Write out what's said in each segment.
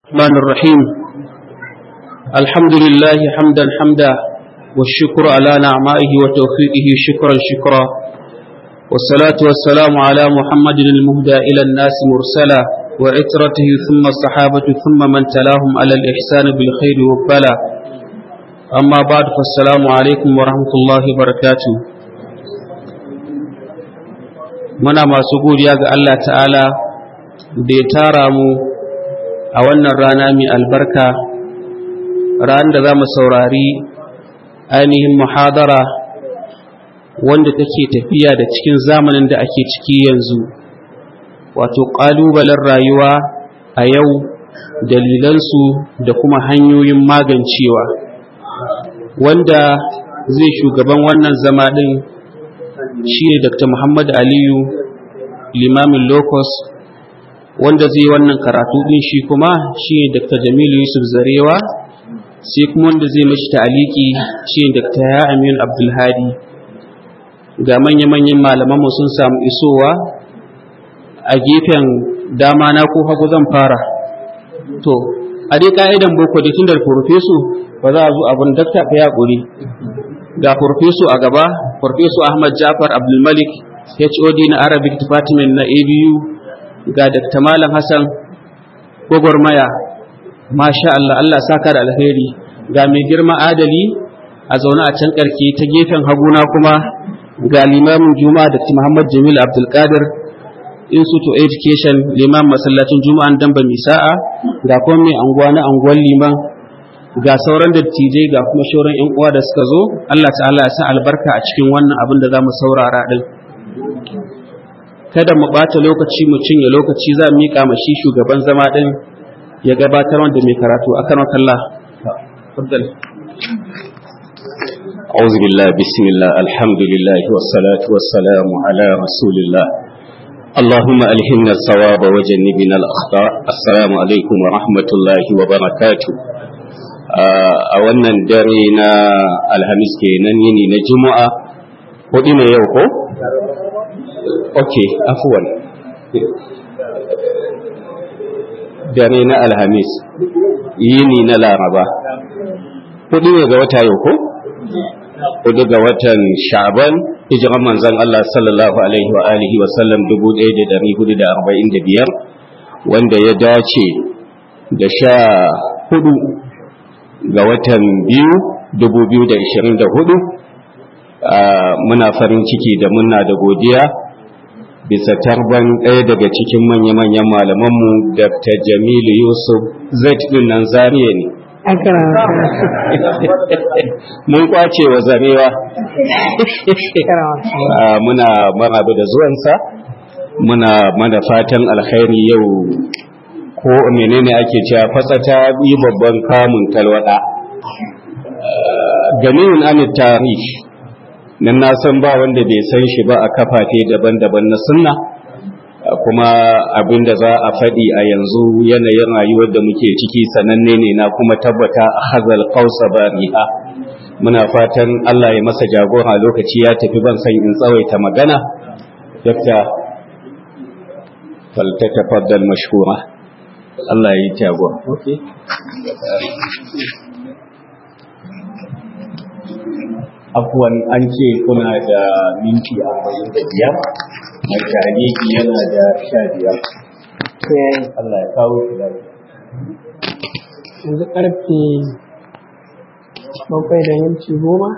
الرحمن الرحيم الحمد لله حمدا حمدا والشكر على نعمائه وتوفيقه شكرا شكرا والصلاة والسلام على محمد المهدى إلى الناس مرسلا وعترته ثم الصحابة ثم من تلاهم على الإحسان بالخير والبلا أما بعد فالسلام عليكم ورحمة الله وبركاته muna masu godiya ga Allah ta'ala da ya tara mu a wannan rana mai albarka ran da za mu saurari ainihin muhadara wanda take tafiya da cikin zamanin da ake ciki yanzu wato ƙalubalen rayuwa a yau dalilansu da kuma hanyoyin magancewa wanda zai shugaban wannan zama ɗin shi ne dr muhammad aliyu limamin locus wanda zai wannan karatu din shi kuma shi ne dr jamilu yusuf zarewa sai kuma wanda zai mashi ta'aliki shi ne dr ya amin abdulhadi ga manya-manyan malamanmu sun samu isowa a gefen dama na ko hagu zan fara to a dai ka'idan boko da tun da farfesu ba za a zo abin dakta ka yaƙuri ga farfesu a gaba farfesu ahmad jafar abdulmalik hod na arabic department na abu ga Dr. Malam Hassan gwagwarmaya, masha Allah, Allah saka da alheri, ga mai girma adali a zaune a can ƙarke ta gefen haguna kuma ga limamin Juma'a Dr. Muhammad Jamil Abdulkadir Institute of Education liman masallacin Juma'an Damba Misa'a ga kuma mai anguwa na anguwan liman ga sauran dattijai ga kuma shauran 'yan uwa da suka zo Allah ta'ala ya sa albarka a cikin wannan abin da za mu saurara ɗin. kada mu ɓata lokaci mu cinye lokaci za mu miƙa ma shi shugaban zama ɗin ya gabatar wanda mai karatu a kan kalla. أعوذ بالله بسم الله الحمد لله والصلاة والسلام على رسول الله اللهم ألهمنا الصواب وجنبنا الأخطاء السلام عليكم ورحمة الله وبركاته a wannan dare na alhamis kenan yini na juma'a hudu ne yau ko? ok afuwan dare na alhamis yini na laraba hudu ne ga wata yau ko hudu ga watan sha'ban hijiran manzon Allah sallallahu alaihi wa alihi wa sallam 1445 wanda ya dace da sha hudu ga watan biyu 2024 muna farin ciki da muna da godiya bisa tarban ɗaya daga cikin manya-manyan malamanmu Dr. Jamilu Yusuf zai ɗin nan zariya ne. Mun kwace wa zarewa. Muna marabu da zuwansa, muna mana fatan alkhairi yau ko menene ake cewa fasata yi babban kamun talwada. Ganin an tarihi nan na san ba wanda bai san shi ba a kafafe daban-daban na sunna kuma abin da za a faɗi a yanzu yanayin rayuwar da muke ciki sananne ne na kuma tabbata a hazal kausa bariha muna fatan Allah ya masa jagora lokaci ya tafi ban san in tsawaita magana dakta faltatafaddal mashkura Allah ya yi jagora okay afuwan an ce kuna da minti arba'in da biyar mai tariki yana da sha biyar Allah ya kawo shi da yanzu karfe bakwai da minti goma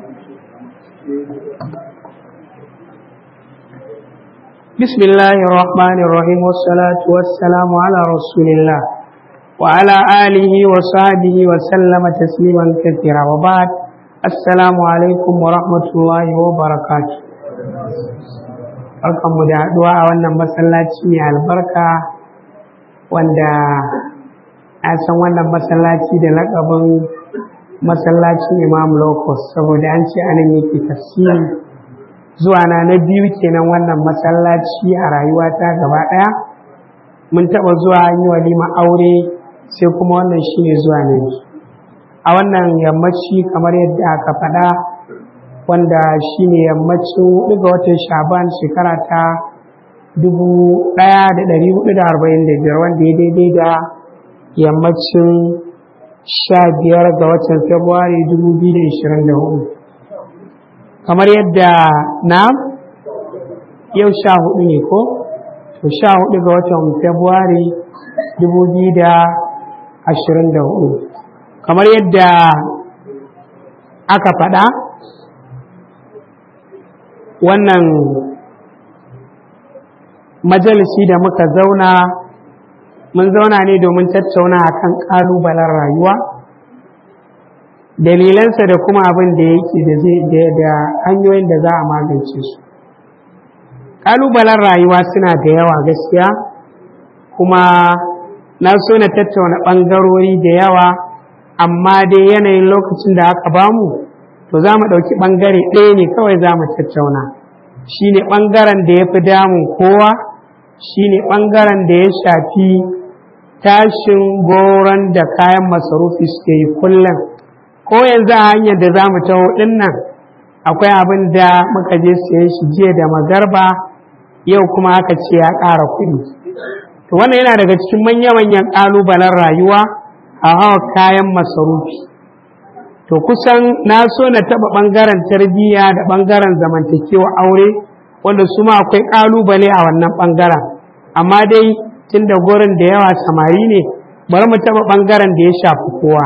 بسم الله الرحمن الرحيم والصلاة والسلام على رسول الله وعلى آله وصحبه وسلم تسليما كثيرا وبعد Assalamu alaikum wa rahmatullahi wa barakatu. Barkanmu da haɗuwa a wannan masallaci mai albarka wanda a san wannan masallaci da laƙabin masallacin Imam Locus saboda an ce anan yake tafsiri zuwa na na biyu kenan wannan masallaci a rayuwata gaba ɗaya. Mun taɓa zuwa an yi walima aure sai kuma wannan shine zuwa na biyu. a wannan yammaci kamar yadda aka faɗa wanda shine yammacin hudu ga watan shaban shekara ta dubu ɗaya da ɗari hudu da arba'in da biyar wanda ya daidai da yammacin sha biyar ga watan februari 2024 kamar yadda na yau sha hudu ne ko to sha hudu ga watan februari 2024 kamar yadda aka faɗa wannan majalisi da muka zauna mun zauna ne domin tattauna akan ƙalubalen rayuwa dalilansa da kuma abin da yake da hanyoyin da za a magance su ƙalubalen rayuwa suna da yawa gaskiya kuma na so na tattauna ɓangarori da yawa amma dai yanayin lokacin da aka bamu to za mu ɗauki ɓangare ɗaya ne kawai za mu tattauna shi ne ɓangaren da ya fi damun kowa shi ne ɓangaren da ya shafi tashin goron da kayan masarufi suke yi kullum ko yanzu a hanyar da za mu taho ɗin nan akwai abin da muka je siyan shi jiya da magarba yau kuma aka ce ya ƙara kuɗi to wannan yana daga cikin manya-manyan ƙalubalen rayuwa a hawa kayan masarufi to kusan na so na taɓa ɓangaren tarbiyya da ɓangaren zamantakewa aure wanda su ma akwai ƙalubale a wannan ɓangaren amma dai tun da gurin da yawa samari ne bari mu taɓa ɓangaren da ya shafi kowa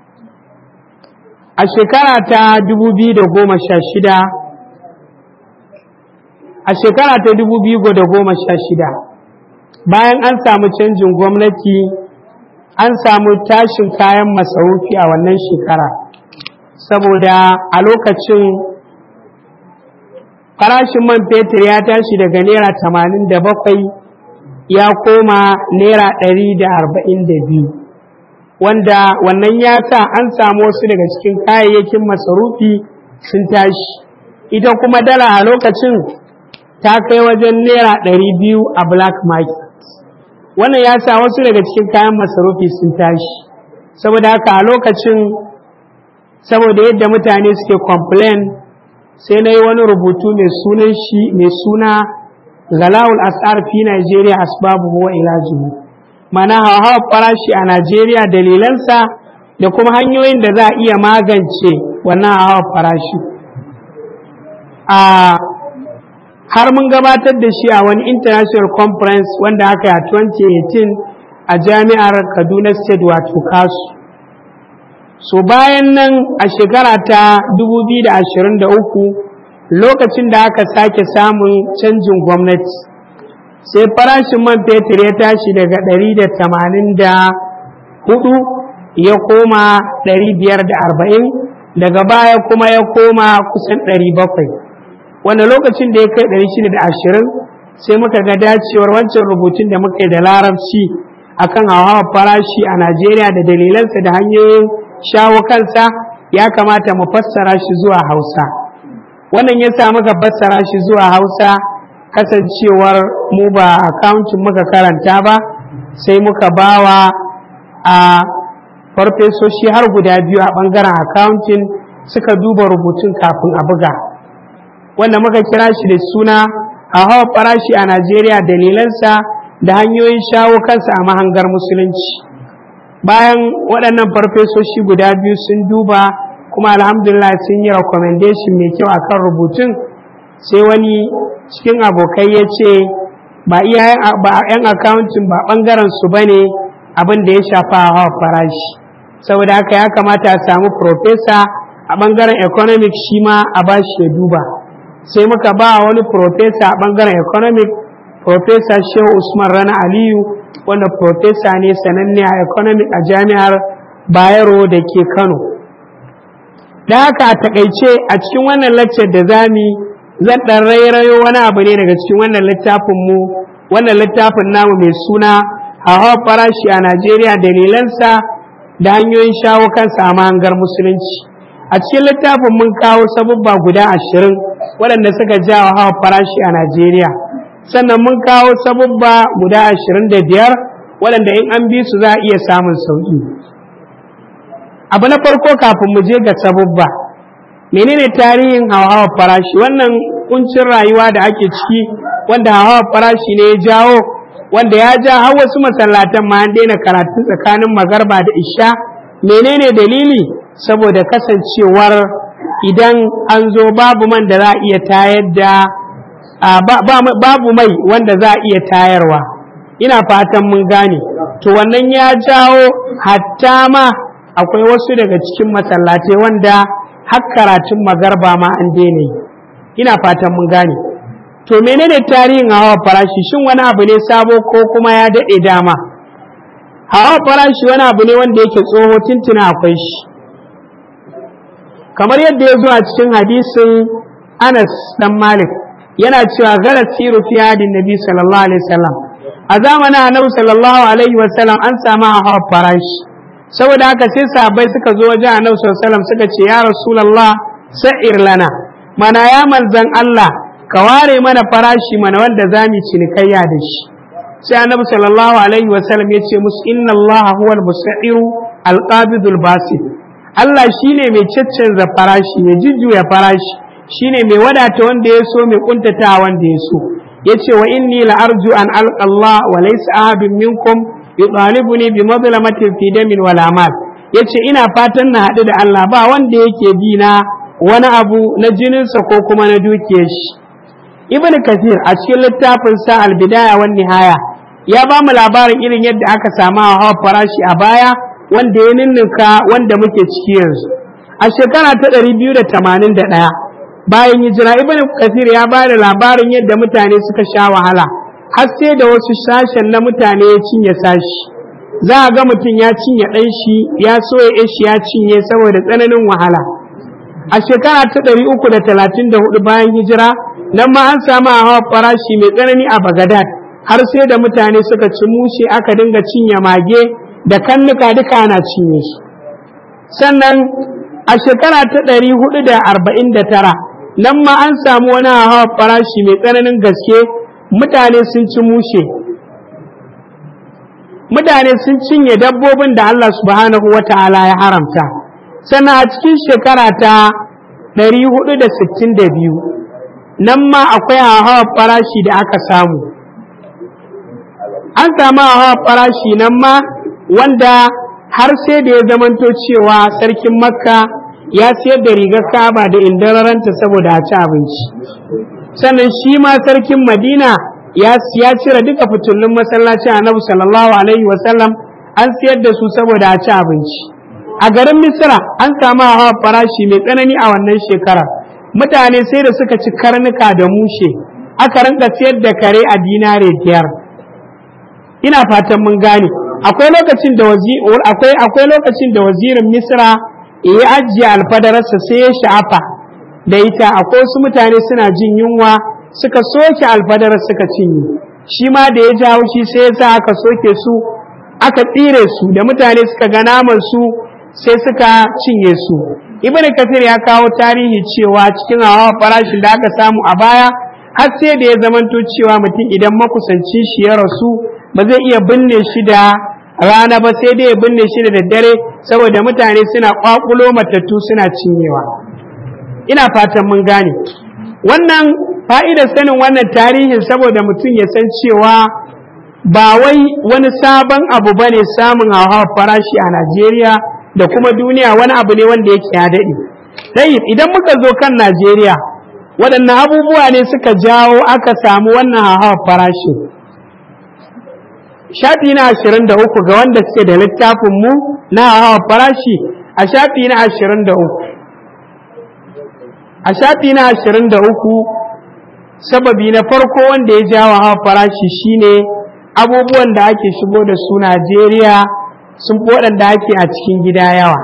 a shekara ta 2016 a shekara ta 2016 bayan an samu canjin gwamnati an samu tashin kayan masarufi a wannan shekara saboda a lokacin farashin man fetur ya tashi daga naira tamanin da bakwai ya koma naira ɗari da arba'in da biyu wanda wannan ya sa an samu wasu daga cikin kayayyakin masarufi sun tashi ita kuma dala a lokacin ta kai wajen naira ɗari biyu a black market wannan ya sa wasu daga cikin kayan masarufi sun tashi saboda haka a lokacin saboda yadda mutane suke complain sai na yi wani rubutu mai sunan shi mai suna galawul asar fi Najeriya asbabu wa ilajihu mana hawa farashi a Najeriya dalilansa da kuma hanyoyin da za a iya magance wannan hawa farashi a har mun gabatar da shi a wani international conference wanda aka yi a 2018 a jami'ar kaduna state wato kasu so bayan nan a shekara ta 2023 lokacin da aka sake samun canjin gwamnati sai farashin man fetur ya tashi daga 184 ya koma 540 daga baya kuma ya koma kusan 700 wanda lokacin da ya kai 620 sai muka ga dacewar wancan rubutun da muka yi da larabci akan hawa farashi a najeriya da dalilansa da hanyoyin shawo kansa ya kamata mu fassara shi zuwa hausa wannan ya sa muka fassara shi zuwa hausa kasancewar mu ba akawuncin muka karanta ba sai muka bawa a farfesoshi har guda biyu a ɓangaren akawuntin suka duba rubutun kafin a buga wanda muka kira shi da suna a hawa farashi a najeriya dalilansa da hanyoyin shawo kansa a mahangar musulunci bayan waɗannan farfesoshi guda biyu sun duba kuma alhamdulillah sun yi recommendation mai kyau akan rubutun sai wani cikin abokai ya ce ba iya yan accounting ba ɓangaren su ba ne abin da ya shafa hawa farashi saboda haka ya kamata a samu professor a ɓangaren economic shi ma a bashi ya duba sai muka ba wani professor a ɓangaren economic professor shehu usman rana aliyu wanda professor ne sananne a economic a jami'ar bayero da ke kano da haka a takaice a cikin wannan lecture da zami zan ɗan rairayo wani abu ne daga cikin wannan littafin mu wannan littafin namu mai suna hawa farashi a najeriya dalilansa da hanyoyin shawo kansa a mahangar musulunci a cikin littafin mun kawo sabubba guda ashirin waɗanda suka jawo hawa farashi a najeriya sannan mun kawo sabubba guda ashirin da biyar waɗanda in an bi su za a iya samun sauƙi abu na farko kafin mu je ga sabubba menene tarihin hawa farashi wannan kuncin rayuwa da ake ciki wanda hawa farashi ne ya jawo wanda ya ja har wasu masallatan ma an daina karatu tsakanin magarba da isha menene dalili saboda kasancewar idan an zo babu man da za a iya tayar da babu mai wanda za a iya tayarwa ina fatan mun gane to wannan ya jawo hatta ma akwai wasu daga cikin masallatai wanda har karatun magarba ma an daina yi ina fatan mun gane to menene tarihin hawa farashi shin wani abu ne sabo ko kuma ya daɗe dama hawa farashi wani abu ne wanda yake tsoho tuntuna akwai shi kamar yadda ya zo a cikin hadisin anas dan malik yana cewa gara siru fi hadin nabi sallallahu alaihi wasallam a zamanin annabi sallallahu alaihi wasallam an samu hawa farashi saboda haka sai sahabbai suka zo wajen annabi sallallahu alaihi wasallam suka ce ya rasulullah sa'ir lana mana ya manzan Allah ka ware mana farashi mana wanda za mu cinikayya da shi sai annabi sallallahu alaihi wasallam ya ce musu inna Allah huwal musairu alqabidul basit Allah shine mai caccanza farashi mai jujjuya farashi shine mai wadata wanda ya so mai kuntata wanda ya so yace wa inni la arju an alqa Allah wa laysa ahadun minkum yutalibuni bi madlamatin fi damin wala mal yace ina fatan na haɗu da Allah ba wanda yake bi na wani abu na jininsa ko kuma na dukiyar shi ibn kathir a cikin littafin sa albidaya wan nihaya ya ba mu labarin irin yadda aka samu hawa farashi a baya wanda ya ninninka wanda muke ciki yanzu a shekara ta 281 bayan hijira ibn kathir ya ba da labarin yadda mutane suka sha wahala har sai da wasu sashen na mutane ya cinye sashi za a ga mutum ya cinye ɗan shi ya so ya shi ya cinye saboda tsananin wahala a shekara ta ɗari uku da talatin da hudu bayan hijira nan ma an samu hawa farashi mai tsanani a bagadad har sai da mutane suka ci mushe aka dinga cinye mage da kannuka duka ana cinye su sannan a shekara ta ɗari hudu da arba'in da tara nan ma an samu wani hawa farashi mai tsananin gaske mutane sun ci mushe mutane sun cinye dabbobin da Allah subhanahu wa ta'ala ya haramta sannan a cikin shekara ta 462 nan ma akwai hawa farashi da aka samu an samu hawa farashi nan ma wanda har sai da ya zamanto cewa sarkin makka ya siyar da rigar kaba da indararanta saboda a ci abinci sannan shi ma sarkin madina ya cire duka fitullun masallacin annabi sallallahu alaihi wasallam an siyar da su saboda a ci abinci a garin misira an samu hawa farashi mai tsanani a wannan shekarar mutane sai da suka ci karnuka da mushe aka rinka siyar da kare a dinare biyar ina fatan mun gane akwai lokacin da akwai akwai lokacin da wazirin misira ya ajiye alfadararsa sai ya sha'afa da ita akwai wasu mutane suna jin yunwa suka soke alfadarar suka cinye shi ma da ya ji haushi sai ya sa aka soke su aka tsire su da mutane suka ga naman su sai suka cinye su ibn kafir ya kawo tarihi cewa cikin hawa farashin da aka samu a baya har sai da ya zamanto cewa mutum idan makusanci shi ya rasu ba zai iya binne shi da rana ba sai dai ya binne shi da daddare saboda mutane suna kwakulo matattu suna cinyewa ina fatan mun gane wannan fa'idar sanin wannan tarihin saboda mutum ya san cewa ba wai wani sabon abu ba ne samun hauhawar farashi a Najeriya da kuma duniya wani abu ne wanda yake ya daɗe. Sai idan muka zo kan Najeriya waɗannan abubuwa ne suka jawo aka samu wannan hauhawar farashi. Shafi na ashirin da uku ga wanda suke da littafin mu na hauhawar farashi a shafi na ashirin da uku. A shafi na ashirin da uku sababi na farko wanda ya jawo hawa farashi shine abubuwan da ake shigo da su Najeriya sun fi waɗanda ake a cikin gida yawa.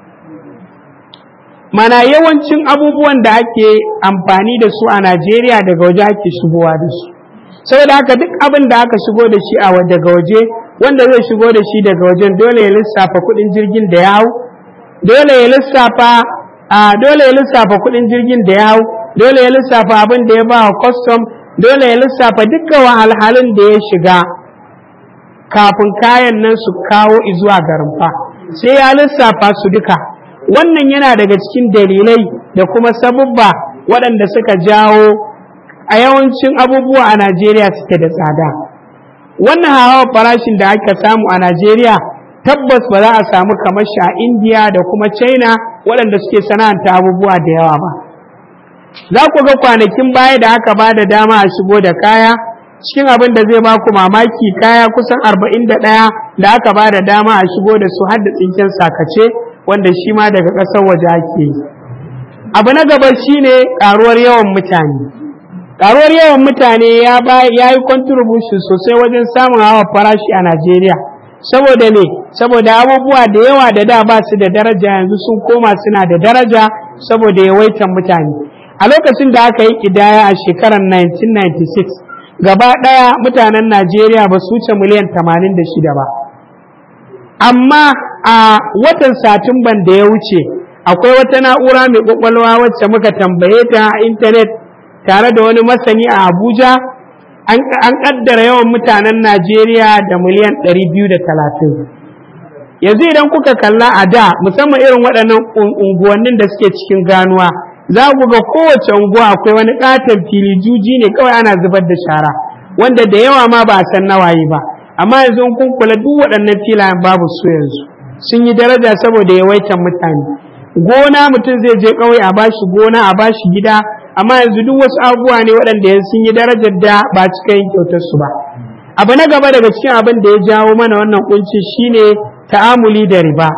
Mana yawancin abubuwan da ake amfani da su a Najeriya daga waje ake shigowa da su. Saboda haka duk abin da aka shigo da shi a daga waje wanda zai shigo da shi daga wajen dole ya lissafa kuɗin jirgin da ya hau, dole ya lissafa a dole ya lissafa kuɗin jirgin da ya hau, dole ya lissafa abin da ya ba wa custom dole ya lissafa dukkan wahalhalun da ya shiga kafin kayan nan su kawo zuwa garin fa sai ya lissafa su duka wannan yana daga cikin dalilai da kuma sabubba waɗanda suka jawo a yawancin abubuwa a najeriya suke da tsada wannan hawa farashin da aka samu a najeriya tabbas ba za a samu kamar shi a indiya da kuma china waɗanda suke sana'anta abubuwa da yawa ba za ku ga kwanakin baya da aka ba da dama a shigo da kaya cikin abin da zai baku mamaki kaya kusan arba'in da ɗaya da aka ba da dama a shigo da su har da tsinken sakace wanda shi ma daga ƙasar waje ake yi abu na gaba shine ƙaruwar yawan mutane ƙaruwar yawan mutane ya yi contribution sosai wajen samun hawa farashi a najeriya saboda ne saboda abubuwa da yawa da da ba su da daraja yanzu sun koma suna da daraja saboda yawaitan mutane a lokacin da aka yi ƙidaya a shekarar 1996 gaba ɗaya mutanen najeriya ba su wuce miliyan 86 ba amma a watan satumban da ya wuce akwai wata na'ura mai kwakwalwa wacce muka tambaye ta a intanet tare da wani masani a abuja an kaddara yawan mutanen najeriya da miliyan 230 yanzu idan kuka kalla a da musamman irin waɗannan unguwannin da suke cikin ganuwa za ku ga kowace unguwa akwai wani katon fili juji ne kawai ana zubar da shara wanda da yawa ma ba a san nawaye ba amma yanzu in kun kula duk waɗannan filayen babu su yanzu sun yi daraja saboda yawaitan mutane gona mutum zai je ƙauye a bashi gona a bashi gida amma yanzu duk wasu abubuwa ne waɗanda yanzu sun yi darajar da ba cika yin kyautar su ba abu na gaba daga cikin abin da ya jawo mana wannan kunci shine ta'amuli da riba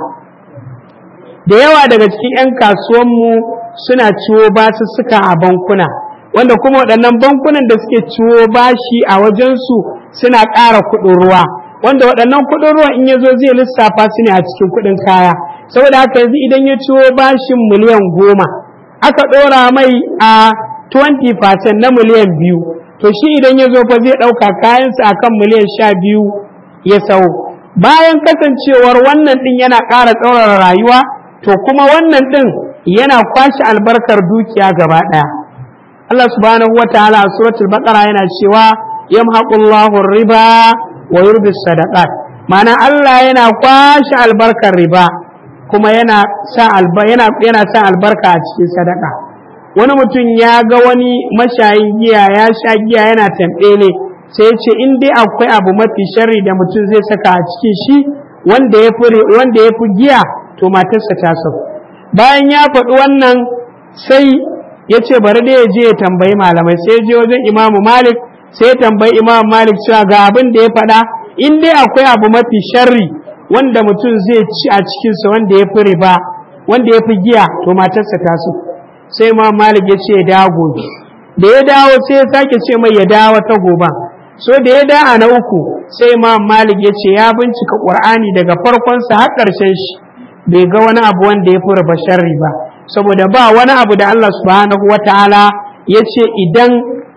da yawa daga cikin 'yan kasuwanmu suna ciwo basussuka a bankuna wanda kuma waɗannan bankunan da suke ciwo bashi a wajensu suna ƙara kuɗin ruwa wanda waɗannan kuɗin ruwa in ya zo zai lissafa su ne a cikin kuɗin kaya saboda haka yanzu idan ya ciwo bashin miliyan goma aka ɗora mai a 20% na miliyan biyu to shi idan ya zo fa zai ɗauka kayansa a kan miliyan sha biyu ya sau bayan kasancewar wannan ɗin yana ƙara tsaurara rayuwa to kuma wannan ɗin yana kwashe albarkar dukiya gaba ɗaya Allah subhanahu wa ta'ala a suratul baqara yana cewa yamhaqullahu riba wa yurbi sadaqat ma'ana Allah yana kwashe albarkar riba kuma yana sa alba yana yana sa albarka a cikin sadaka wani mutum ya ga wani mashayin giya ya sha giya yana tambele sai ya ce in dai akwai abu mafi sharri da mutum zai saka a cikin shi wanda ya fi wanda ya fi giya to matarsa ta sauka bayan ya faɗi wannan sai ya ce bari da ya je ya tambayi malamai sai ya je wajen imamu malik sai ya tambayi imamu malik cewa ga abin da ya faɗa in dai akwai abu mafi sharri wanda mutum zai ci a cikinsa wanda ya fi riba wanda ya fi giya to matarsa ta so sai imamu malik ya ce ya dawo gobe da ya dawo sai ya sake ce mai ya dawo ta gobe so da ya da'a na uku sai imamu malik ya ce ya bincika ƙur'ani daga farkonsa har ƙarshen shi bai ga wani abu wanda ya fura sharri ba saboda ba wani abu da Allah subhanahu wa ta'ala ya ce idan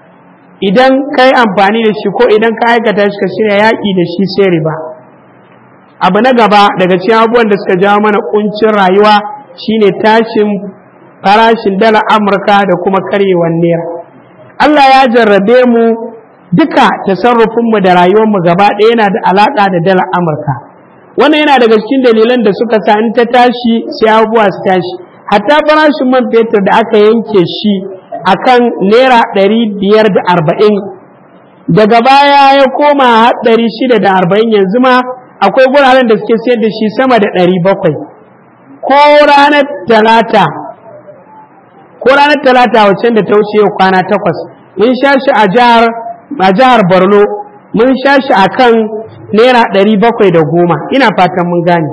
idan ka yi amfani da shi ko idan ka aikata shi ka shirya yaƙi da shi sai riba abu na gaba daga cikin abubuwan da suka jawo mana kuncin rayuwa shine tashin farashin dala amurka da kuma karyewar naira Allah ya jarrabe mu duka tasarrufinmu da rayuwarmu gaba ɗaya yana da alaƙa da dala amurka wannan yana daga cikin dalilan da suka sa in ta tashi sai abubuwa su tashi hatta farashin man fetur da aka yanke shi akan naira ɗari biyar da arba'in daga baya ya koma ɗari shida da arba'in yanzu ma akwai guraren da suke sayar da shi sama da ɗari bakwai ko ranar talata ko ranar talata wacce da ta wuce yau kwana takwas mun sha shi a jihar a jihar borno mun sha shi a kan naira ɗari bakwai da goma ina fatan mun gane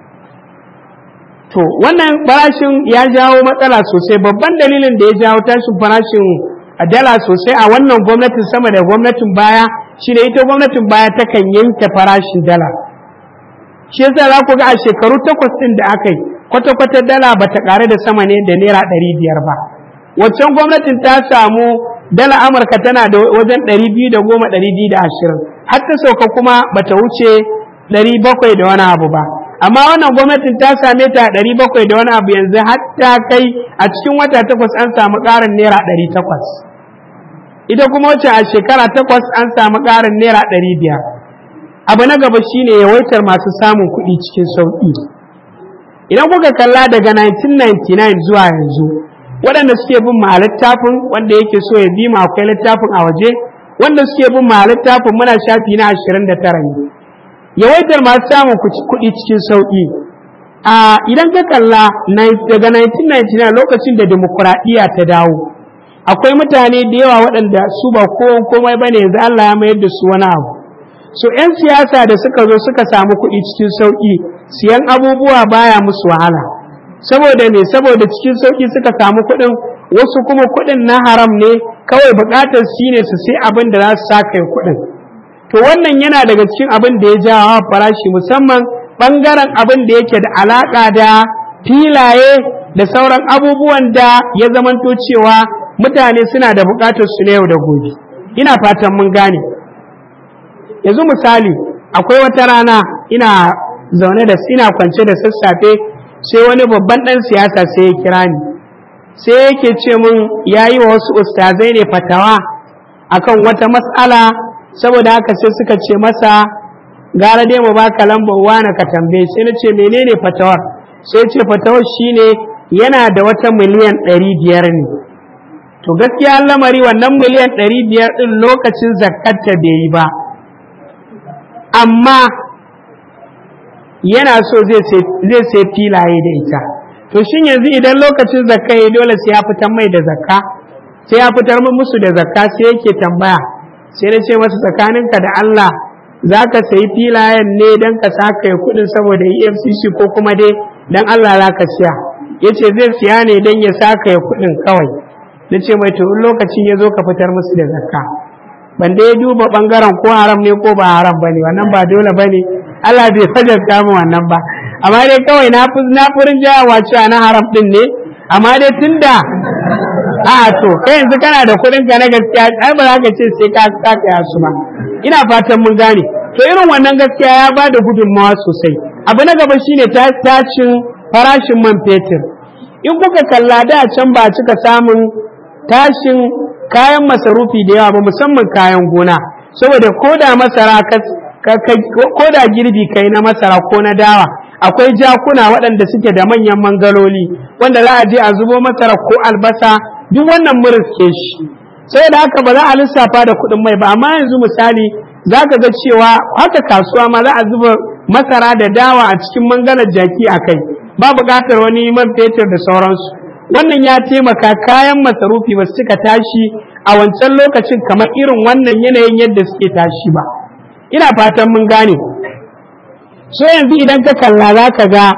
to wannan farashin ya jawo matsala sosai babban dalilin da ya jawo tashin farashin a dala sosai a wannan gwamnatin sama da gwamnatin baya shi ne ita gwamnatin baya takan yanke farashin dala shi yasa za ku ga a shekaru takwas ɗin da aka yi kwata-kwata dala ba ta ƙare da sama ne da naira ɗari biyar ba waccan gwamnatin ta samu dala amurka tana da wajen ɗari biyu da goma ɗari biyu da ashirin har ta sauka kuma ba ta wuce ɗari bakwai da wani abu ba amma wannan gwamnatin ta same ta ɗari bakwai da wani abu yanzu har ta kai a cikin wata takwas an samu ƙarin naira ɗari takwas ita kuma wacce a shekara takwas an samu ƙarin naira ɗari biyar abu na gaba shine yawaitar masu samun kuɗi cikin sauƙi idan kuka kalla daga 1999 zuwa yanzu waɗanda suke bin ma littafin wanda yake so ya bi ma akwai littafin a waje wanda suke bin ma littafin muna shafi na ashirin da tara ne yawaitar masu samun kuɗi cikin sauƙi a idan ka kalla daga 1999 lokacin da demokuraɗiyya ta dawo akwai mutane da yawa waɗanda su ba kowan komai ba ne yanzu Allah ya mayar da su wani abu so 'yan siyasa da suka zo suka samu kuɗi cikin sauƙi siyan abubuwa baya musu wahala saboda me saboda cikin sauƙi suka samu kuɗin wasu kuma kuɗin na haram ne kawai buƙatar shi ne su sai abin da za su saka kuɗin to wannan yana daga cikin abin da ya jawo farashi musamman ɓangaren abin da yake da alaƙa da filaye da sauran abubuwan da ya zamanto cewa mutane suna da buƙatar su na yau da gobe ina fatan mun gane yanzu misali akwai wata rana ina zaune da ina kwance da sassafe sai wani babban ɗan siyasa sai ya kira ni sai yake ce mun ya yi wa wasu ustazai ne fatawa akan wata matsala saboda haka sai suka ce masa gara dai mu baka lambar wani ka tambaye sai na ce menene fatawar sai ce fatawar shine yana da wata miliyan ɗari biyar ne to gaskiya lamari wannan miliyan ɗari biyar ɗin lokacin zakarta bai yi ba amma yana so zai sai filaye da ita to shin yanzu idan lokacin zakka ya dole sai ya fitar mai da zakka sai ya fitar musu da zakka sai yake tambaya sai na ce masa tsakaninka da Allah za ka sayi filayen ne don ka saka ya kudin saboda efcc ko kuma dai don Allah za ka siya ya ce zai siya ne don ya saka ya kudin kawai na ce mai to lokacin ya zo ka fitar musu da zakka ban da ya duba bangaren ko haram ne ko ba haram ba ne wannan ba dole ba ne Allah bai fajarta mu wannan ba amma dai kawai na fi na furin jayawa cewa na haram din ne amma dai tunda a to kai yanzu kana da kuɗin ka na gaskiya ai ba za ka ce sai ka saka su ba ina fatan mun gane to irin wannan gaskiya ya ba da gudunmawa sosai abu na gaba shine tashin farashin man fetur in kuka kalla da can ba cika samun tashin kayan masarufi da yawa ba musamman kayan gona saboda ko da masara ko da girbi kai na masara ko na dawa akwai jakuna waɗanda suke da manyan mangaloli wanda za a je a zubo masara ko albasa duk wannan muriske shi sai da haka ba za a lissafa da kuɗin mai ba amma yanzu misali za ka ga cewa haka kasuwa ma za a zuba masara da dawa a cikin mangalar jaki a kai ba buƙatar wani man fetur da sauransu wannan ya taimaka kayan masarufi ba su cika tashi a wancan lokacin kamar irin wannan yanayin yadda suke tashi ba ina fatan mun gane so yanzu idan ka kalla za ka ga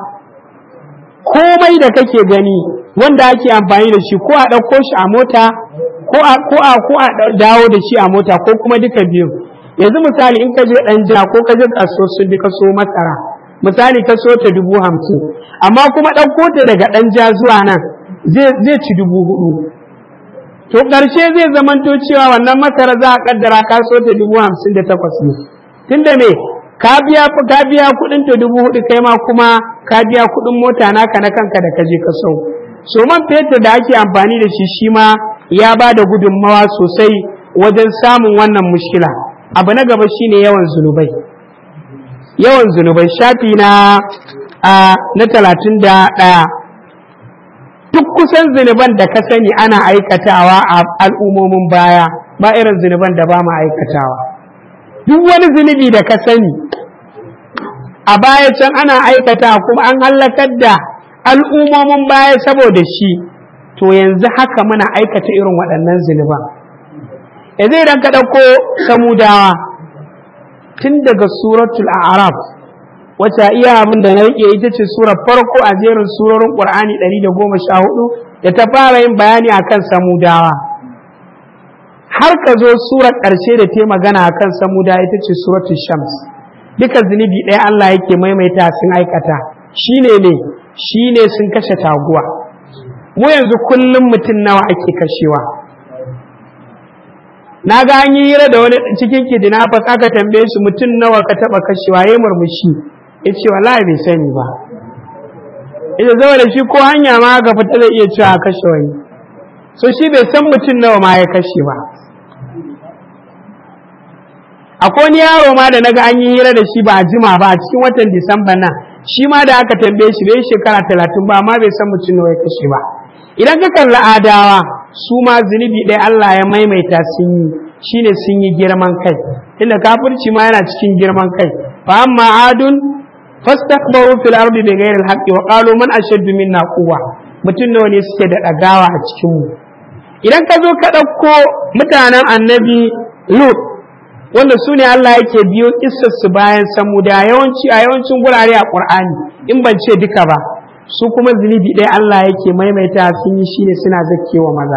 komai da kake gani wanda ake amfani da shi ko a ɗauko shi a mota ko a ko a ko a dawo da shi a mota ko kuma duka biyu yanzu misali in ka je ɗan ja ko ka je kaso sun bi ka so masara misali ka so ta dubu hamsin amma kuma ɗauko ta daga ɗan ja zuwa nan zai ci dubu hudu to ƙarshe zai zamanto cewa wannan masara za a kaddara ka so ta dubu hamsin da takwas ne tunda me ka biya ka biya kuɗin ta dubu hudu kai ma kuma ka biya kuɗin mota naka na kanka da ka je ka sau so man fetur da ake amfani da shi shi ma ya ba da gudunmawa sosai wajen samun wannan mushkila abu na gaba shine yawan zunubai yawan zunubai shafi na na talatin da ɗaya duk kusan zunuban da ka sani ana aikatawa a al'ummomin baya ba irin zunuban da ba mu aikatawa duk wani zunubi da ka sani a baya can ana aikata kuma an hallakar da al'ummomin baya saboda shi to yanzu haka muna aikata irin waɗannan zunuban yanzu idan ka ɗauko samudawa tun daga suratul a'raf wacce iya abin da na rike ita ce surar farko a jerin surorin ƙur'ani 114 da ta fara yin bayani akan samudawa har ka zo surar ƙarshe da ta magana akan samudawa ita ce suratul shams duka zunubi ɗaya Allah yake maimaita sun aikata shine ne shine sun kashe taguwa mu yanzu kullum mutum nawa ake kashewa na ga an yi hira da wani cikin kidnappers aka tambaye shi mutum nawa ka taba kashewa ya murmushi ya ce wallahi bai sani ba ita zama da shi ko hanya ma ga fita zai iya cewa kashe wani so shi bai san mutum nawa ma ya kashe ba akwai wani yaro ma da naga an yi hira da shi ba a jima ba a cikin watan disamba nan shi ma da aka tambaye shi bai shekara talatin ba amma bai san mutum nawa ya kashe ba idan ka kalli adawa su ma zunubi ɗaya Allah ya maimaita sun yi shine sun yi girman kai tunda kafirci ma yana cikin girman kai fa amma adun fastakbaru fil ardi bighayri al-haqqi wa qalu man ashaddu minna quwwa mutum nawa ne suke da dagawa a cikin mu idan ka zo ka ɗauko mutanen annabi lut wanda su ne Allah yake biyo su bayan samu da yawanci a yawancin gurare a ƙur'ani in ban ce duka ba su kuma zunubi ɗaya Allah yake maimaita sun yi shine suna zakewa maza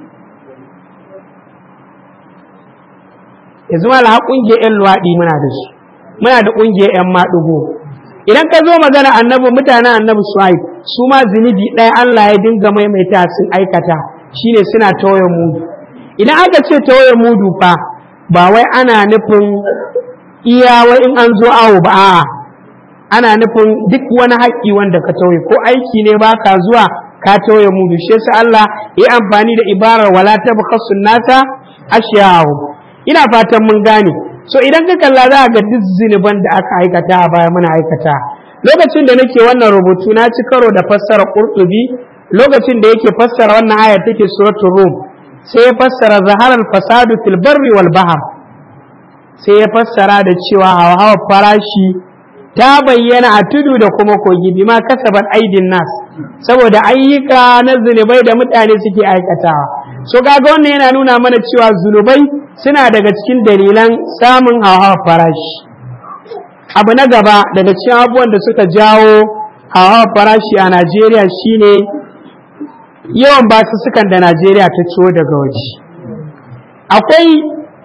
yanzu ma laha ƙungiyar 'yan luwaɗi muna da su muna da ƙungiyar 'yan maɗugo idan ka zo magana annabi mutanen annabi suhaib su ma zunubi ɗaya Allah ya dinga maimaita sun aikata shine suna tauye mudu idan aka ce tauye mudu fa ba wai ana nufin iya wai in an zo awo ba a'a ana nufin duk wani haƙƙi wanda ka tauye ko aiki ne ba ka zuwa ka tauye mudu shi yasa Allah ya amfani da ibarar wala tabkhasun nasa ashiyahu ina fatan mun gane so idan ka kalla za ga duk zinuban da aka aikata a baya muna aikata lokacin da nake wannan rubutu na ci karo da fassara qurtubi lokacin da yake fassara wannan aya take suratul rum sai ya fassara zaharar fasadu fil barri wal bahr sai ya fassara da cewa hawa farashi ta bayyana a tudu da kuma kogi bima kasabat aidin nas saboda ayyuka na zunubai da mutane suke aikatawa so kaga wannan yana nuna mana cewa zunubai suna daga cikin dalilan samun hawa farashi abu na gaba daga cikin abubuwan da suka jawo hawa farashi a Najeriya shine yawan basussukan da Najeriya ta ciwo daga waje. Akwai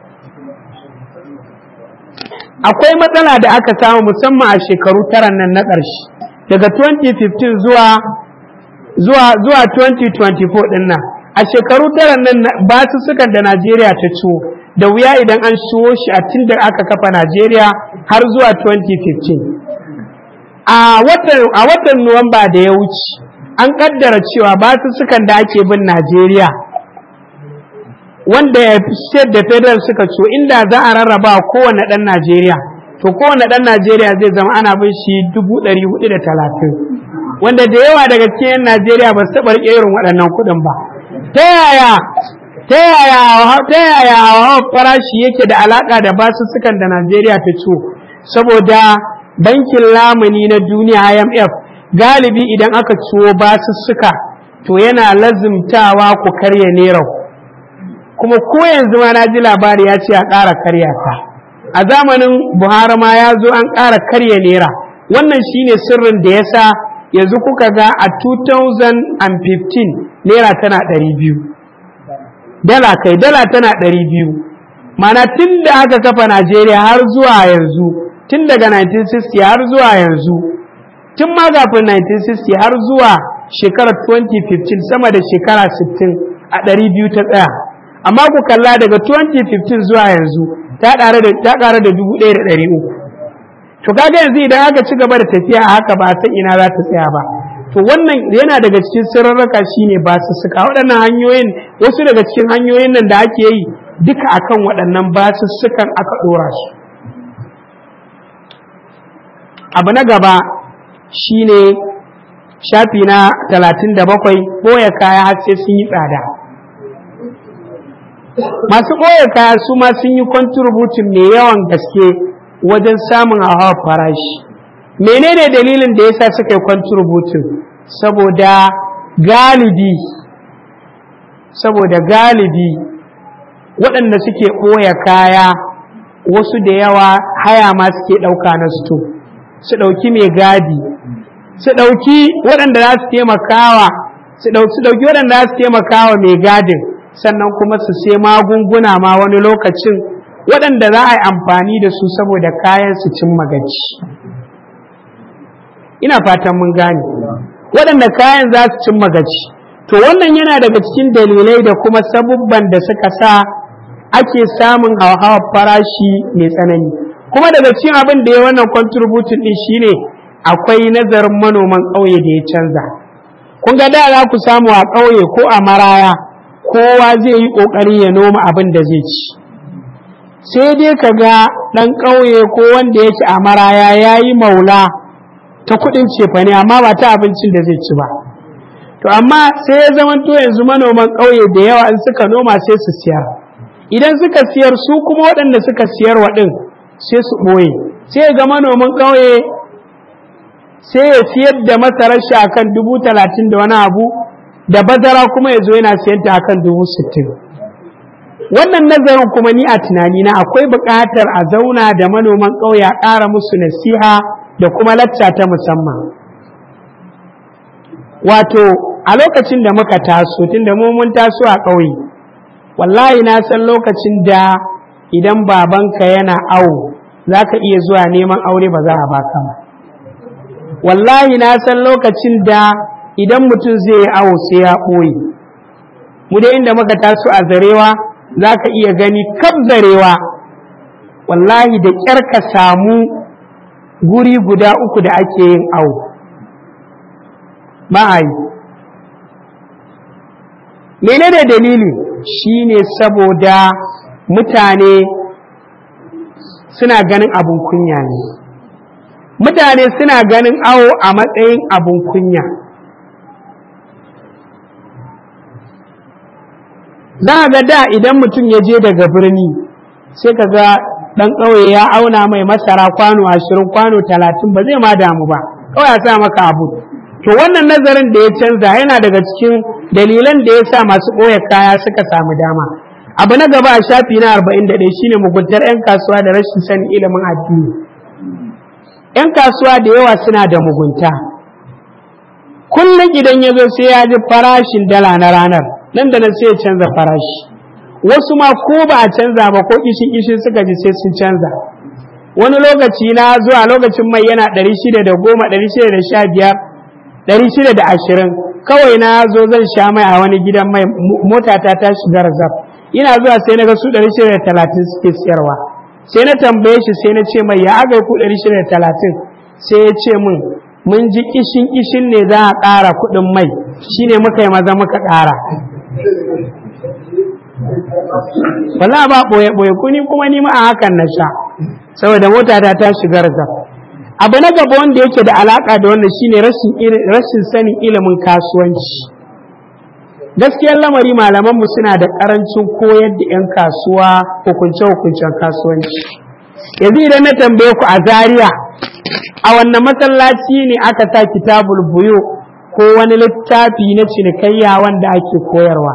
akwai matsala da aka samu musamman a shekaru tara nan na ƙarshe daga 2015 zuwa zuwa zuwa 2024 din nan a shekaru tara nan basussukan da Najeriya ta ciwo da wuya idan an shiwo shi a tun da aka kafa Najeriya har zuwa 2015 a watan a watan Nuwamba da ya wuce an kaddara cewa basussukan da ake bin Najeriya wanda state da federal suka so inda za a rarraba kowane ɗan Najeriya to kowane ɗan Najeriya zai zama ana bin shi dubu ɗari hudu da talatin wanda da yawa daga cikin Najeriya ba su taɓa riƙe irin waɗannan kuɗin ba ta yaya ta yaya ta yaya farashi yake da alaƙa da basussukan da Najeriya ta ciwo saboda bankin lamuni na duniya IMF galibi idan aka ciwo basussuka to yana lazimtawa ku karya naira kuma ko yanzu ma na ji labari ya ce a ƙara karya ta a zamanin buhari ma ya zo an ƙara karya naira wannan shine sirrin da ya sa yanzu kuka ga a 2015 naira tana 200 dala kai dala tana 200 mana tun da aka kafa najeriya har zuwa yanzu tun daga 1960 har zuwa yanzu tun ma kafin 1960 har zuwa shekarar 2015 sama da shekara 60 a 200 ta tsaya amma ku kalla daga 2015 zuwa yanzu ta ƙara da ta ƙara da 1300 to kaga yanzu idan aka ci gaba da tafiya a haka ba san ina za ta tsaya ba to wannan yana daga cikin sirrarraka shine ba su suka waɗannan hanyoyin wasu daga cikin hanyoyin nan da ake yi duka akan waɗannan basussukan aka ɗora su abu na gaba shine shafi na talatin da bakwai ɓoye kaya har sai sun yi tsada masu ɓoye kaya su ma sun yi kwantributin mai yawan gaske wajen samun hawa farashi menene dalilin da yasa suka yi kwantributin saboda galibi saboda galibi waɗanda suke ɓoye kaya wasu da yawa haya ma suke ɗauka na sto su ɗauki mai gadi su ɗauki waɗanda za su taimakawa su ɗauki waɗanda za su taimakawa mai gadin sannan kuma su sai magunguna ma wani lokacin waɗanda za a yi amfani da su saboda kayan su cin magaci ina fatan mun gane waɗanda kayan za su cin magaci to wannan yana daga cikin dalilai da kuma sabubban da suka sa ake samun hauhawar farashi mai tsanani kuma daga cikin abin da ya wannan contribution din shine akwai nazarin manoman ƙauye da ya canza kun ga da za ku samu a ƙauye ko a maraya kowa zai yi ƙoƙari ya noma abin da zai ci sai dai ka ga ɗan ƙauye ko wanda yake a maraya ya yi maula ta kuɗin cefane amma ba ta abincin da zai ci ba to amma sai ya zama to yanzu manoman ƙauye da yawa in suka noma sai su siyar idan suka siyar su kuma waɗanda suka siyar waɗin sai su ɓoye sai ga manomin ƙauye sai ya siyar da masarar shi akan dubu talatin da wani abu da bazara kuma ya zo yana siyan ta akan dubu sittin wannan nazarin kuma ni a tunanina akwai buƙatar a zauna da manoman ƙauye a ƙara musu nasiha da kuma lacca ta musamman wato a lokacin da muka taso tunda mu mun taso a ƙauye wallahi na san lokacin da idan babanka yana awo za ka iya zuwa neman aure ba za a baka ba wallahi na san lokacin da idan mutum zai yi awo sai ya ɓoye mu da inda muka taso a zarewa za ka iya gani kaf zarewa wallahi da ƙyar ka samu guri guda uku da ake yin awo ba a yi menene dalili shine saboda mutane suna ganin abun kunya ne mutane suna ganin awo a matsayin abun kunya za ga da idan mutum ya je daga birni sai ka ga ɗan ƙauye ya auna mai masara kwano ashirin kwano talatin ba zai ma damu ba kawai a sa maka abu to wannan nazarin da ya canza yana daga cikin dalilan da ya sa masu ɓoye kaya suka samu dama abu na gaba a shafi na arba'in da ɗaya shine muguntar 'yan kasuwa da rashin sanin ilimin addini 'yan kasuwa da yawa suna da mugunta kullum idan ya zo sai ya ji farashin dala na ranar nan da nan sai ya canza farashi wasu ma ko ba a canza ba ko kishin kishin suka ji sai sun canza wani lokaci na zuwa lokacin mai yana ɗari shida da goma ɗari shida da sha biyar ɗari shida da ashirin kawai na zo zan sha mai a wani gidan mai motata ta shiga razaf ina zuwa sai na ga su ɗari shida da talatin suke siyarwa sai na tambaye shi sai na ce mai ya aga ku ɗari shida da talatin sai ya ce min mun ji kishin kishin ne za a ƙara kuɗin mai shine muka yi maza muka ƙara wala ba ɓoye ɓoye kuni kuma ni ma a hakan na sha saboda motata ta shiga razaf abu na gaba wanda yake da alaka da wannan shine rashin sanin ilimin kasuwanci gaskiyar lamari malamanmu suna da karancin koyar da 'yan kasuwa hukunce-hukuncen kasuwanci yanzu idan na tambaye ku a zaria a wannan masallaci ne aka sa kitabul buyo ko wani littafi na cinikayya wanda ake koyarwa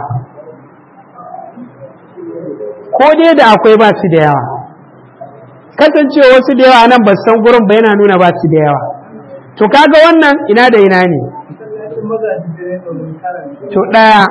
ko dai da akwai ba su da yawa kasancewa wasu da yawa nan ba san gurin ba yana nuna ba su da yawa to kaga wannan ina da ina ne to ɗaya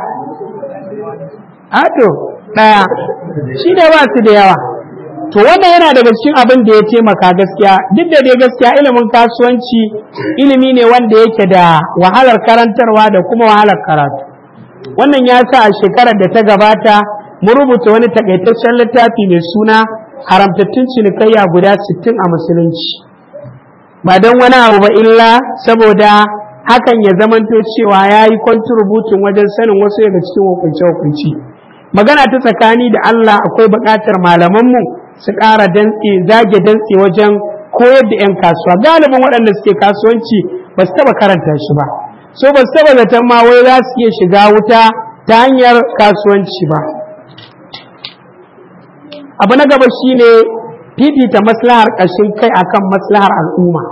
a to ɗaya shi da ba su da yawa to wannan yana daga cikin abin da ya taimaka gaskiya duk da dai gaskiya ilimin kasuwanci ilimi ne wanda yake da wahalar karantarwa da kuma wahalar karatu wannan ya sa a shekarar da ta gabata mu rubuta wani takaitaccen littafi mai suna haramtattun cinikayya guda 60 a musulunci ba don wani abu ba illa saboda hakan ya zamanto cewa ya yi kwanturubutun wajen sanin wasu daga cikin hukunce-hukunci magana ta tsakani da Allah akwai buƙatar malamanmu su ƙara dantse zage dantse wajen koyar da 'yan kasuwa galibin waɗanda suke kasuwanci ba su taɓa karanta shi ba so ba su taɓa zaton ma wai za su iya shiga wuta ta hanyar kasuwanci ba abu na gaba shine fifita maslahar ƙashin kai akan maslahar al'umma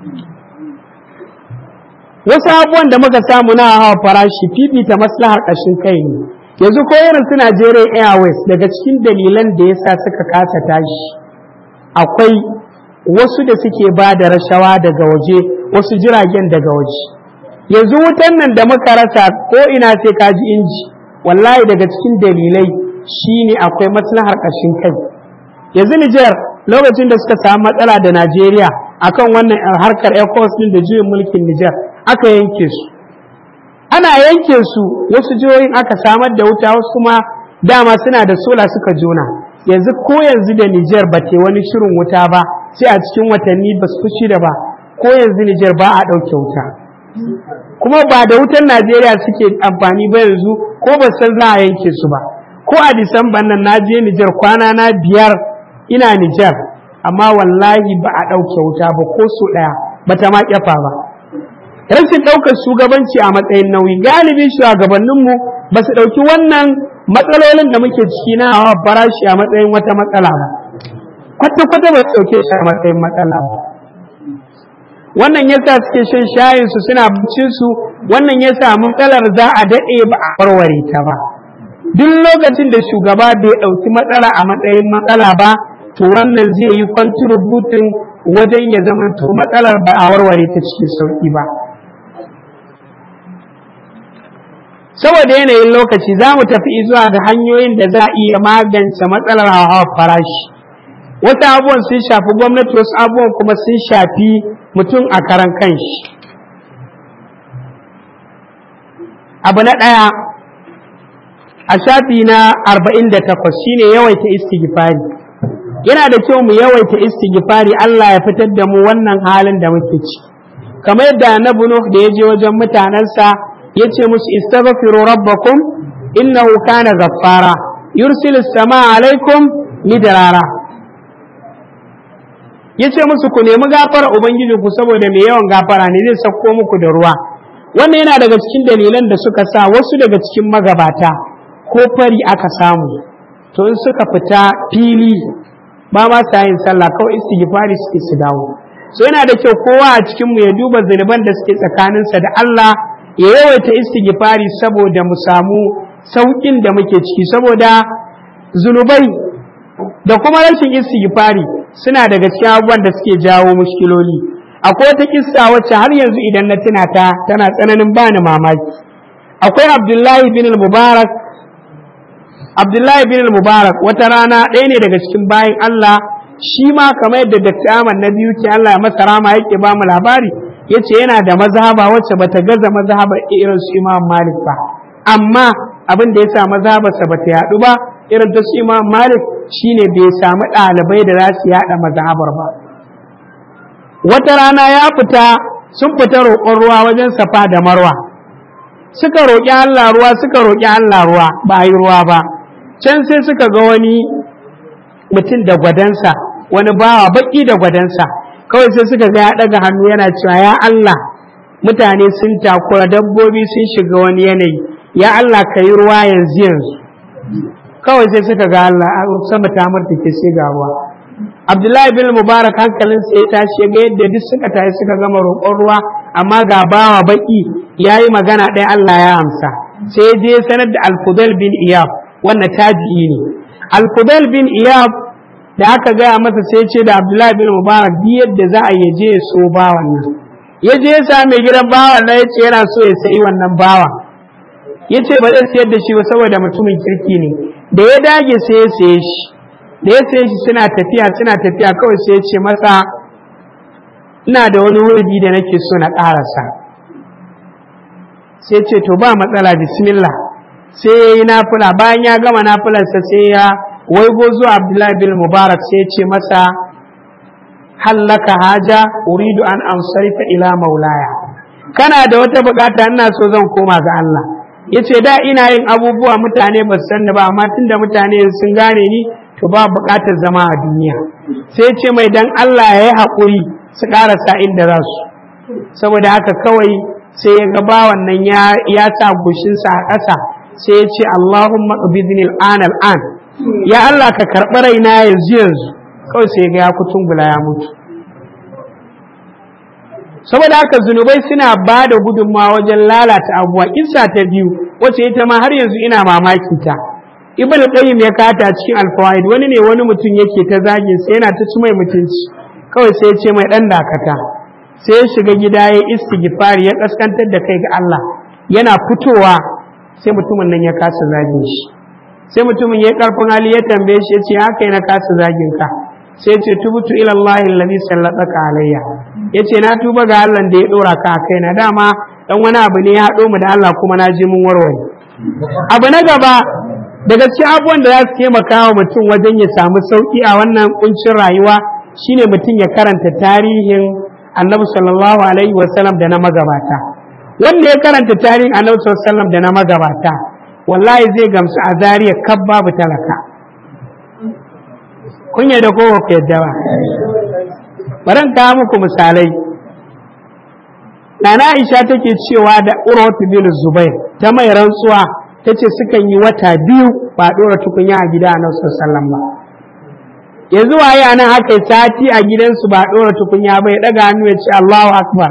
wasu abubuwan da muka samu na hawa farashi fifita maslahar ƙashin kai ne yanzu ko irin su Najeriya Airways daga cikin dalilan da yasa suka kasa tashi akwai wasu da suke ba da rashawa daga waje wasu jiragen daga waje yanzu wutan nan da muka rasa ko ina sai ka ji inji wallahi daga cikin dalilai shine akwai maslahar ƙashin kai yanzu Nijar lokacin da suka samu matsala da Najeriya akan wannan harkar ECOWAS din da juyin mulkin Nijar aka yanke su ana yanke su wasu jihohin aka samar da wuta wasu kuma dama suna da sola suka jona yanzu ko yanzu da Nijar ba te wani shirin wuta ba sai a cikin watanni ba su fushi da ba ko yanzu Nijar ba a ɗauke wuta kuma ba da wutan Najeriya suke amfani ba yanzu ko ba san za a yanke su ba ko a Disamban nan na je Nijar kwana na biyar ina Nijar amma wallahi ba a ɗauke wuta ba ko so ɗaya ba ta ma ƙyafa ba rashin ɗaukar shugabanci a matsayin nauyi galibin shugabanninmu ba su ɗauki wannan matsalolin da muke ciki na hawa farashi a matsayin wata matsala ba kwata-kwata ba su ɗauke shi a matsayin matsala ba wannan yasa suke shan shayin su suna bincin su wannan yasa matsalar za a daɗe ba a warware ta ba duk lokacin da shugaba bai ɗauki matsala a matsayin matsala ba to wannan zai yi kwantributin wajen ya zama to matsalar ba a warware ta cikin sauƙi ba saboda yanayin lokaci za mu tafi zuwa ga hanyoyin da za a iya magance matsalar hawa farashi wasu abubuwan sun shafi gwamnati wasu abubuwan kuma sun shafi mutum a karan kanshi abu na ɗaya a shafi na 48 shine yawaita istighfari yana da kyau mu yawaita istighfari Allah ya fitar da mu wannan halin da muke ci kamar yadda annabi Nuh da ya je wajen mutanensa ya ce musu istaghfiru rabbakum innahu kana ghaffara yursilu samaa alaikum midrara ya ce musu ku nemi gafara ubangiji ku saboda mai yawan gafara ne zai sauko muku da ruwa wannan yana daga cikin dalilan da suka sa wasu daga cikin magabata ko fari aka samu to in suka fita fili ba ma sa yin sallah kawai istighfari suke su dawo so yana da kyau kowa a cikin mu ya duba zunuban da suke tsakaninsa da Allah ya yawaita istighfari saboda mu samu saukin da muke ciki saboda zunubai da kuma rashin istighfari suna daga cikin abubuwan da suke jawo mushkiloli akwai wata kissa wacce har yanzu idan na tuna ta tana tsananin bani mamaki akwai abdullahi bin mubarak abdullahi bin mubarak wata rana ɗaya ne daga cikin bayan allah shi ma kamar yadda dr ahmad na biyu ce allah ya masa rama yake ba mu labari ya ce yana da mazhaba wacce bata gaza mazhabar irin su imam malik ba amma abin da ya sa mazhabarsa bata yaɗu ba irin ta su imam malik shine bai samu ɗalibai da za su yaɗa mazhabar ba wata rana ya fita sun fita roƙon ruwa wajen safa da marwa suka roƙi Allah ruwa suka roƙi Allah ruwa ba yi ruwa ba can sai suka ga wani mutum da gwadansa wani bawa baƙi da gwadansa kawai sai suka ga ya ɗaga hannu yana cewa ya Allah mutane sun takura dabbobi sun shiga wani yanayi ya Allah ka yi ruwa yanzu yanzu kawai sai suka ga Allah sama ta martake sai ga ruwa Abdullahi bin Mubarak hankalin sai ya tashi ga yadda duk suka tashi suka gama roƙon ruwa amma ga bawa baki yayi magana ɗaya Allah ya amsa sai je sanar da Al-Fudal bin Iyab wannan tabi'i ne Al-Fudal bin Iyab da aka gaya masa sai ce da Abdullahi bin Mubarak bi yadda za a yi je ya so bawan nan ya je ya same gidan bawan nan ya ce yana so ya sayi wannan bawan ya ce ba zai sayar da shi ba saboda mutumin kirki ne da ya dage sai ya saye shi da ya saye shi suna tafiya suna tafiya kawai sai ya ce masa ina da wani wurdi da nake so na ƙarasa sai ce to ba matsala bismillah sai ya yi nafula bayan ya gama nafularsa sai ya waigo zuwa abdullahi bin mubarak sai ya ce masa hallaka haja uridu an ansarifa ila maulaya kana da wata bukata ina so zan koma ga Allah ya ce da ina yin abubuwa mutane ba su sanni ba amma tunda mutane sun gane ni to ba buƙatar zama a duniya sai ce mai dan Allah ya yi haƙuri su ƙarasa inda za su saboda haka kawai sai ya ga bawan nan ya sa goshinsa a ƙasa sai ya ce Allahumma qabidni al'an al'an ya Allah ka karɓi raina yanzu yanzu kawai sai ga ya kutungula ya mutu saboda haka zunubai suna ba da gudunmawa wajen lalata abuwa kissa ta biyu wacce ita ma har yanzu ina mamaki ta ibn qayyim ya kata cikin alfawaid wani ne wani mutum yake ta zagin sai yana ta ci mai mutunci kawai sai ya ce mai dan dakata sai ya shiga gida ya istighfar ya kaskantar da kai ga Allah yana fitowa sai mutumin nan ya kasa zagin shi sai mutumin ya karfin hali ya tambaye shi ya ce haka na kasa zagin ka sai ya ce tubutu ila Allah alladhi sallataka alayya ya ce na tuba ga Allah da ya dora ka a kaina dama dan wani abu ne ya haɗo mu da Allah kuma na ji mun warware abu na gaba daga cikin abubuwan da za su taimaka wa mutum wajen ya samu sauƙi a wannan kuncin rayuwa shine mutum ya karanta tarihin annabi sallallahu alaihi wasallam da na magabata wanda ya karanta tarihin annabi sallallahu alaihi wasallam da na magabata wallahi zai gamsu a zariya kab babu talaka kun yadda ko ku yadda ba bari in kawo muku misalai nana aisha take cewa da urwatu bin zubair ta mai rantsuwa ta ce sukan yi wata biyu ba ɗora tukunya a gida a nan sallam ba yanzu waye a nan aka yi sati a gidansu ba ɗora tukunya ba ya ɗaga hannu ya ce allahu akbar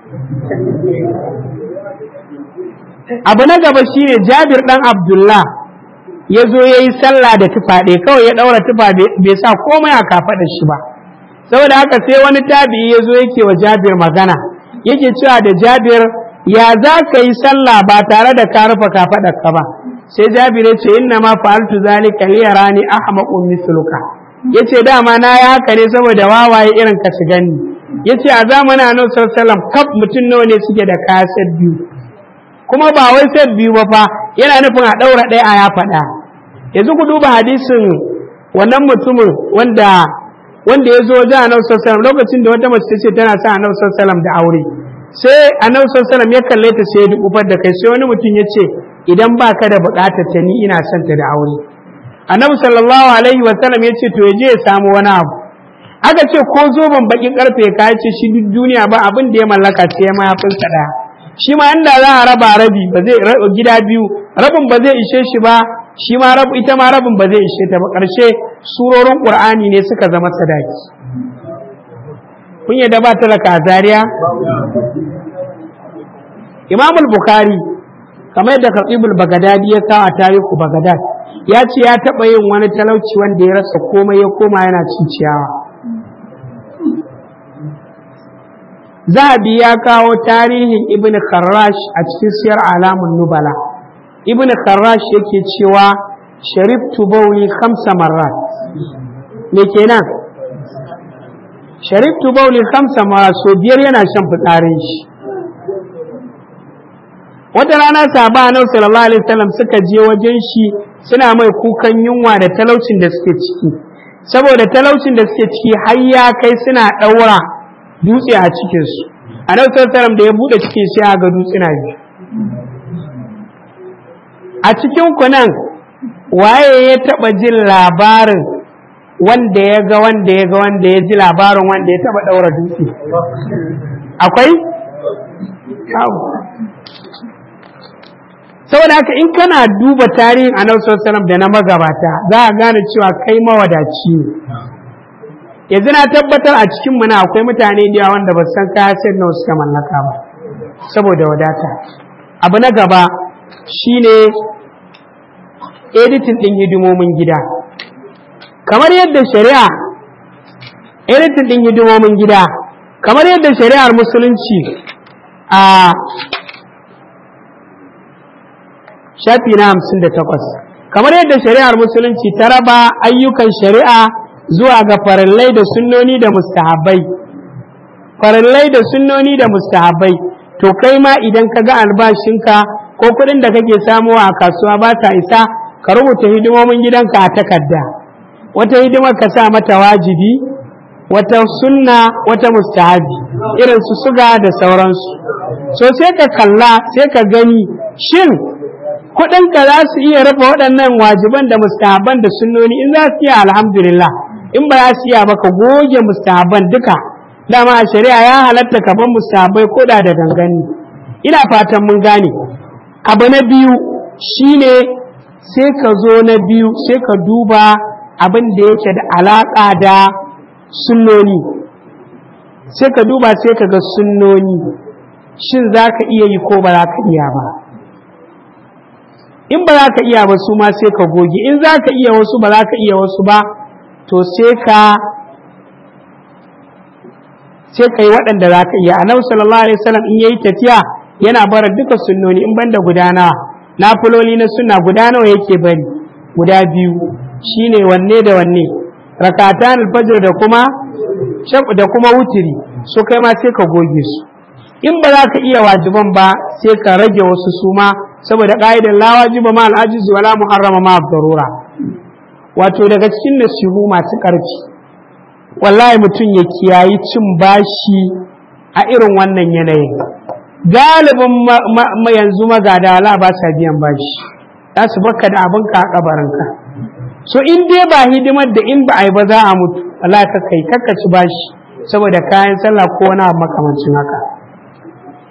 abu na gaba shine jabir ɗan abdullah ya zo ya yi sallah da tufa ɗaya kawai ya ɗaura tufa bai sa komai a kafaɗar shi ba saboda haka sai wani tabi'i ya zo yake wa jabir magana yake cewa da jabir ya za ka yi sallah ba tare da ka rufe kafaɗar ka ba sai jabir ya ce inna ma fa'altu zalika li yarani ahmaqun misluka yace dama na yi haka ne saboda wawaye irin ka su gani yace a zamanin annabi sallallahu alaihi wasallam kaf mutum nawa ne suke da kaya biyu kuma ba wai set biyu ba fa yana nufin a ɗaura ɗaya a ya faɗa yanzu ku duba hadisin wannan mutumin wanda wanda ya zo wajen annabi sallallahu lokacin da wata mace ta ce tana sa annabi sallallahu da aure sai annabi sallallahu ya kalle ta sai ya dukufar da kai sai wani mutum ya ce idan ba ka da buƙatar ta ni ina son ta da aure annabi sallallahu alaihi wa sallam ya ce to ya je ya samu wani abu aka ce ko zoben bakin karfe ka ce shi duk duniya ba abin da ya mallaka sai mayafinsa ɗaya shi ma inda za a raba rabi ba zai gida biyu rabin ba zai ishe shi ba shi ma rabu ita ma rabin ba zai ishe ta ba ƙarshe surorin ƙur'ani ne suka zama sadaki kun yadda ba talaka a zariya imam bukhari kamar yadda khatibul bagadadi ya kawo a tarihu bagadad ya ce ya taɓa yin wani talauci wanda ya rasa komai ya koma yana cin ciyawa zahabi ya kawo tarihin ibn kharrash a cikin siyar alamun nubala ibn kharrash yake cewa shariftu bauli khamsa marrat me kenan shariftu bauli khamsa marrat so biyar yana shan fitsarin shi wata rana sahaba annabi sallallahu alaihi wasallam suka je wajen shi suna mai kukan yunwa da talaucin da suke ciki saboda talaucin da suke ciki har ya kai suna ɗaura dutse a cikinsu a nan sassaram da ya buɗe cikin sai ga dutsuna biyu a cikin kunan waye ya taɓa jin labarin wanda ya ga wanda ya ga wanda ya ji labarin wanda ya taɓa ɗaura dutse akwai saboda haka in kana duba tarihin annabi sallallahu da na magabata za a gane cewa kai mawadaci ne yanzu na tabbatar a cikin muna akwai mutane da wanda ba san kaya sai nawa suka mallaka ba saboda wadata abu na gaba shine editing din hidimomin gida kamar yadda shari'a editing din hidimomin gida kamar yadda shari'ar musulunci a shafi na hamsin da takwas kamar yadda shari'ar musulunci ta raba ayyukan shari'a zuwa ga farillai da sunnoni da mustahabbai farillai da sunnoni da mustahabbai to kai ma idan ka ga albashinka ko kuɗin da kake samuwa a kasuwa ba ta isa ka rubuta hidimomin gidanka a takarda wata hidimar ka sa mata wajibi wata sunna wata mustahabi irin su suga da sauransu so sai ka kalla sai ka gani shin kuɗinka za su iya rufe waɗannan wajiban da mustahaban da sunnoni in za su iya alhamdulillah in ba za su iya ba ka goge mustahaban duka dama a shari'a ya halatta ka bar mustahabai ko da da gangani ina fatan mun gane abu na biyu shine sai ka zo na biyu sai ka duba abin da yake da alaƙa da sunnoni sai ka duba sai ka ga sunnoni shin za ka iya yi ko ba za ka iya ba in ba za ka iya ba su ma sai ka goge in za ka iya wasu ba za ka iya wasu ba to sai ka sai ka yi waɗanda za ka iya annabi sallallahu alaihi wasallam in yayi tafiya yana bara duka sunnoni in banda gudana nafiloli na sunna guda nawa yake bari guda biyu shine wanne da wanne rakatan alfajr da kuma da kuma wutiri so kai ma sai ka goge su in ba za ka iya wajiban ba sai ka rage wasu suma saboda ƙa'idar la wajiba ma al'ajizi wala muharrama ma darura wato daga cikin nasihu masu ƙarfi wallahi mutum ya kiyayi cin bashi a irin wannan yanayin galibin yanzu magada wala ba sa biyan bashi za su baka da abinka a kabarinka so in dai ba hidimar da in ba a yi ba za a mutu wala ka kai kakka ci bashi saboda kayan sallah ko wani abu makamancin haka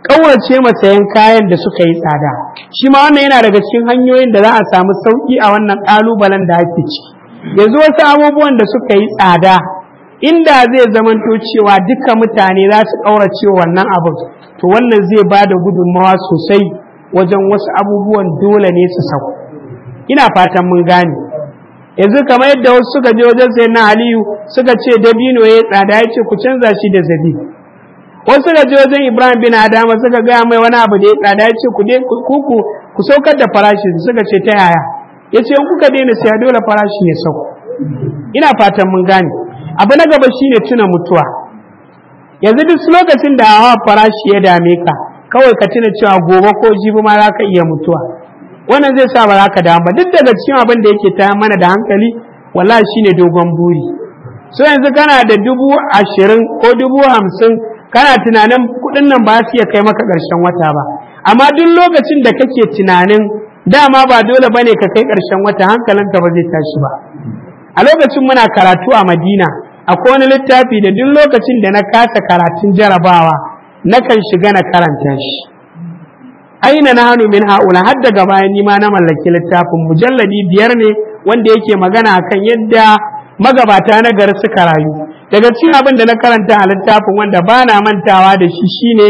ƙaurace masayan kayan da suka yi tsada shi ma wannan yana daga cikin hanyoyin da za a samu sauƙi a wannan ƙalubalen da ake ciki yanzu wasu abubuwan da suka yi tsada inda zai zamanto cewa duka mutane za su ƙaurace wannan abin to wannan zai ba da gudunmawa sosai wajen wasu abubuwan dole ne su sauko ina fatan mun gane yanzu kamar yadda wasu suka je wajen sai na aliyu suka ce dabino ya tsada ya ce ku canza shi da zabi wasu suka je wajen ibrahim bin adama suka gaya mai wani abu da ya tsada ya ce ku ku ku saukar da farashi suka ce ta yaya ya ce in kuka daina siya dole farashi ya sauko ina fatan mun gane abu na gaba shine tuna mutuwa yanzu duk lokacin da hawa farashi ya dame ka kawai ka tuna cewa gobe ko jibi ma za ka iya mutuwa wannan zai sa ba za ka damu ba duk daga cikin abin da yake ta mana da hankali wallahi shine dogon buri so yanzu kana da dubu ashirin ko dubu hamsin kana tunanin kuɗin nan ba su iya kai maka ƙarshen wata ba amma duk lokacin da kake tunanin dama ba dole bane ka kai ƙarshen wata hankalinka ba zai tashi ba a lokacin muna karatu a madina akwai wani littafi da duk lokacin da na kasa karatun jarabawa nakan shiga na karanta shi aina na hannu min ha'ula har daga bayan nima na mallaki littafin mujalladi biyar ne wanda yake magana akan yadda magabata na gari suka rayu daga cikin abin da na karanta a littafin wanda ba na mantawa da shi shine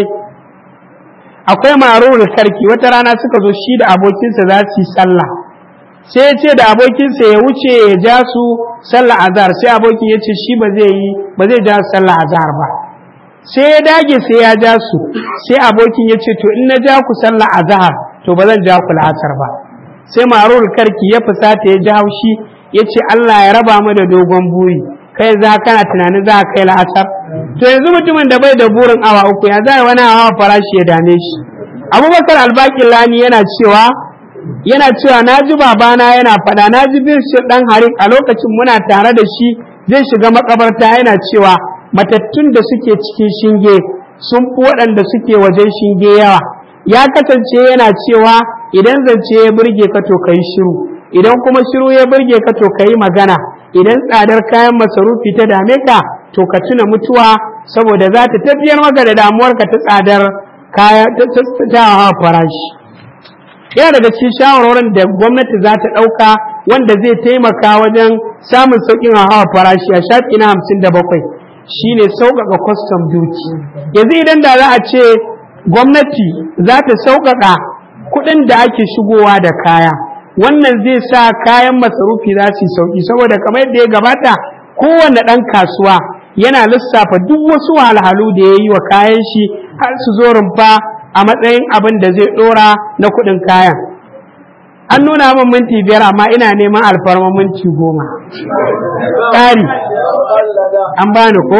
akwai marurul karki wata rana suka zo shi da abokinsa za su yi sallah sai ya ce da abokinsa ya wuce ya ja su sallah azhar sai abokin ya ce shi ba zai yi ba zai ja sallah azhar ba sai ya dage sai ya ja su sai abokin ya ce to in na ja ku sallah azhar to ba zan ja ku la'asar ba sai marur karki ya fusata ya ja haushi ya ce Allah ya raba mu da dogon buri kai za kana tunanin za ka kai la'asar to yanzu mutumin da bai da burin awa uku ya zai wani hawa farashi ya dame shi abubakar albakin lani yana cewa yana cewa na ji babana yana faɗa na ji bin shi ɗan harin a lokacin muna tare da shi zai shiga makabarta yana cewa matattun da suke cikin shinge sun fi waɗanda suke wajen shinge yawa ya kasance yana cewa idan zance ya burge ka to yi shiru idan kuma shiru ya burge ka to yi magana idan tsadar kayan masarufi ta dame ka to ka tuna mutuwa saboda za ta tafiyar maka da damuwarka ta tsadar kaya ta hawa farashi yana daga cikin shawarwarin da gwamnati za ta ɗauka wanda zai taimaka wajen samun sauƙin hawa farashi a shafi na hamsin da bakwai shine sauƙaƙa kwastam duty yanzu idan da za a ce gwamnati za ta sauƙaƙa kuɗin da ake shigowa da kaya wannan zai sa kayan masarufi za su yi sauƙi saboda kamar yadda ya gabata kowane ɗan kasuwa yana lissafa duk wasu wahalhalu da ya yi wa kayan shi har su zo rumfa a matsayin abin da zai ɗora na kuɗin kayan an nuna min minti biyar amma ina neman alfarma minti goma ƙari an bani ko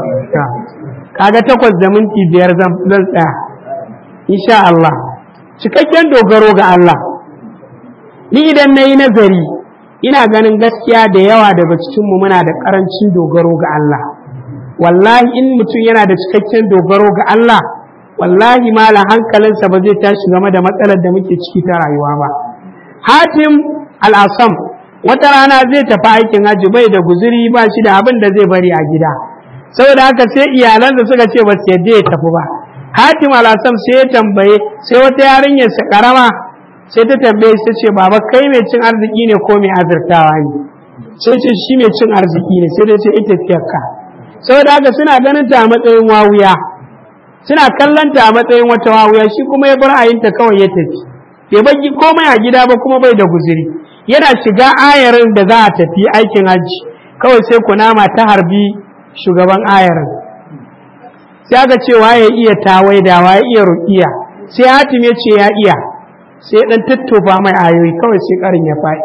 kaga takwas da minti biyar zan tsaya insha Allah cikakken dogaro ga Allah ni idan na yi nazari ina ganin gaskiya da yawa daga cikinmu muna da ƙarancin dogaro ga Allah wallahi in mutum yana da cikakken dogaro ga Allah wallahi malam hankalinsa ba zai tashi game da matsalar da muke ciki ta rayuwa ba hatim al'asam wata rana zai tafi aikin hajji bai da guzuri ba shi da abin da zai bari a gida saboda haka sai iyalansa suka ce ba su yadda ya tafi ba hatim al'asam sai ya tambaye sai wata yarinyar sa karama sai ta tambaye sai ce baba kai mai cin arziki ne ko mai azurtawa ne sai ce shi mai cin arziki ne sai dai ce ita fiyarka saboda haka suna ganin ta a matsayin wawuya suna kallon ta a matsayin wata wawuya shi kuma ya bar ayinta kawai ya tafi bai bagi komai a gida ba kuma bai da guziri yana shiga ayarin da za a tafi aikin hajji kawai sai kunama ta harbi shugaban ayarin sai aka ce waye iya tawaida waye iya ruqiya sai hatim ya ce ya iya sai dan tattofa mai ayoyi kawai sai karin ya faɗi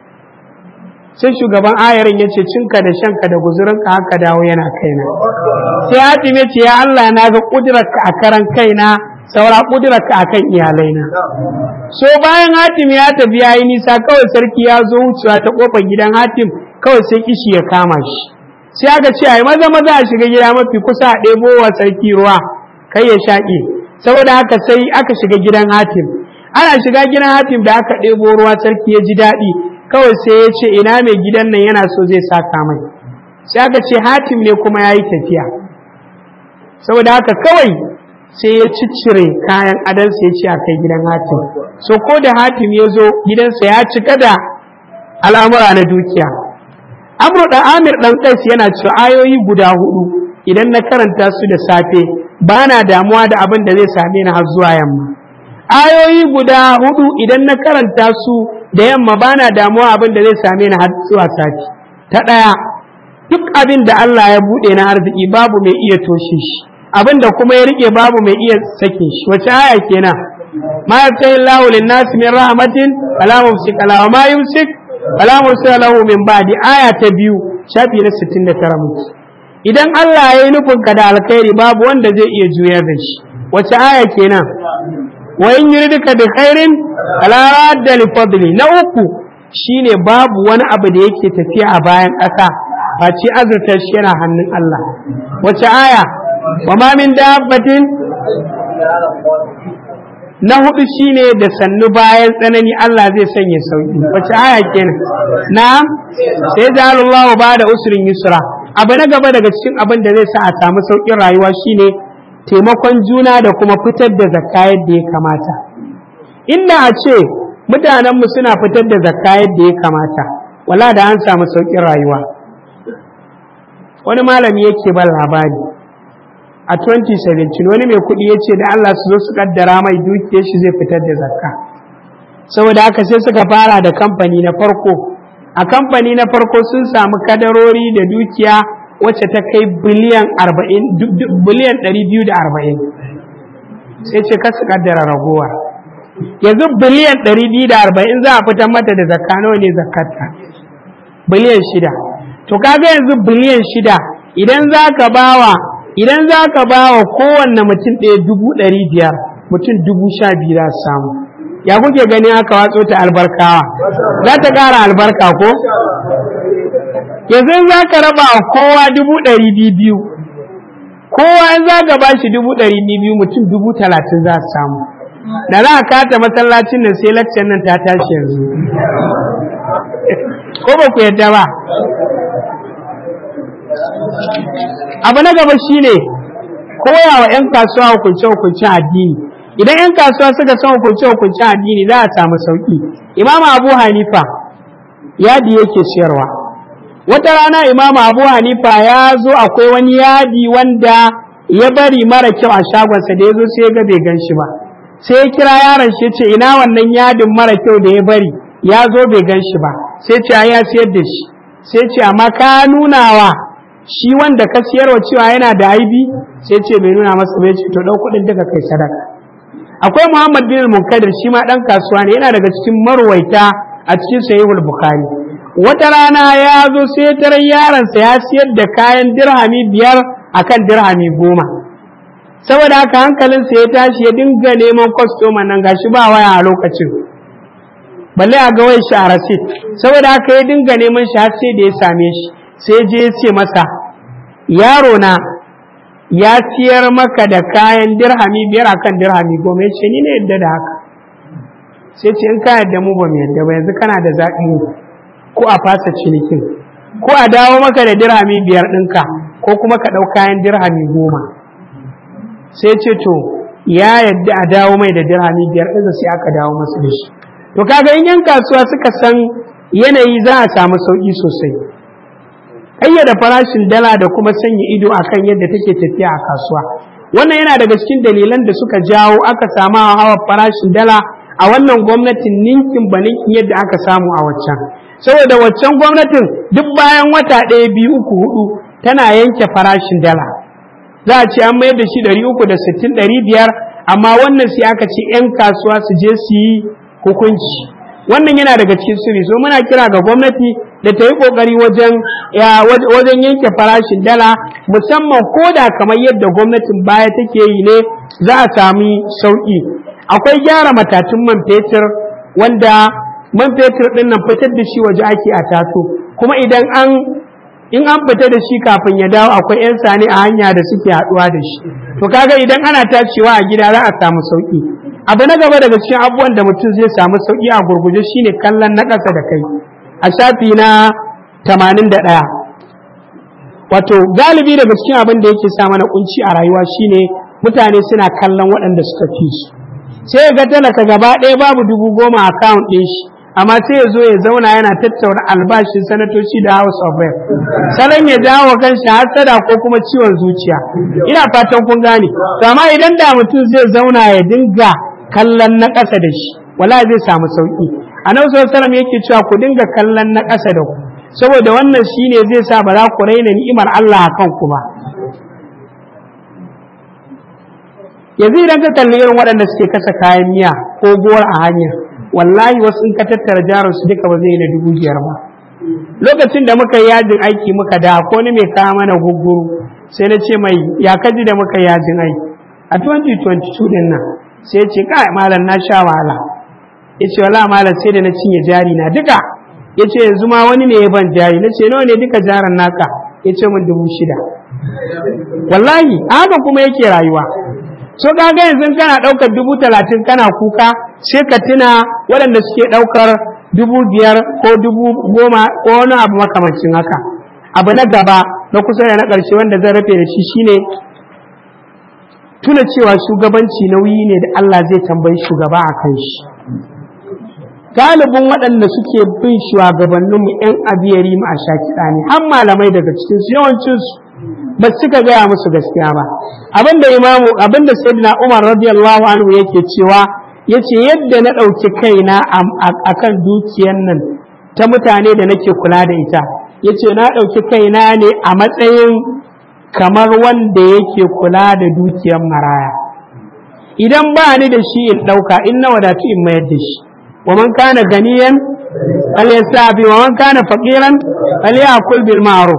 sai shugaban ayarin ya ce cinka da shanka da guzurinka haka dawo yana kaina sai hatim ya ce ya Allah na ga kudurarka a karan kaina saura kudurarka a kan iyalaina so bayan hatim ya tafi ya yi nisa kawai sarki ya zo wucewa ta kofar gidan hatim kawai sai kishi ya kama shi sai aka ce ai maza maza a shiga gida mafi kusa a ɗebo wa sarki ruwa kai ya shaƙe saboda haka sai aka shiga gidan hatim ana shiga gidan hatim da aka ɗebo ruwa sarki ya ji daɗi kawai sai ya ce ina mai gidan nan yana so zai saka mai sai aka ce hatim ne kuma ya yi tafiya saboda haka kawai sai ya ciccire kayan adansa ya ce a kai gidan hatim so ko da hatim ya zo gidansa ya cika da al'amura na dukiya amru da amir dan kais yana cewa ayoyi guda hudu idan na karanta su da safe ba na damuwa da abin da zai same ni har zuwa yamma ayoyi guda hudu idan na karanta su da yamma ba na damuwa abin da zai same ni har zuwa sati ta ɗaya duk abin da Allah ya buɗe na arziki babu mai iya toshe shi abin da kuma ya rike babu mai iya sakin shi wace aya kenan ma yaftahi Allahu lin-nas min rahmatin fala mumsik lahu wa ma yumsik fala mursila lahu min ba'di aya ta biyu shafi na 69 muke idan Allah ya yi nufin ka da alkhairi babu wanda zai iya juyar da shi wace aya kenan wa in yuridka bi khairin fala radda li fadli na uku shine babu wani abu da yake tafiya a bayan ƙasa face azurtar shi yana hannun Allah wace aya wa ma min dabbatin na hudu shine da sannu bayan tsanani Allah zai sanya sauki wace aya kenan na'am sai da Allah ba da usrin yusra abu na gaba daga cikin abin da zai sa a samu saukin rayuwa shine taimakon juna da kuma fitar da zakka yadda ya kamata inda a ce mutanenmu suna fitar da zakka yadda ya kamata wala da an samu saukin rayuwa wani malami yake ban labari a 2017 wani mai kuɗi ya ce da Allah su zo su kaddara mai dukiyar shi zai fitar da zakka saboda haka sai suka fara da kamfani na farko a kamfani na farko sun samu kadarori da dukiya wacce ta kai biliyan 40 biliyan 240 sai ce kasu kaddara ragowa yanzu biliyan 240 za a fitar mata da zakka nawa ne zakkarta biliyan shida to kaga yanzu biliyan shida idan za ka bawa idan za ka ba wa kowanne mutum ɗaya dubu ɗari biyar mutum dubu sha biyu za su samu ya kuke gani aka watso ta albarkawa za ta ƙara albarka ko yanzu za ka raba wa kowa dubu ɗari biyu kowa in za ka ba shi dubu ɗari biyu mutum dubu talatin za su samu da za a kata masallacin nan sai laccan nan ta tashi yanzu ko ba ku yadda ba abu na gaba shine koya wa 'yan kasuwa hukunce-hukuncen addini idan 'yan kasuwa suka san hukunce-hukuncen addini za a samu sauƙi imam abu hanifa yadi yake siyarwa wata rana imam abu hanifa ya zo akwai wani yadi wanda ya bari mara kyau a shagonsa da ya zo sai ya ga bai gan shi ba sai ya kira yaron shi ce ina wannan yadin mara kyau da ya bari ya zo bai gan shi ba sai ce ya siyar da shi sai ce amma ka nuna wa shi wanda ka siyarwa cewa yana da aibi sai ce bai nuna masa bai ce to ɗau kuɗin daga kai sadaka akwai muhammad bin munkadir shi ma ɗan kasuwa ne yana daga cikin marwaita a cikin sahihul bukhari wata rana ya zo sai tarar yaronsa ya siyar da kayan dirhami biyar akan dirhami goma saboda haka hankalinsa ya tashi ya dinga neman kwastoma nan gashi ba waya a lokacin balle a ga wai shi a rasit saboda haka ya dinga neman shi har sai da ya same shi sai je ya ce masa yaro na ya siyar maka da kayan dirhami biyar akan dirhami goma ya ce ni ne yadda da haka sai ce in ka yadda mu ba mu yadda ba yanzu kana da zaɓi ko a fasa cinikin ko a dawo maka da dirhami biyar ɗinka ko kuma ka ɗau kayan dirhami goma sai ce to ya yadda a dawo mai da dirhami biyar ɗinsa sai aka dawo masu da shi to kaga in yan kasuwa suka san yanayi za a samu sauƙi sosai ƙayyada farashin dala da kuma sanya ido akan yadda take tafiya a kasuwa wannan yana daga cikin dalilan da suka jawo aka samu hawa farashin dala a wannan gwamnatin ninkin ba ninkin yadda aka samu a waccan saboda waccan gwamnatin duk bayan wata ɗaya biyu uku hudu tana yanke farashin dala za a ce an mayar da shi ɗari uku da sittin ɗari biyar amma wannan sai aka ce 'yan kasuwa su je su yi hukunci wannan yana daga cikin sirri so muna kira ga gwamnati da ta yi kokari wajen wajen yanke farashin dala musamman ko da kamar yadda gwamnatin baya take yi ne za a sami sauki akwai gyara matatun man fetur wanda man fetur din nan fitar da shi waje ake a tato kuma idan an in an fita da shi kafin ya dawo akwai 'yan sani a hanya da suke haɗuwa da shi to kaga idan ana tacewa a gida za a samu sauki abu na gaba daga cikin abubuwan da mutum zai samu sauki a gurguje shine kallon na ƙasa da kai a shafi na 81 wato galibi daga cikin abin da yake sa mana kunci a rayuwa shine mutane suna kallon waɗanda suka fi su sai ga talaka gaba ɗaya babu dubu goma a account ɗin shi amma sai ya zo ya zauna yana tattauna albashin sanatoci da house of rep salon ya jawo kanshi hasada ko kuma ciwon zuciya ina fatan kun gane to amma idan da mutum zai zauna ya dinga kallon na ƙasa da shi wala zai samu sauki annabi sallallahu alaihi yake cewa ku dinga kallon na ƙasa da ku saboda wannan shine zai sa ba za ku raina ni'imar Allah a kanku ba yanzu idan ka kalli irin waɗanda suke kasa kayan miya ko gowar a hanya wallahi wasu in ka tattara jarin su duka ba zai yi na dubu biyar ba lokacin da muka yi yajin aiki muka da ko ni mai kawo mana gugguru sai na ce mai ya kaji da muka yi yajin aiki a 2022 din nan sai ya ce kai malam na sha wahala ya ce wala malam sai da na cinye jari na duka ya ce yanzu ma wani ne ya ban jari na ce nawa ne duka jarin naka ya ce min dubu shida wallahi haka kuma yake rayuwa so kaga yanzu kana ɗaukar dubu talatin kana kuka sai ka tuna waɗanda suke ɗaukar dubu biyar ko dubu goma ko wani abu makamancin haka abu na gaba na kusa da na ƙarshe wanda zan rufe da shi shine tuna cewa shugabanci nauyi ne da Allah zai tambayi shugaba a kan shi galibin waɗanda suke bin shugabanninmu 'yan abiyari mu a shakiɗa ne har malamai daga cikinsu yawancinsu ba suka gaya musu gaskiya ba abinda imamu abinda sayyidina Umar radiyallahu anhu yake cewa yace yadda na ɗauki kaina akan dukiyan nan ta mutane da nake kula da ita yace na ɗauki kaina ne a matsayin kamar wanda yake kula da dukiyan maraya idan ba ni da shi in ɗauka in na wadatu in mayar da shi wa man kana ganiyan falyasabi wa man kana faqiran falyakul bil ma'ruf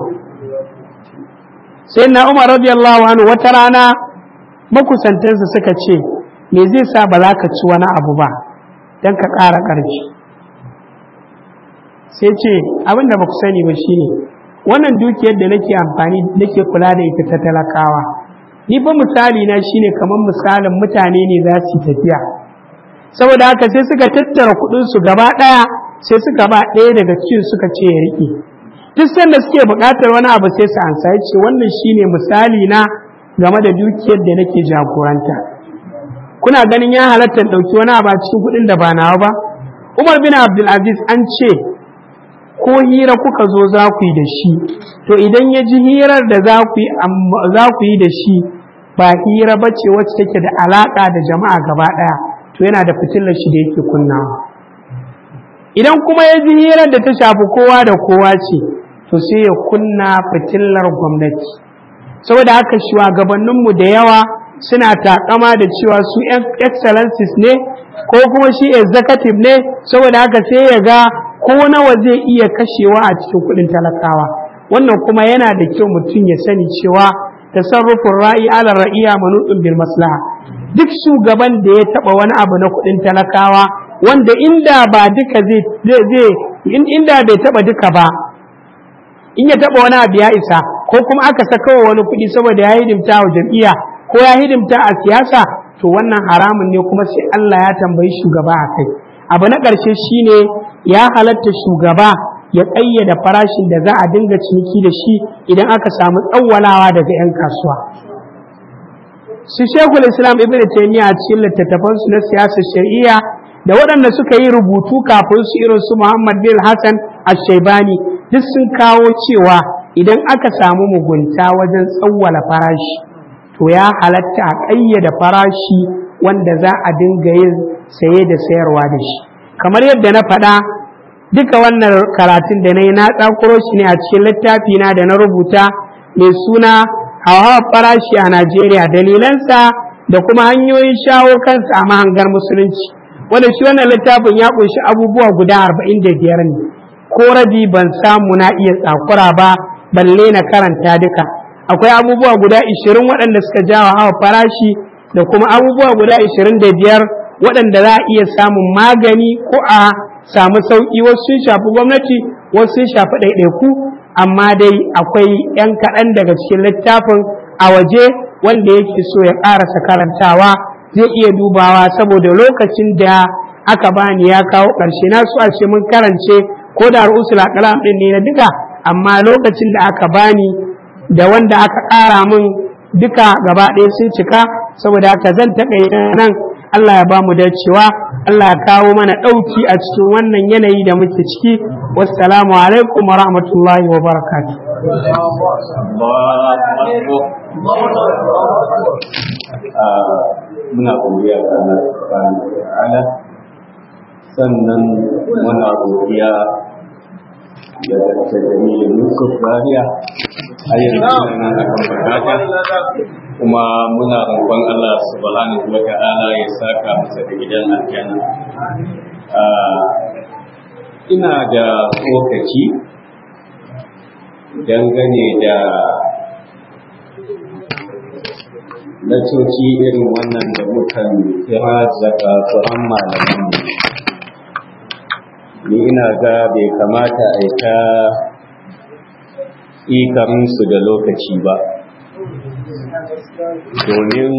sai na umar radiyallahu anhu wata rana makusantansa suka ce me zai sa ba za ka ci wani abu ba don ka ƙara ƙarfi sai ce abin da ba ku sani ba shine wannan dukiyar da nake amfani nake kula da ita ta talakawa ni fa misali na shine kamar misalin mutane ne za su tafiya saboda haka sai suka tattara kuɗinsu gaba ɗaya sai suka ba ɗaya daga cikin suka ce ya riƙe duk sanda suke buƙatar wani abu sai su ansa ya ce wannan shine misali na game da dukiyar da nake jagoranta kuna ganin ya halatta ɗauki wani abu a cikin kuɗin da ba nawa ba umar bin abdulaziz an ce ko hira kuka zo za ku yi da shi to idan ya ji hirar da za ku yi da shi ba hira ba ce wacce take da alaƙa da jama'a gaba ɗaya to yana da fitilar shi da yake kunnawa idan kuma ya ji hirar da ta shafi kowa da kowa ce to sai ya kunna fitilar gwamnati saboda haka shugabanninmu da yawa suna takama da cewa su excellencies ne ko kuma shi executive ne saboda haka sai ya ga ko nawa zai iya kashewa a cikin kudin talakawa wannan kuma yana da kyau mutum ya sani cewa tasarrufin ra'i ala ra'iya manutun bil maslaha duk shugaban da ya taba wani abu na kudin talakawa wanda inda ba duka zai zai inda bai taba duka ba in ya taba wani abu ya isa ko kuma aka saka wa wani kuɗi saboda ya hidimta wa jam'iyya ko ya hidimta a siyasa to wannan haramun ne kuma sai Allah ya tambayi shugaba a kai abu na ƙarshe shine ya halatta shugaba ya ƙayyada farashin da za a dinga ciniki da shi idan aka samu tsawwalawa daga 'yan kasuwa su shekul islam ibn taymiya a cikin littattafansu na siyasar shari'a da waɗanda suka yi rubutu kafin su irin su muhammad bin hassan ashaibani duk sun kawo cewa idan aka samu mugunta wajen tsawwala farashi to ya halatta a ƙayyada farashi wanda za a dinga yin saye da sayarwa da shi kamar yadda na faɗa duka wannan karatun da na yi na tsakuro shi ne a cikin littafi na da na rubuta mai suna hawa farashi a najeriya dalilansa da kuma hanyoyin shawo kansa a mahangar musulunci wanda shi wannan littafin ya ƙunshi abubuwa guda arba'in da biyar ne ko rabi ban samu na iya tsakura ba balle na karanta duka akwai abubuwa guda ishirin waɗanda suka jawa hawa farashi da kuma abubuwa guda ishirin da biyar waɗanda za a iya samun magani ko a samu sauƙi wasu sun shafi gwamnati wasu sun shafi ɗaiɗaiku amma dai akwai 'yan kaɗan daga cikin littafin a waje wanda yake so ya ƙarasa karantawa zai iya dubawa saboda lokacin da aka bani ya kawo ƙarshe na so a ce mun karance ko da ru'usul aqlam ɗin ne na duka amma lokacin da aka bani da wanda aka ƙara min duka gaba ɗaya sun cika saboda haka zan taƙaita nan Allah ya ba mu dacewa Allah ya kawo mana ɗauki a cikin wannan yanayi da muke ciki wassalamu alaikum wa rahmatullahi wa barakatuh muna godiya ga Allah subhanahu wa ta'ala sannan muna godiya da Dr. Jamilu Yusuf Zaria a yanzu nan akan bukata kuma muna roƙon Allah subhanahu wa ta'ala ya saka masa da gidan aljanna ina da tsokaci dangane da lacoci irin wannan da mukan kira daga tsoron malaman ni ina ga bai kamata a yi ta ikarinsu da lokaci ba domin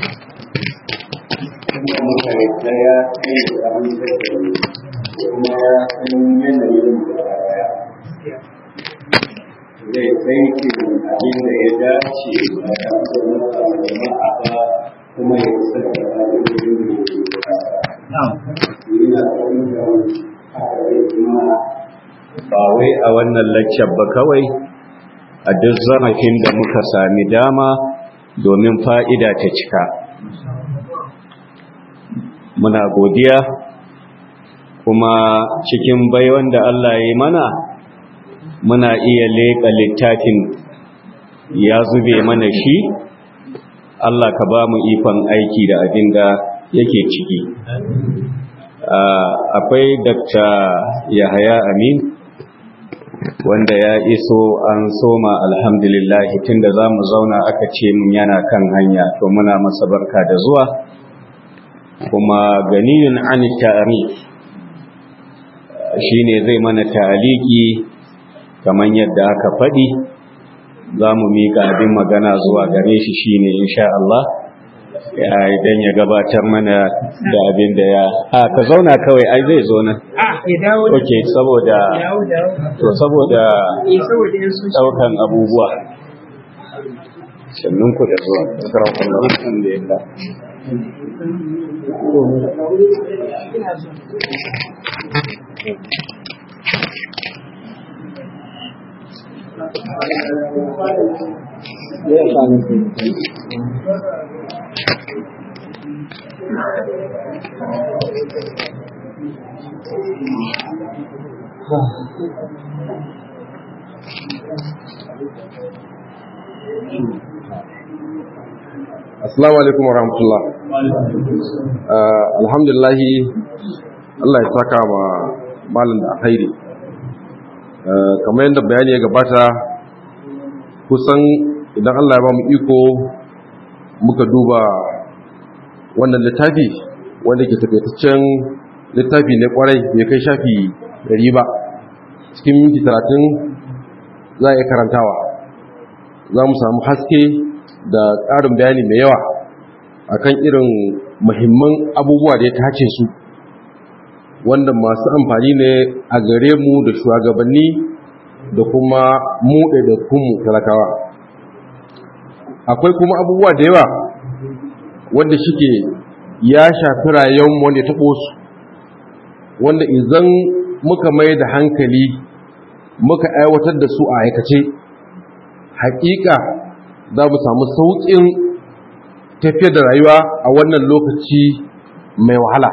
kuma mutane daya kai da abin da kuma ya san yanayin da ya zai tsaiki abin da ya dace a kan jama'a ba kuma ya isa da abin da ya ba wai a wannan lakcar ba kawai a duk zarafin da muka sami dama domin fa'ida ta cika muna godiya kuma cikin baiwan da Allah ya yi mana muna iya leƙa littafin ya zube mana shi Allah ka ba mu ikon aiki da abin da yake ciki akwai Dr. Yahaya Amin wanda ya iso an soma alhamdulillahi tunda za mu zauna aka ce mun yana kan hanya to muna masa barka da zuwa kuma ganiyun an ta'arif shine zai mana ta'aliki kamar yadda aka faɗi za mu miƙa abin magana zuwa gare shi shine insha Allah idan ya gabatar mana da abin da ya a ka zauna kawai ai zai zo nan ok saboda to saboda daukan abubuwa sannun ku da zuwa karakon da alhamdulillah Assalamu alaikum wa rahmatullah. Alhamdulillahi Allah ya saka ma malin da alkhairi. Kamar yadda bayani ya gabata kusan idan Allah ya ba mu iko muka duba wannan littafi wanda ke takaitaccen littafi ne kwarai bai kai shafi ɗari ba cikin minti talatin za a iya karantawa za mu samu haske da ƙarin bayani mai yawa akan irin muhimman abubuwa da ya tace su wanda masu amfani ne a gare mu da shugabanni da kuma mu ɗaiɗaikunmu talakawa akwai kuma abubuwa da yawa wanda shike ya shafi rayuwar wanda ya taɓo su wanda idan muka mai da hankali muka aiwatar da su a aikace haƙiƙa za mu samu sauƙin tafiyar da rayuwa a wannan lokaci mai wahala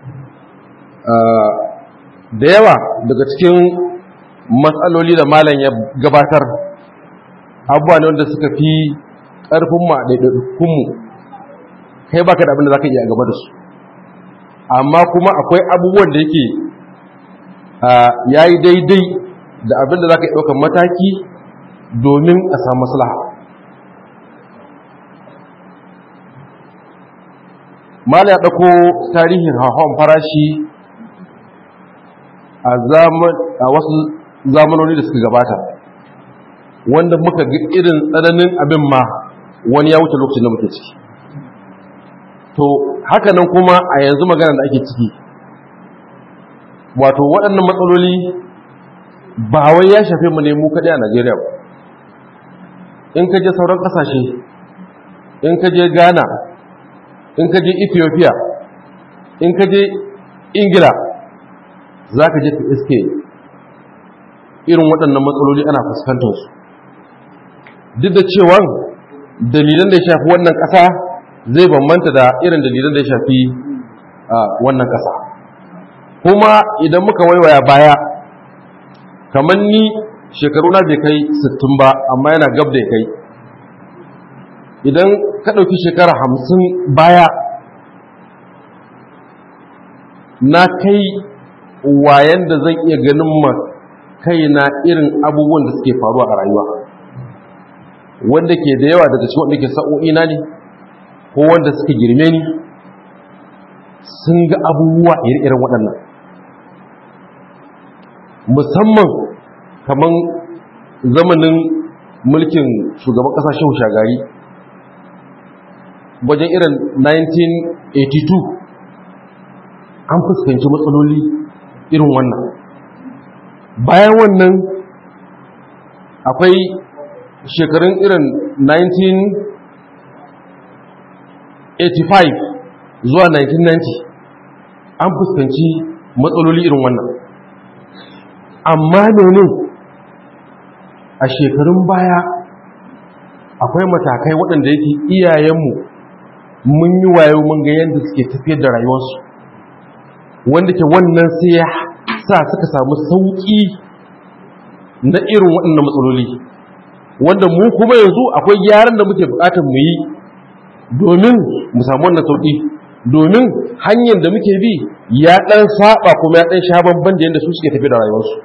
da yawa daga cikin matsaloli da malam ya gabatar abubuwa ne wanda suka fi ƙarfin ma ɗaiɗaikunmu kai baka da abin da za ka iya gaba da su amma kuma akwai abubuwan da yake ya yi daidai da abin da za ka ɗaukar mataki domin a samu maslaha mala ya ɗauko tarihin hauhawan farashi a wasu zamanoni da suka gabata wanda muka ga irin tsananin abin ma wani ya wuce lokacin da muke ciki to haka nan kuma a yanzu magana da ake ciki wato waɗannan matsaloli ba wai ya shafe mu ne mu kaɗai a najeriya ba in ka je sauran ƙasashe in ka je ghana in ka je ethiopia in ka je ingila za ka je ka iske irin waɗannan matsaloli ana fuskantar su duk da cewa dalilan da ya shafi wannan ƙasa zai bambanta da irin dalilan da ya shafi wannan ƙasa kuma idan muka waiwaya baya kamar ni shekaru na bai kai 60 ba amma yana gab da ya kai idan ka ɗauki shekara hamsin baya na kai wayan da zan iya ganin ma kaina irin abubuwan da suke faruwa a rayuwa wanda ke da yawa daga cikin wanda ke sa'o'ina ne ko wanda suka girme ni sun ga abubuwa iri-irin waɗannan musamman kamar zamanin mulkin shugaban ƙasa shehu shagari wajen irin 1982 an fuskanci matsaloli irin wannan bayan wannan akwai shekarun irin 1985 zuwa 1990 an fuskanci matsaloli irin wannan amma ne a shekarun baya akwai matakai waɗanda yake iyayenmu mun yi wayo mun ga yadda suke tafiyar da rayuwarsu wanda ke wannan sai ya sa suka samu sauƙi na irin waɗannan matsaloli wanda mu kuma yanzu akwai gyaran da muke buƙatar mu yi domin mu samu wannan sauƙi domin hanyar da muke bi ya ɗan saba kuma ya ɗan sha bamban da yadda su suke tafi da rayuwarsu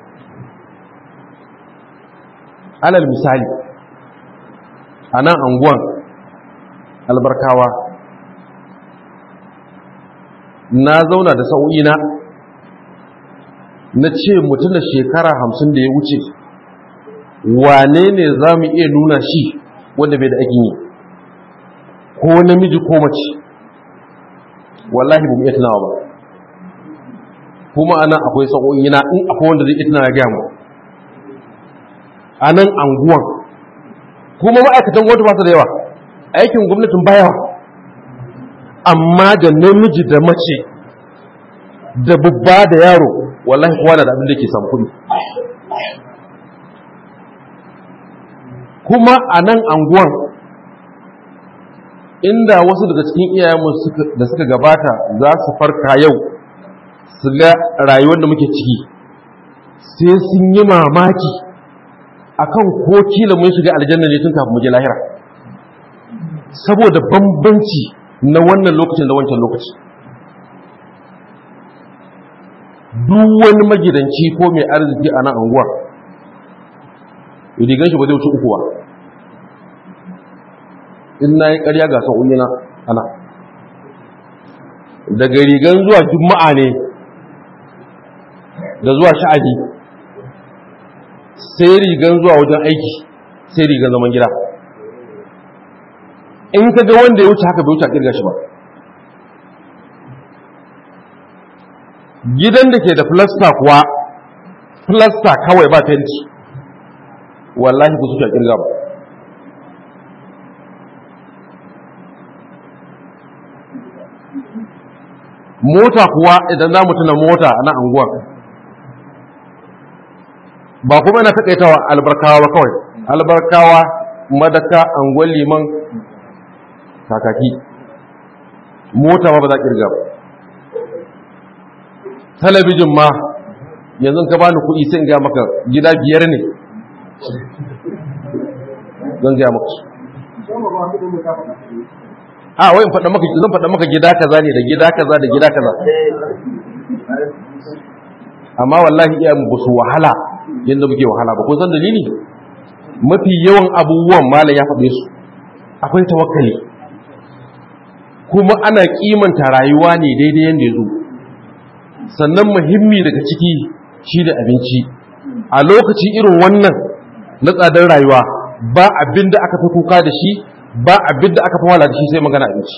alal misali a nan anguwan albarkawa na zauna da sa'o'ina na ce mutum da shekara hamsin da ya wuce wane ne za mu iya nuna shi wanda bai da aikin yi ko namiji ko mace wallahi ba mu iya tunawa ba kuma anan akwai sa'o'ina in akwai wanda zai iya tunawa ya gaya mu a nan anguwan kuma ma'aikatan gwamnati ba su da yawa aikin gwamnatin bayawa amma da namiji da mace da babba da yaro wallahi kowa da abin da ke samu kuɗi kuma a nan anguwan inda wasu daga cikin iyayenmu da suka gabata za su farka yau su ga rayuwar da muke ciki sai sun yi mamaki akan ko kila mun shiga aljanna ne tun kafin mu je lahira saboda bambanci na wannan lokacin da wancan lokaci duk wani magidanci ko mai arziki a nan anguwar rigan shi ba zai wuce uku ba in na yi karya ga sa'o'i na ana daga rigan zuwa juma'a ne da zuwa sha'adi sai rigan zuwa wajen aiki sai rigan zaman gida in ka ga wanda ya wuce haka bai wuce a kirga shi ba gidan da ke da filasta kuwa filasta kawai ba fenti wallahi ku suke a kirga ba mota kuwa idan za mu tuna mota a na anguwa ba kuma yana taƙaitawa albarkawa ba kawai albarkawa madaka anguwan liman kakaki mota ma ba za kirga ba talabijin ma yanzu ka bani kuɗi sai ga maka gida biyar ne zan ga maka a wai in faɗa maka zan faɗa maka gida kaza ne da gida kaza da gida kaza amma wallahi iya mu su wahala yadda muke wahala ba ko san dalili mafi yawan abubuwan malam ya faɗe su akwai tawakkali kuma ana kimanta rayuwa ne daidai yadda ya zo sannan muhimmi daga ciki shi da abinci a lokaci irin wannan na tsadar rayuwa ba abin da aka fi kuka da shi ba abin da aka fi wala da shi sai magana abinci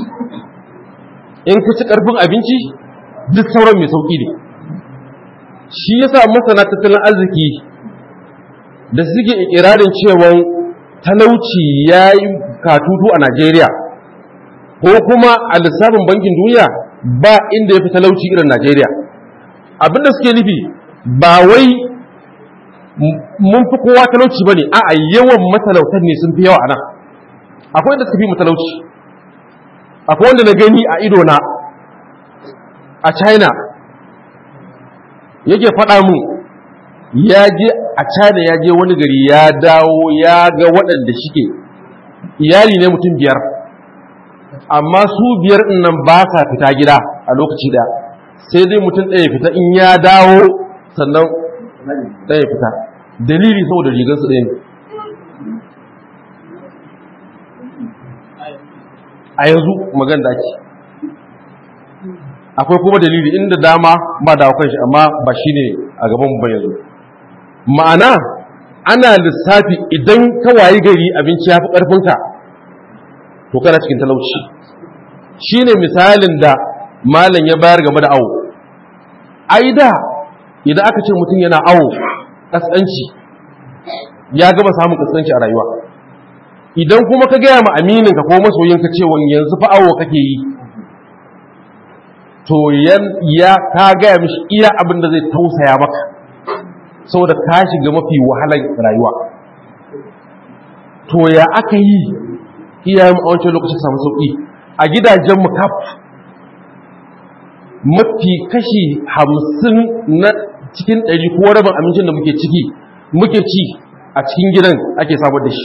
in ka ci karfin abinci duk sauran mai sauki ne shi yasa masana tattalin arziki da suke ikirarin cewa talauci ya yi katutu a najeriya ko kuma a lissafin bankin duniya ba inda ya fi talauci irin najeriya abinda suke nufi ba wai mun fi kowa talauci ba ne a yawan matalautan ne sun fi yawa a nan akwai inda suka fi matalauci akwai wanda na gani a idona a china yake faɗa mu ya je a china ya je wani gari ya dawo ya ga waɗanda shike iyali ne mutum biyar amma su biyar nan ba sa fita gida a lokaci da sai dai mutum ɗaya fita in ya dawo sannan ɗaya fita dalili saboda rigarsu ɗaya ne a yanzu magan da ake akwai kuma dalili inda dama ba da kan shi amma ba shi ne a gaban ban yanzu ma'ana ana lissafi idan ka wayi gari abinci ya fi ƙarfinka to kana cikin talauci shi ne misalin da malam ya bayar game da awo ai da idan aka ce mutum yana awo ƙasƙanci ya gaba samun ƙasƙanci a rayuwa idan kuma ka gaya ma amininka ko masoyinka cewa yanzu fa awo kake yi to ya ka gaya mishi iya abin da zai tausaya maka saboda ka shiga mafi wahalar rayuwa to ya aka yi iyayen a wancan lokacin samu sauƙi a gidajenmu kaf mafi kashi hamsin na cikin ɗari ko rabin abincin da muke ciki muke ci a cikin gidan ake samar da shi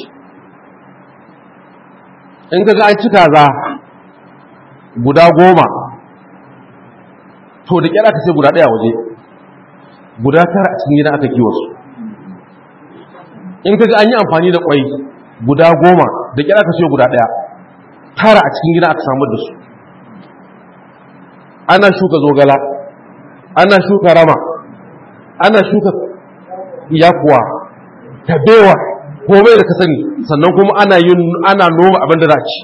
in ka ga an ci kaza guda goma to da kyar aka sai guda ɗaya waje guda tara a cikin gidan aka kiwo su in ka ga an yi amfani da kwai guda goma da kyar aka sai guda ɗaya tara a cikin gidan aka samar da su ana shuka zogala ana shuka rama ana shuka yakuwa tabewa komai da ka sani sannan kuma ana yin ana noma abin da za ci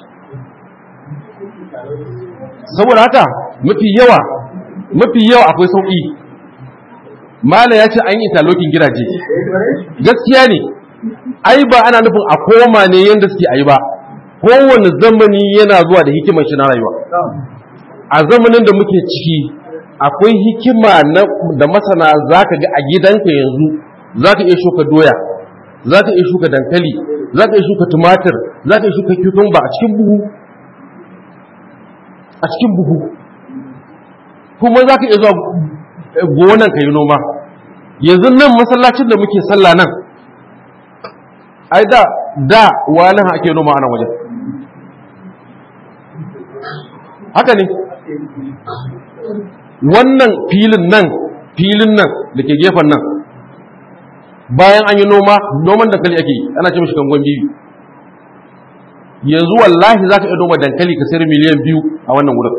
saboda haka mafi yawa mafi yawa akwai sauƙi mala ya ce an yi talokin gidaje gaskiya ne ai ba ana nufin a koma ne yadda suke ayi ba kowane zamani yana zuwa da hikimar shi na rayuwa a zamanin da muke ciki akwai hikima da masana za ka ga a gidanka yanzu za ka iya shuka doya za ka iya shuka dankali za ka iya shuka tumatir za ka iya shuka cucumber a cikin buhu a cikin buhu kuma za ka iya zuwa gonan ka yi noma yanzu nan masallacin da muke sallah nan ai da da wani ake noma ana wajen haka ne wannan filin nan filin nan da ke gefen nan bayan an yi noma noman dankali ake yi ana ce mashi kangon biyu yanzu wallahi za ka iya noma dankali ka sayar miliyan biyu a wannan wurin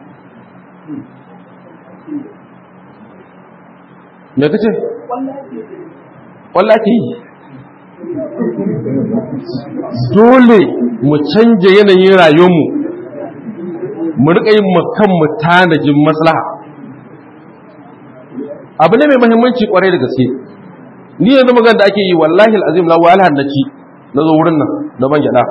me ka ce? ake yi dole mu canje yanayin rayuwarmu mu rika yin kanmu tanajin maslaha abu ne mai mahimmanci kwarai da gaske ni yanzu magana da ake yi wallahi al'azim la wala hannaci na zo wurin nan da ban gyada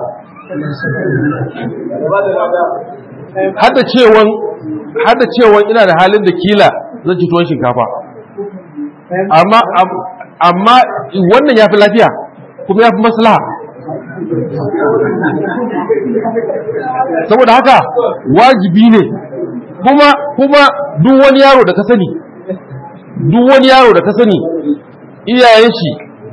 hada cewan hada cewan ina da halin da kila zan ci tuwon shinkafa amma amma wannan yafi lafiya kuma yafi maslaha saboda haka wajibi ne kuma kuma duk wani yaro da ka sani duk wani yaro da ka sani iyayen shi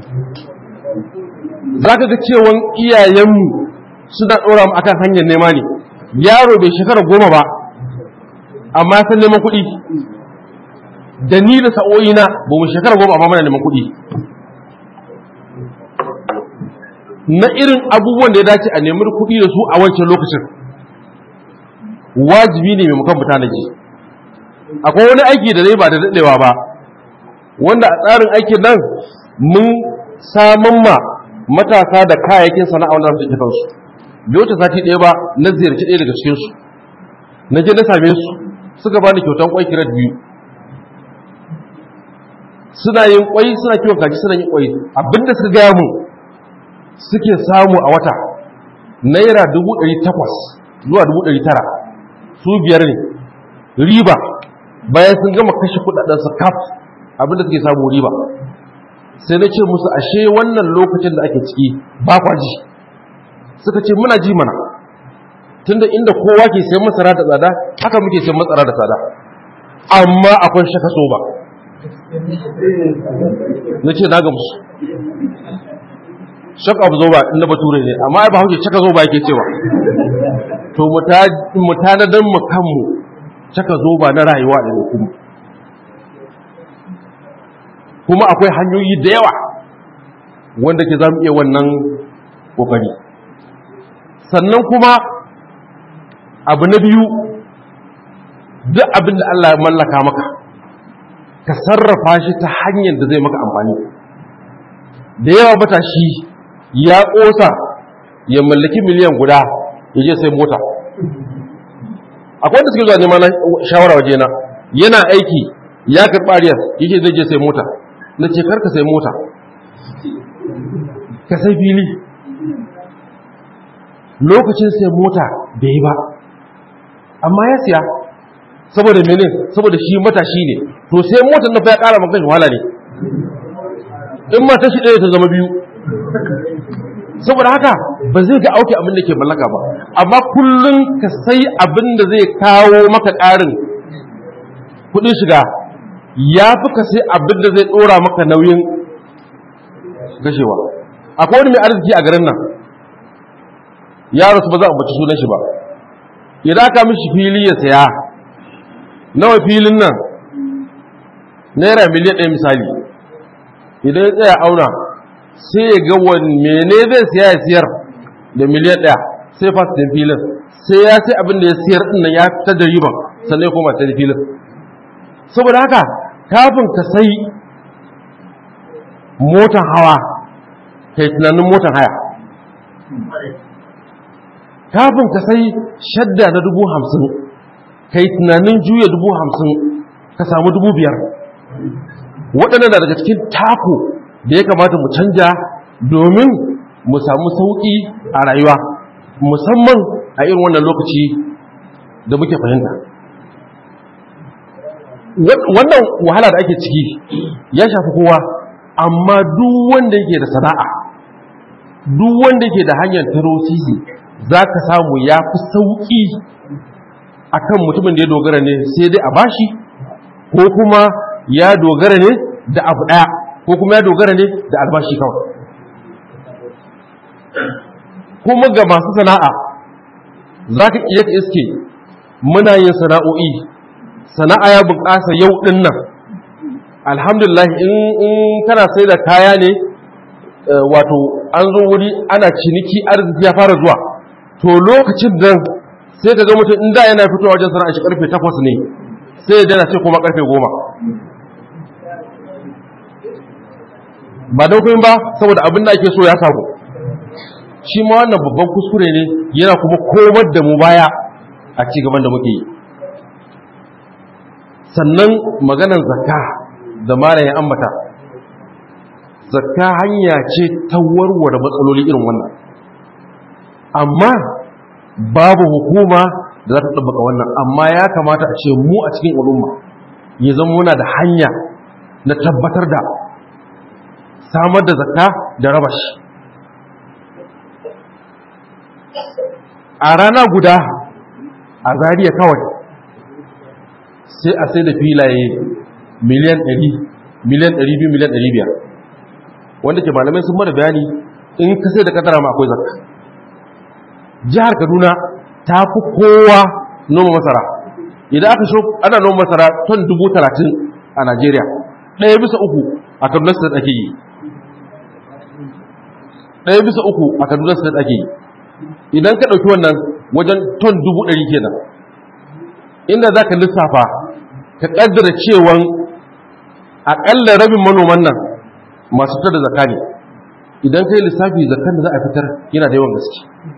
za ka ga cewan iyayenmu suna ɗora mu akan hanyar nema ne yaro bai shekara goma ba amma ya san neman kuɗi da ni da sa'o'ina ba mu shekara goma amma mana neman kuɗi na irin abubuwan da ya dace a nemi kuɗi da su a wancan lokacin wajibi ne mai mukan fita na ji akwai wani aiki da zai ba da daɗewa ba wanda a tsarin aikin nan mun samun ma matasa da kayayyakin sana'a wanda su kansu bai wuce sati ɗaya ba na ziyarci ɗaya daga cikinsu na je na same su suka bani kyautan kwai kirat biyu suna yin kwai suna kiwon kaji suna yin kwai abinda suka gaya mu suke samu a wata naira dubu ɗari takwas zuwa dubu ɗari tara su biyar ne riba bayan sun gama kashe kuɗaɗensu kaf abinda suke samu riba sai na ce musu ashe wannan lokacin da ake ciki ba kwa ji suka ce muna ji mana tunda inda kowa ke sayan masara da tsada haka muke sayan masara da tsada amma akwai shaka so ba na ce na gamsu shaka abu zo ba inda bature ne amma ai ba hauke shaka zo ba yake cewa to mu tanadar mu kanmu shaka zo ba na rayuwa da ne kuma kuma akwai hanyoyi da yawa wanda ke za mu iya wannan kokari sannan kuma abu na biyu duk abin da Allah ya mallaka maka ka sarrafa shi ta hanyar da zai maka amfani da yawa matashi ya ƙosa ya mallaki miliyan guda ya je sai mota akwai wanda suke zuwa neman shawara waje na yana aiki ya karɓa ariyar yake zai je sai mota na ce karka sai mota ka sai fili lokacin sai mota bai yi ba amma ya siya saboda mene saboda shi matashi ne to sai motar na fa ya kara maka wahala ne in mata shi ɗaya ta zama biyu saboda haka ba zai ga auki abin da ke mallaka ba amma kullum ka sai abin da zai kawo maka ƙarin kuɗin shiga ya fi ka sai abin da zai ɗora maka nauyin gashewa akwai wani mai arziki a garin nan ya rasu ba za a baci sunan shi ba idan aka mishi fili ya saya nawa filin nan naira miliyan ɗaya misali idan ya tsaya auna sai ya ga wani mene zai siya ya siyar da miliyan ɗaya sai fasitin filin sai ya sai abin da ya siyar ɗin nan ya fitar da riban sannan ya koma ta da filin saboda haka kafin ka sai motan hawa kai tunanin motan haya kafin ka sai shadda na dubu hamsin ka yi tunanin juya dubu hamsin ka samu dubu biyar waɗannan na daga cikin tako da ya kamata mu canja domin mu samu sauƙi a rayuwa musamman a irin wannan lokaci da muke fahimta wannan wahala da ake ciki ya shafi kowa amma duk wanda yake da sana'a duk wanda yake da hanyar taro sisi za ka samu ya fi sauƙi a kan mutumin da ya dogara ne sai dai a bashi ko kuma ya dogara ne da abu ɗaya ko kuma ya dogara ne da albashi kawai kuma ga masu sana'a za ka iya ka iske muna yin sana'o'i sana'a ya bunƙasa yau ɗin nan alhamdulillah in kana sai da kaya ne wato an zo wuri ana ciniki arziki ya fara zuwa to lokacin nan sai ka ga mutum inda yana fitowa wajen sana'a shi karfe 8 ne sai ya dana sai kuma karfe 10 ba don ba saboda abin da ake so ya samu shi ma wannan babban kuskure ne yana kuma komar da mu baya a ci gaban da muke yi sannan maganar zakka da mara ya ambata zakka hanya ce ta warware matsaloli irin wannan amma babu hukuma da za ta tabbaka wannan amma ya kamata a ce mu a cikin al'umma ya zama muna da hanya na tabbatar da samar da zakka da raba shi a rana guda a zariya kawai sai a sai da filaye miliyan 100 miliyan 200 miliyan 500 wanda ke malamai sun mana bayani in ka sai da kadara ma akwai zakka jihar kaduna ta fi kowa noma masara idan aka so ana noma masara ton dubu talatin a najeriya ɗaya bisa uku a kaduna state ake yi ɗaya bisa uku a kaduna state ake yi idan ka ɗauki wannan wajen ton dubu ɗari kenan inda za ka lissafa ka ƙaddara cewan aƙalla rabin manoman nan masu fitar da zaka ne idan ka yi lissafi zakan da za a fitar yana da yawan gaske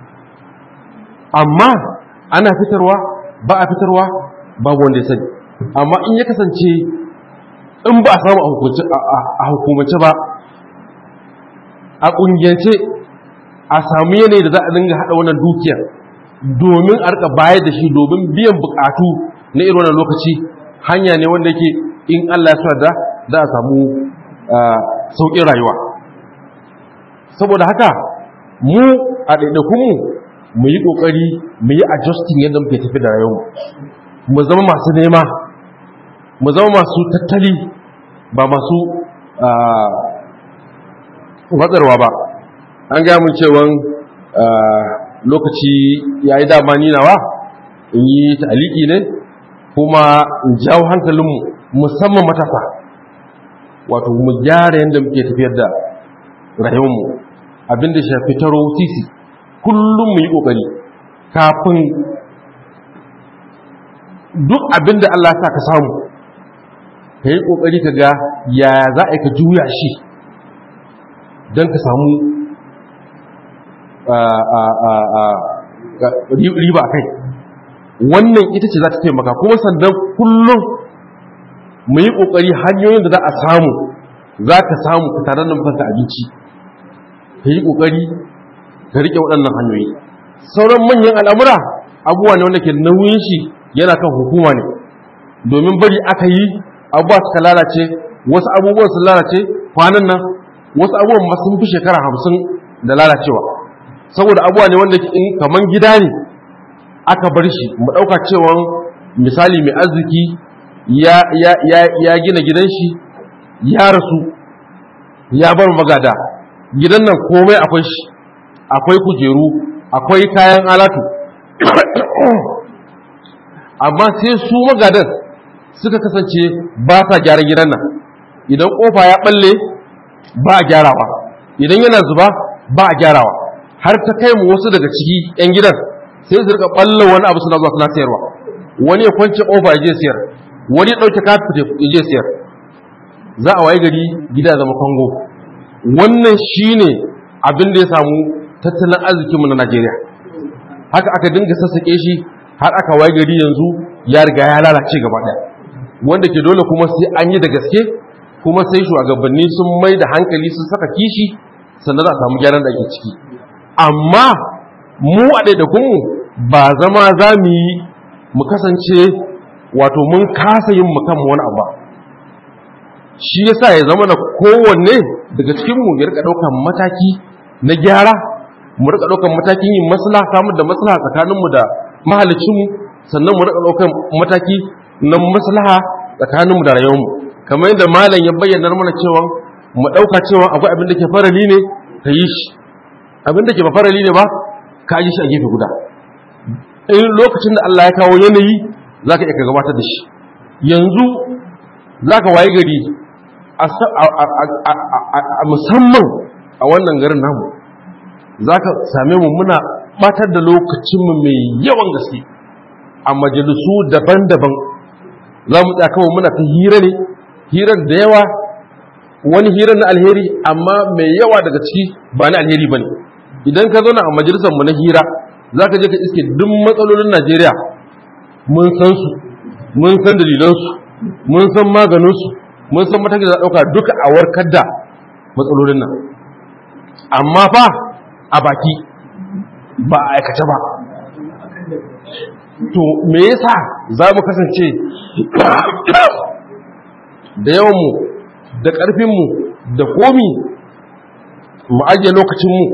amma ana fitarwa ba a fitarwa babu wanda ya sani amma in ya kasance in ba a samu a hukumance ba a ƙungiyance a samu yanayi da za a dinga haɗa wannan dukiyar domin a rika bayar da shi domin biyan bukatu na irin wannan lokaci hanya ne wanda yake in Allah ya sa da za a samu sauƙin rayuwa saboda haka mu a ɗaiɗaikunmu mu yi ƙoƙari mu yi adjusting yadda muke tafi da rayuwa mu zama masu nema mu zama masu tattali ba masu watsarwa ba an gaya mun cewan lokaci ya yi dama ninawa in yi ta'aliki ne kuma in jawo hankalinmu musamman matasa wato mu gyara yadda muke tafiyar da rayuwarmu abinda shafi taro titi kullum mu yi ƙoƙari kafin duk abinda Allah sa ka samu ka yi ƙoƙari ka ga yaya za a yi ka juya shi don ka samu riba a kai wannan ita ce za ta taimaka kuma sannan kullum mu yi ƙoƙari hanyoyin da za a samu za ka samu ka tare da makanka abinci ka yi ƙoƙari ka riƙe waɗannan hanyoyi sauran manyan al'amura abubuwa ne wanda ke nauyin shi yana kan hukuma ne domin bari aka yi abubuwa suka lalace wasu abubuwan sun lalace kwanan nan wasu abubuwan ma sun fi shekara hamsin da lalacewa saboda abubuwa ne wanda in kaman gida ne aka bar shi mu ɗauka cewa misali mai arziki ya gina gidan shi ya rasu ya bar magada gidan nan komai akwai shi akwai kujeru akwai kayan alatu amma sai su magadan suka kasance ba sa gyara gidan nan idan kofa ya balle ba a gyarawa idan yana zuba ba a gyarawa har ta kai mu wasu daga ciki 'yan gidan sai su rika ballo wani abu suna zuwa suna sayarwa wani ya kwance kofa ya je sayar wani ya dauke kafin ya je sayar za a waye gari gida zama kongo wannan shine abin da ya samu tattalin arzikinmu na Najeriya haka aka dinga sassake shi har aka waye gari yanzu ya riga ya lalace gaba ɗaya wanda ke dole kuma sai an yi da gaske kuma sai shugabanni sun mai da hankali sun saka kishi sannan za a samu gyaran da ake ciki amma mu a ɗaiɗaikunmu ba zama za mu yi mu kasance wato mun kasa yin mu kanmu wani abu ba shi yasa ya zama na kowanne daga cikinmu ya rika ɗaukan mataki na gyara mu rika ɗaukan matakin yin maslaha samun da maslaha tsakaninmu da mahalicinmu sannan mu rika ɗaukan mataki na maslaha tsakaninmu da rayuwarmu kamar yadda malam ya bayyana mana cewa mu ɗauka cewa akwai abin da ke farali ne ka yi shi abin da ke ba farali ne ba ka yi shi a gefe guda in lokacin da Allah ya kawo yanayi za ka iya ka gabatar da shi yanzu za ka waye gari a musamman a wannan garin namu za ka same mu muna batar da lokacinmu mai yawan gaske a majalisu daban-daban za mu tsaya kawai muna ta hira ne hirar da yawa wani hirar na alheri amma mai yawa daga ciki ba na alheri ba ne idan ka zauna a majalisarmu na hira za ka je ka iske duk matsalolin najeriya mun san su mun san dalilansu mun san maganinsu mun san matakin da ɗauka duka a warkar da matsalolin nan amma fa a baki ba a aikace ba to me yasa za mu kasance da yawanmu da ƙarfinmu da komi mu ajiye lokacinmu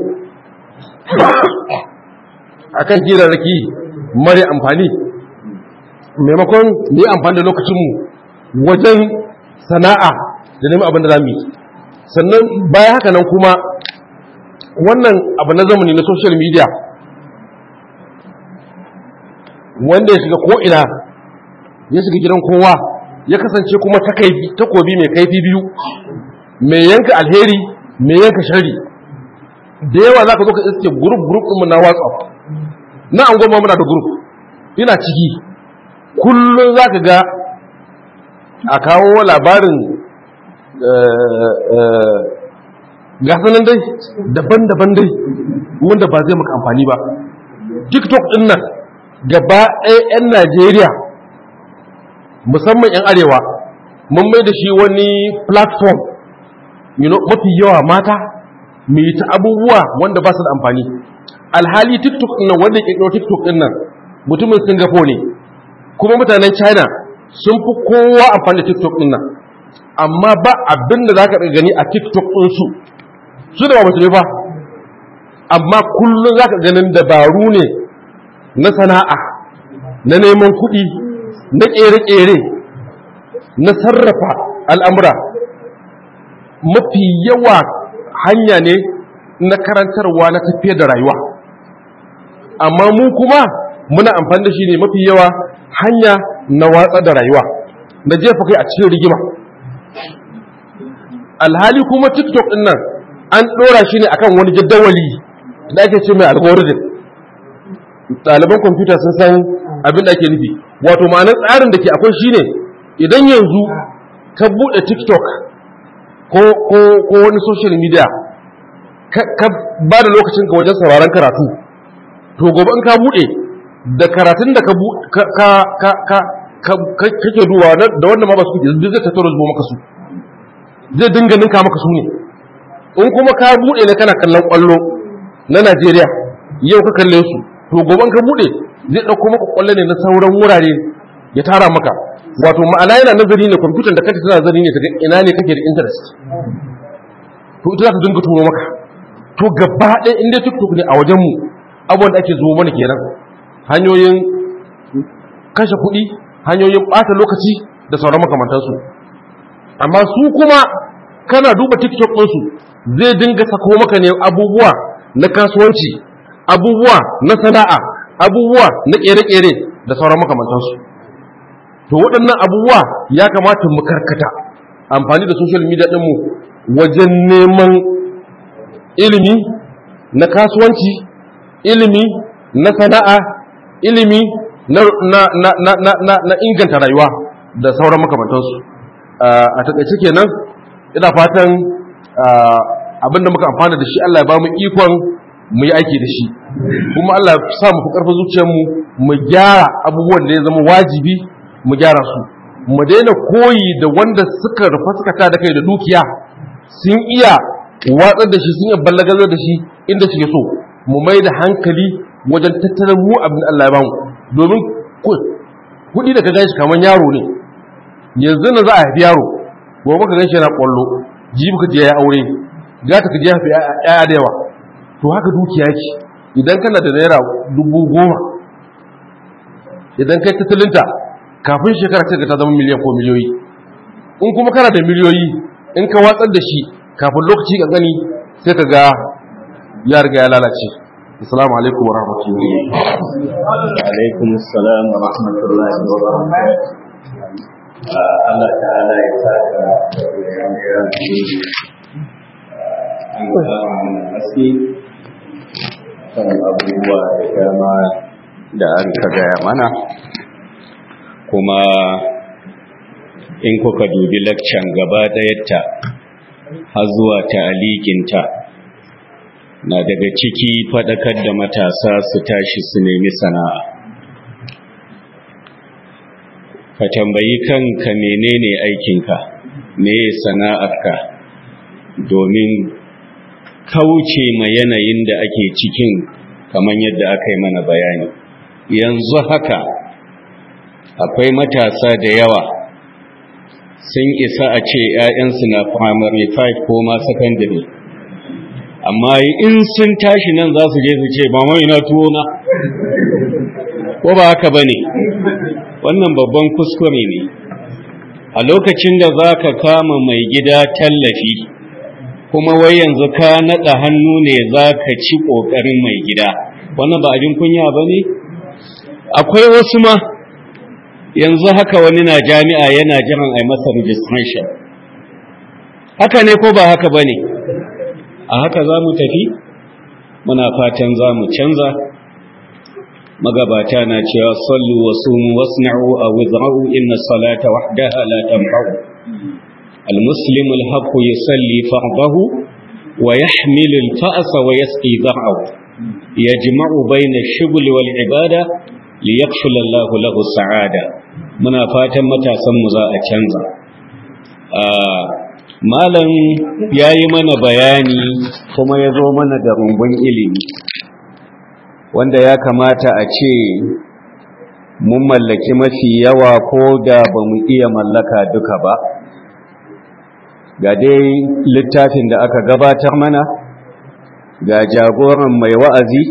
a kan hirarraki mara amfani maimakon mu yi amfani da lokacinmu wajen sana'a da neman abin da za mu yi sannan bayan haka nan kuma wannan abu na zamani na social media wanda ya shiga ko'ina ya shiga gidan kowa ya kasance kuma takobi mai kaifi biyu mai yanka alheri mai yanka shari da yawa za ka zo ka iske gurup gurup ɗinmu na whatsapp na an goma muna da gurup ina ciki kullum za ka ga a kawo labarin gasanin dai daban-daban dai wanda ba zai maka amfani ba tiktok ɗin nan gaba ɗaya 'yan najeriya musamman 'yan arewa mun mai da shi wani platform mafi yawa mata mai ta abubuwa wanda ba su da amfani alhali tiktok ɗin nan wanda ya ƙirƙiro tiktok ɗin nan mutumin singapore ne kuma mutanen china sun fi kowa amfani da tiktok ɗin nan amma ba abin da za ka gani a tiktok ɗinsu su da ba musulmi ba amma kullum za ka ganin dabaru ne na sana'a na neman kuɗi na ƙere-ƙere na sarrafa al'amura mafi yawa hanya ne na karantarwa na tafiyar da rayuwa amma mu kuma muna amfani da shi ne mafi yawa hanya na watsa da rayuwa na jefa kai a cikin rigima alhali kuma tiktok ɗin nan an ɗora shi ne akan wani jadawali da ake ce mai algorithm ɗaliban kwamfuta sun san abin da ake nufi wato ma'anar tsarin da ke akwai shi ne idan yanzu ka buɗe tiktok ko wani social media ka ba da lokacin ka wajen sauraron karatu to gobe in ka buɗe da karatun da kake duwa da wanda ma ba su kuke zai tattara zuwa maka su zai dinga ninka maka su ne in kuma ka buɗe ne kana kallon ƙwallo na najeriya yau ka kalle su to gobe ka buɗe zai ɗauko maka ƙwallo ne na sauran wurare ya tara maka wato ma'ana yana nazari ne kwamfutan da kake tana nazari ne kaga ina ne kake da interest to ita za ta dinga turo maka to gaba ɗaya inda tiktok ne a wajenmu abubuwan da ake zuwa mana kenan hanyoyin kashe kuɗi hanyoyin ɓata lokaci da sauran makamantansu amma su kuma kana duba tiktok ɗinsu zai dinga sako maka ne abubuwa na kasuwanci abubuwa na sana'a abubuwa na ƙere-ƙere da sauran makamantansu to waɗannan abubuwa ya kamata mu karkata amfani da social media ɗinmu wajen neman ilimi na kasuwanci ilimi na sana'a ilimi na, na, na, na, na, na, na inganta rayuwa da sauran makamantansu a taƙaice kenan ina fatan abinda muka amfana da shi Allah ya ba mu ikon mu yi aiki da shi kuma Allah ya sa mu fi ƙarfin zuciyarmu mu gyara abubuwan da ya zama wajibi mu gyara su mu daina koyi da wanda suka rufa suka ta da kai da dukiya sun iya watsar da shi sun iya ballagazar da shi inda suke so mu mai da hankali wajen tattalin mu abin Allah ya bamu domin kuɗi da ka gan shi kamar yaro ne yanzu na za a haifi yaro gobe ka gan shi yana ƙwallo jibi ka je ya aure gata ka je haifi ƴaƴa da yawa to haka dukiya ce idan kana da naira dubu goma idan kai tattalinta kafin shekara ta ta zama miliyan ko miliyoyi in kuma kana da miliyoyi in ka watsar da shi kafin lokaci ka gani sai ka ga ya riga ya lalace assalamu alaikum wa rahmatullahi alaikum assalam wa rahmatullahi wa barakatuh Allah ta'ala ya saka da ya an kama mana haske kan abubuwa da dama da an ka gaya mana kuma in kuka dubi lakcan gaba ɗayarta har zuwa ta'alikinta na daga ciki faɗakar da matasa su tashi su nemi sana'a ka tambayi kanka menene aikinka meye sana'arka domin kauce ma yanayin da ake cikin kamar yadda aka yi mana bayani yanzu haka akwai matasa da yawa sun isa a ce 'ya'yansu na primary 5 ko ma secondary amma in sun tashi nan za su je su ce ba mai na tuwo na ko ba haka ba ne wannan babban kuskure ne a lokacin da za ka kama mai gida tallafi kuma wai yanzu ka naɗa hannu ne za ka ci ƙoƙarin mai gida wannan ba abin kunya ba ne akwai wasu ma yanzu haka wani na jami'a yana jiran a masa registration haka ne ko ba haka ba ne a haka za mu tafi muna fatan za mu canza magabata na cewa sallu wa sumu wasna'u aw wizra'u inna salata wahdaha la tanfa'u المسلم الحق يصلي فرضه ويحمل الفأس ويسقي ذرعه يجمع بين الشغل والعبادة ليكفل الله له السعادة muna fatan matasanmu za a canza malam ya yi mana bayani kuma ya zo mana da rumbun ilimi wanda ya kamata a ce mun mallaki mafi yawa ko da ba mu iya mallaka duka ba ga dai littafin da aka gabatar mana ga jagoran mai wa'azi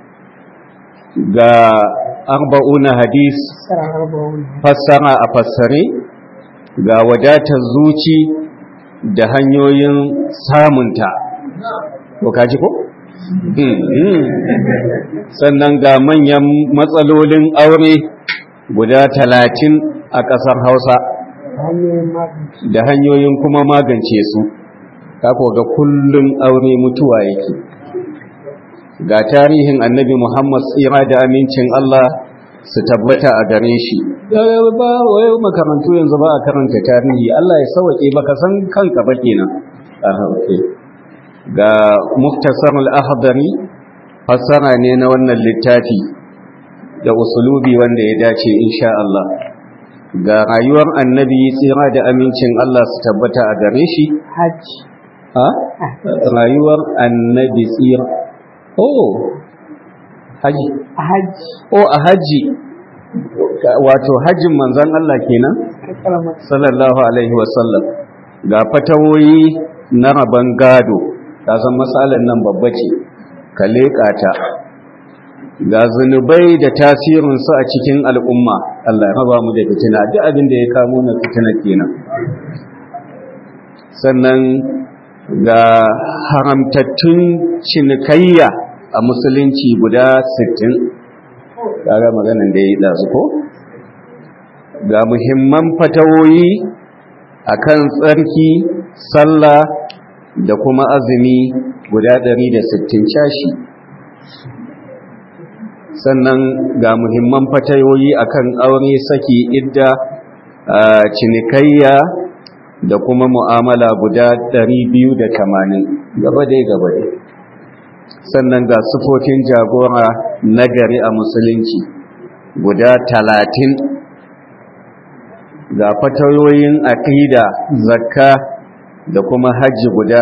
ga arba'una hadis fassara a fassare ga wadatar zuci da hanyoyin samunta ko kaji ko? sannan ga manyan matsalolin aure guda talatin a ƙasar hausa da hanyoyin kuma magance su kako ga kullum aure mutuwa yake ga tarihin annabi muhammad tsira da amincin allah su tabbata a gare shi ba wai makarantu yanzu ba a karanta tarihi allah ya sauke baka san kanka ba kenan ga muktasar al-ahdari fassara ne na wannan littafi da usulubi wanda ya dace insha Allah ga rayuwar annabi tsira da amincin Allah su tabbata a gare shi hajji ha rayuwar annabi tsira oh haji hajji oh a haji wato hajjin manzon Allah kenan sallallahu alaihi wasallam ga fatawoyi na rabon gado ka san matsalar nan babba ce ka leƙa ta ga zunubai da tasirinsu a cikin al'umma Allah ya raba mu da fitina duk abin da ya kamo na fitina kenan sannan ga haramtattun cinikayya a musulunci guda 60 kaga maganin da ya yi ɗazu ko ga muhimman fatawoyi akan tsarki sallah da kuma azumi guda 160 shashi sannan ga muhimman fatayoyi akan aure saki idda cinikayya da kuma mu'amala guda 280 gaba dai gaba dai sannan ga sufofin jagora nagari a musulunci guda 30 ga fatayoyin aqida zakka da kuma hajji guda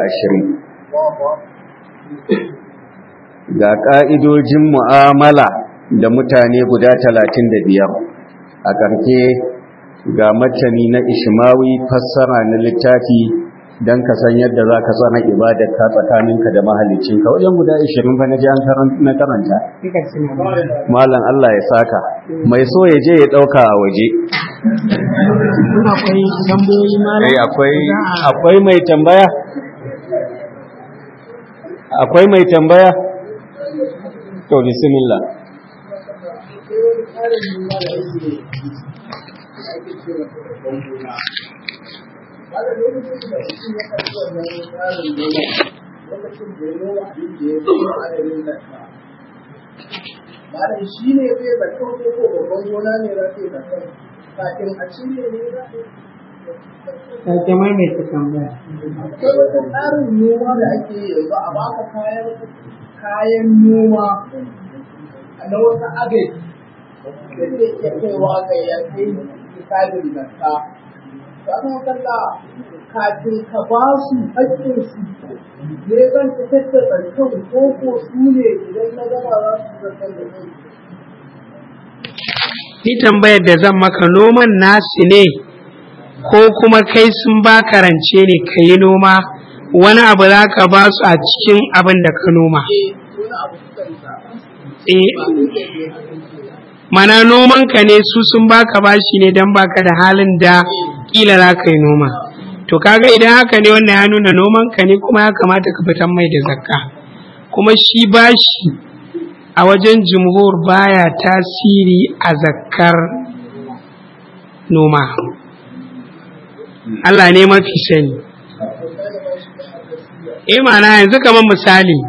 120 ga ƙa'idojin mu'amala da mutane guda 35 a ƙarke ga matani na ishmawi fassara na littafi don ka san yadda za ka tsana ibadarka tsakaninka da mahalicinka wajen guda 20 fa na ji na karanta malam Allah ya saka mai so ya je ya ɗauka a waje akwai tambayoyi malam akwai mai tambaya akwai mai tambaya to bismillah Malam shi ne zai zaton ko ko babban gona ne za su yi zaton kafin a cire ne za su sake maimaita tambaya akwai wata tsarin noma da ake yi yanzu a baka kayan kayan noma na wata agaji da zai iya kaiwa ga ya kai misalin zakka sannan kalla kafin ka ba su haƙƙin su ne zan fitar da zakkan ko ko su ne idan na gama za su zakkan da kai ni tambayar da zan maka noman nasu ne ko kuma kai sun ba karance ne ka yi noma wani abu za ka ba su a cikin abin da ka noma wani abu suka yi sa eh mana noman ka ne su sun baka bashi ne don baka da halin da kila za ka yi noma to kaga idan haka ne wannan ya nuna noman ka ne kuma ya kamata ka fitan mai da zakka kuma shi bashi a wajen jumhur baya tasiri a zakkar noma Allah ne mafi sani eh mana yanzu kamar misali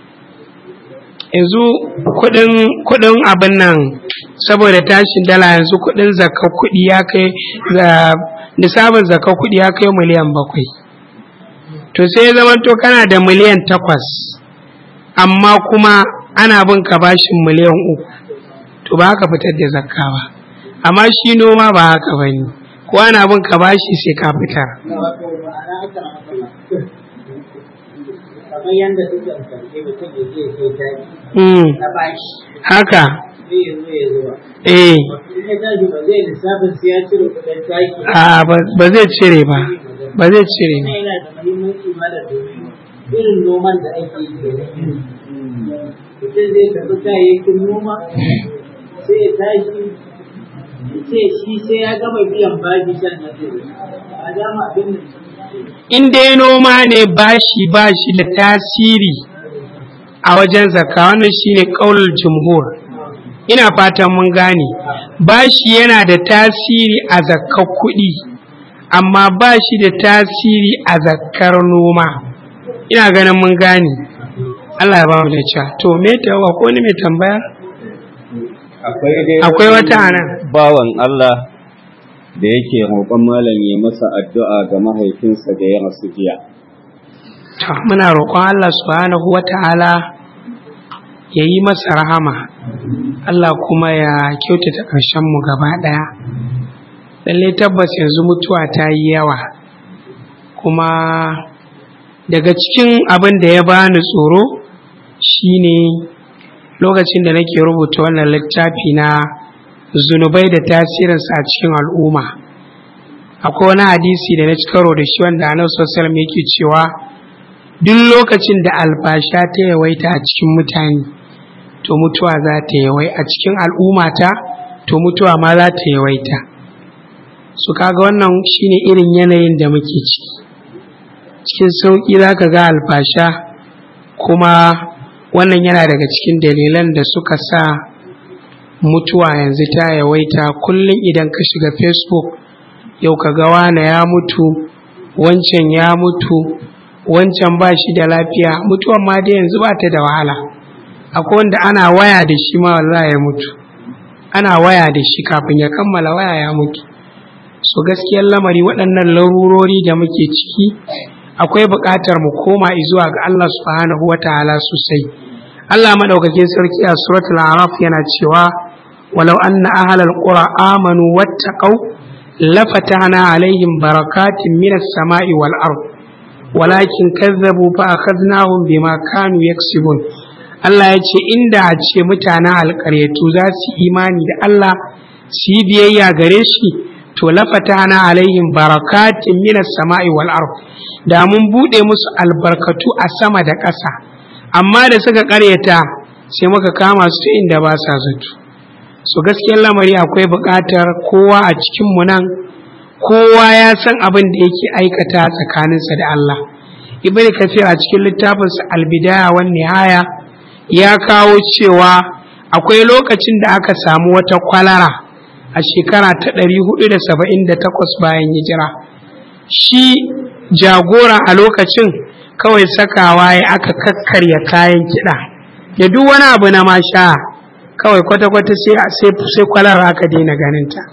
yanzu kudin kudin abin nan saboda tashin dala yanzu kudin zakka kudi ya kai nisabin zakka kudi ya kai miliyan bakwai to sai ya zama to kana da miliyan takwas amma kuma ana bin ka bashin miliyan uku to ba haka fitar da zakka ba amma shi noma ba haka ba ne ko ana bin ka bashi sai ka fitar kamar yadda suke amfani mutum ya je sai taki mm, na bashi haka sai ya zo ya zuba eh in ya tashi ba zai lissafin sai ya cire kuɗin taki a ba ba zai cire ba ba zai cire ba Wannan yana da muhimmanci ma da domin irin noman da ake yi kenan. mutum zai karɓi kayayyakin noma sai ya tashi ya ce shi sai ya gama biyan bashi sannan zai zo. a dama abin da in dai noma ne bashi bashi da tasiri a wajen zakka wannan shine kaulul jumhur ina fatan mun gane bashi yana da tasiri a zakkar kuɗi amma bashi da tasiri a zakkar noma ina ganin mun gane Allah ya ba mu da cewa to me ta ko ni mai tambaya akwai dai akwai wani wata anan bawan Allah da yake roƙon malam ya masa addu'a ga mahaifinsa da ya rasu jiya To, muna roƙon Allah subhanahu wa ta'ala ya yi masa rahama, Allah kuma ya kyautata ƙarshenmu gaba ɗaya. Lalle tabbas yanzu mutuwa ta yi yawa, kuma daga cikin abin da ya bani tsoro shine lokacin da nake rubuta wannan littafi na zunubai da tasirinsa a cikin al'umma. Akwai wani hadisi da na ci karo da shi wanda Annabi sallallahu alaihi wasallam yake cewa duk lokacin da alfasha ta yawaita a cikin mutane to mutuwa za ta yawai a cikin al'ummata to mutuwa ma za ta yawaita su kaga wannan shine irin yanayin da muke ciki cikin sauƙi za ka ga alfasha kuma wannan yana daga cikin dalilan da suka sa mutuwa yanzu ta yawaita kullum idan ka shiga facebook yau ka ga wane ya mutu wancan ya mutu wancan ba shi da lafiya mutuwan ma dai yanzu ba ta da wahala akwai wanda ana waya da shi ma wallahi ya mutu ana waya da shi kafin ya kammala waya ya mutu so gaskiyar lamari waɗannan larurori da muke ciki akwai buƙatar mu koma zuwa ga Allah subhanahu wa ta'ala sosai Allah madaukakin sarki a suratul araf yana cewa walau anna ahlal qura amanu wattaqau lafatana alaihim barakatin minas sama'i wal ard walakin kazzabu fa akhadnahum bima kanu yaksibun Allah ya ce inda a ce mutanen alƙaryatu za su imani da Allah su yi biyayya gare shi to lafatana alaihim barakatin minas sama'i wal ard da mun bude musu albarkatu a sama da ƙasa amma da suka ƙaryata sai muka kama su inda ba sa zato so gaskiyar lamari akwai buƙatar kowa a cikin mu nan kowa ya san abin da yake aikata tsakaninsa da Allah ibn kafir a cikin littafinsa albidaya wan nihaya ya kawo cewa akwai lokacin da aka samu wata kwalara a shekara ta 478 bayan hijira shi jagora a lokacin kawai sakawa ya aka kakkarya kayan kiɗa da duk wani abu na masha kawai kwata-kwata sai kwalara aka daina ganinta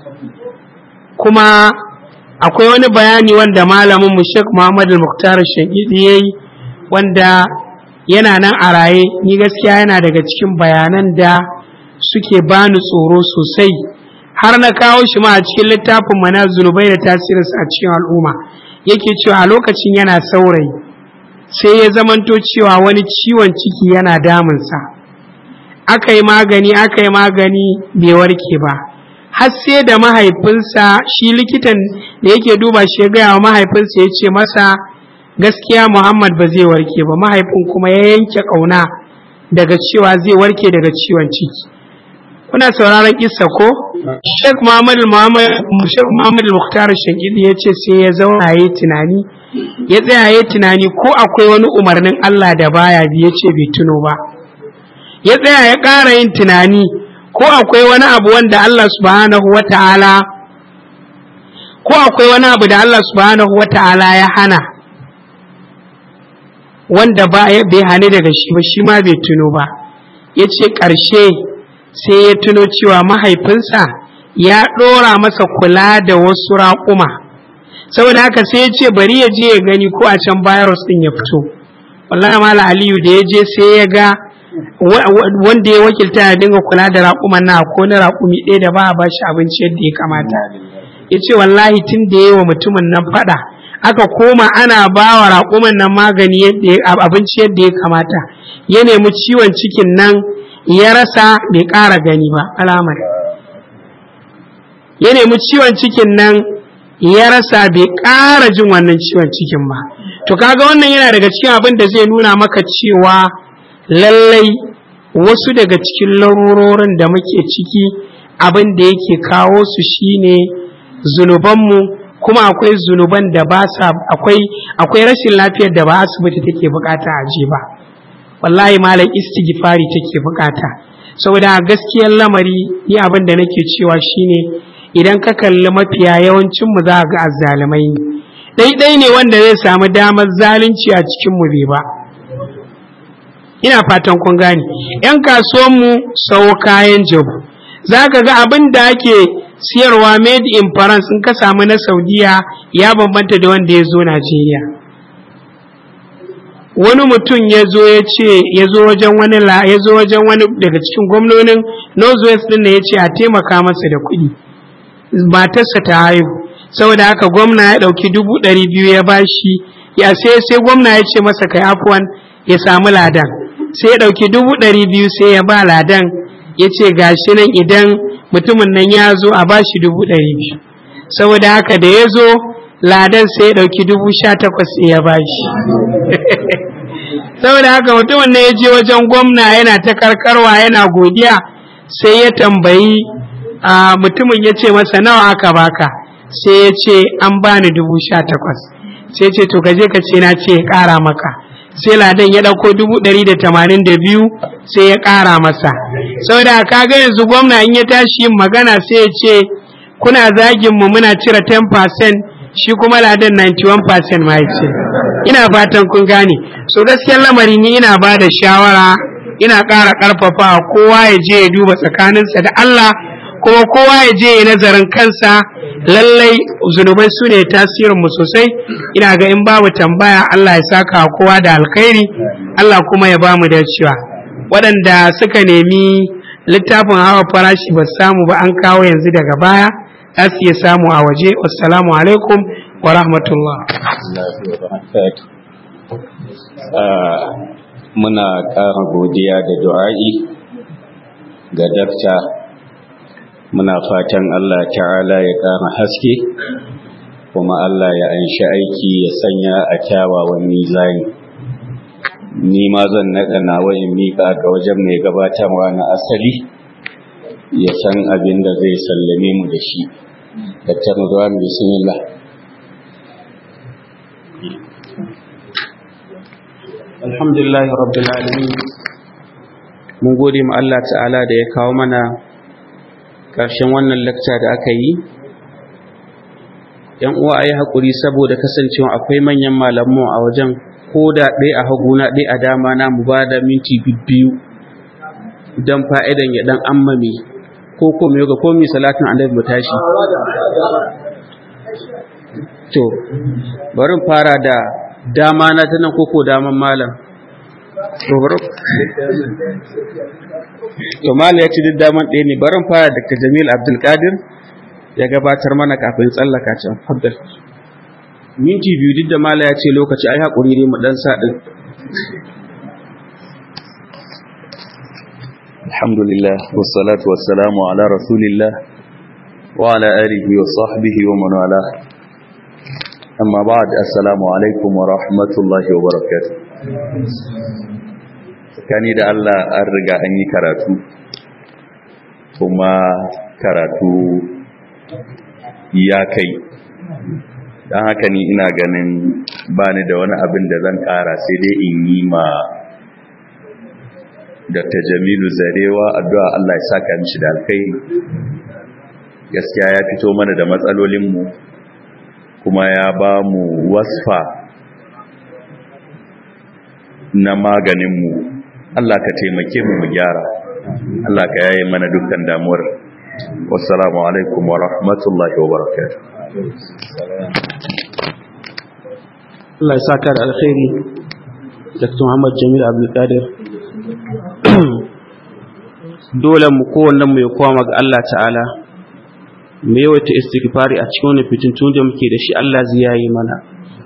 kuma akwai wani bayani wanda malamin mu Sheikh Muhammad Al-Muktar Shagidi yayi wanda yana nan a raye ni gaskiya yana daga cikin bayanan da suke bani tsoro sosai har na kawo shi ma a cikin littafin mana zunubai da tasirinsa a cikin al'umma yake cewa a lokacin yana saurayi sai ya zamanto cewa wani ciwon ciki yana damunsa aka yi magani aka yi magani bai warke ba har sai da mahaifinsa shi likitan da yake duba shi ya gaya wa mahaifinsa ya ce masa gaskiya muhammad ba zai warke ba mahaifin kuma ya yanke ƙauna daga cewa zai warke daga ciwon ciki kuna sauraron kissa ko sheikh muhammad muhammad muhtar shangidi ya ce sai ya zauna ya tunani ya tsaya ya tunani ko akwai wani umarnin allah da baya bi ya ce bai tuno ba ya tsaya ya ƙara yin tunani ko akwai wani abu wanda Allah subhanahu wa ta'ala ko akwai wani abu da Allah subhanahu wa ta'ala ya hana wanda bai hani daga shi ba shi ma bai tuno ba ya ce ƙarshe sai ya tuno cewa mahaifinsa ya ɗora masa kula da wasu raƙuma saboda haka sai ya ce bari ya je ya gani ko a can virus ɗin ya fito wallahi mala aliyu da ya je sai ya ga wanda ya wakilta ya dinga kula da raƙuman na ko na raƙumi ɗaya da ba a bashi abinci yadda ya kamata ya ce wallahi tun da ya wa mutumin nan faɗa aka koma ana ba wa raƙuman nan magani abinci yadda ya kamata ya nemi ciwon cikin nan ya rasa bai ƙara gani ba alamar ya nemi ciwon cikin nan ya rasa bai ƙara jin wannan ciwon cikin ba to kaga wannan yana daga cikin abin da zai nuna maka cewa lallai wasu daga cikin larurorin da muke ciki abin da yake kawo su shine zunubanmu kuma akwai zunuban da ba sa akwai akwai rashin lafiyar da ba asibiti take bukata a je ba wallahi malam istighfari take bukata saboda gaskiyar lamari ni abin da nake cewa shine idan ka kalli mafiya yawancin mu za ga azzalumai ne daidai ne wanda zai samu damar zalunci a cikin mu bai ba ina fatan kun gane yan kasuwan mu sau kayan jabu za ka ga abin da ake siyarwa made in France in ka samu na Saudiya ya bambanta da wanda ya zo Najeriya. Wani mutum ya zo ya ce ya zo wajen wani ya zo wajen wani daga cikin gwamnonin Northwest din da ya ce a taimaka masa da kuɗi. Matarsa ta haihu. Saboda haka gwamna ya ɗauki dubu ɗari biyu ya bashi ya sai sai gwamna ya ce masa kai afuwan ya samu ladan. Sai ya ɗauki dubu ɗari biyu sai ya ba ladan ya ce gashi nan idan mutumin nan ya zo a bashi dubu ɗari biyu saboda haka da ya zo ladan sai ya ɗauki dubu sha takwas sai ya bashi saboda haka mutumin nan ya je wajen gwamna yana ta karkarwa yana godiya sai ya tambayi a mutumin ya ce masa nawa aka baka sai ya ce an bani dubu sha takwas sai ce to kaje ka ce na ce ya ƙara maka sai ladan ya ɗauko dubu ɗari da tamanin da biyu sai ya ƙara masa saboda kaga yanzu gwamna in ya tashi yin magana sai ya ce kuna zagin mu muna cire 10% shi kuma ladan 91% ma ya ce ina fatan kun gane so gaskiyar lamari ni ina ba da shawara ina ƙara ƙarfafa kowa ya je ya duba tsakaninsa da Allah kuma kowa ya je ya nazarin kansa lallai zunubai su ne tasirinmu sosai ina ga in babu tambaya Allah ya saka kowa da alkhairi Allah kuma ya ba mu dacewa waɗanda suka nemi littafin hawa farashi ba samu ba an kawo yanzu daga baya za su iya samu a waje wassalamu alaikum wa rahmatullah muna ƙara godiya da du'a'i ga dakta muna fatan Allah ta'ala ya ƙara haske kuma Allah ya anshi aiki ya sanya a kyawawan mizani ni ma zan naɗa nawa in miƙa ga wajen mai gabatarwa na asali ya san abin da zai sallame mu da shi daktar Ridwan bismillah alhamdulillahi rabbil alamin mun gode ma Allah ta'ala da ya kawo mana ƙarshen wannan lakca da aka yi yan uwa ayi hakuri saboda kasancewa akwai manyan malamu a wajen ko da ɗaya a haguna ɗaya a dama na mu ba da minti biyu don fa'idan ya ɗan ammame ko kuma yoga ko mi salatin annabi mu tashi to bari fara da dama na ta nan koko daman malam to bari to malam ya ci duk daman ɗaya ne barin fara da jamil abdulkadir ya gabatar mana kafin tsallaka can faddal minti biyu duk da malam ya ce lokaci ai haƙuri ne mu ɗan sa ɗin alhamdulillah wassalatu wassalamu ala rasulillah wa ala alihi wa sahbihi wa man wala amma ba'd assalamu alaikum wa rahmatullahi wa barakatuh tsakani da Allah an riga an yi karatu kuma karatu ya kai don haka ni ina ganin bani da wani abin da zan kara sai dai in yi ma Dr. Jamilu Zarewa addu'a Allah ya saka mishi da alkhairi gaskiya ya fito mana da matsalolinmu kuma ya ba mu wasfa na maganinmu Allah ka taimake mu mu gyara Allah ka yaye mana dukkan damuwar wassalamu alaikum wa rahmatullahi wa barakatuh Allah ya saka da alkhairi Dr. Muhammad Jamil Abdulkadir dole mu kowannen mu ya koma ga Allah ta'ala mu yawaita istighfari a cikin wani fitintun da muke da shi Allah zai yayi mana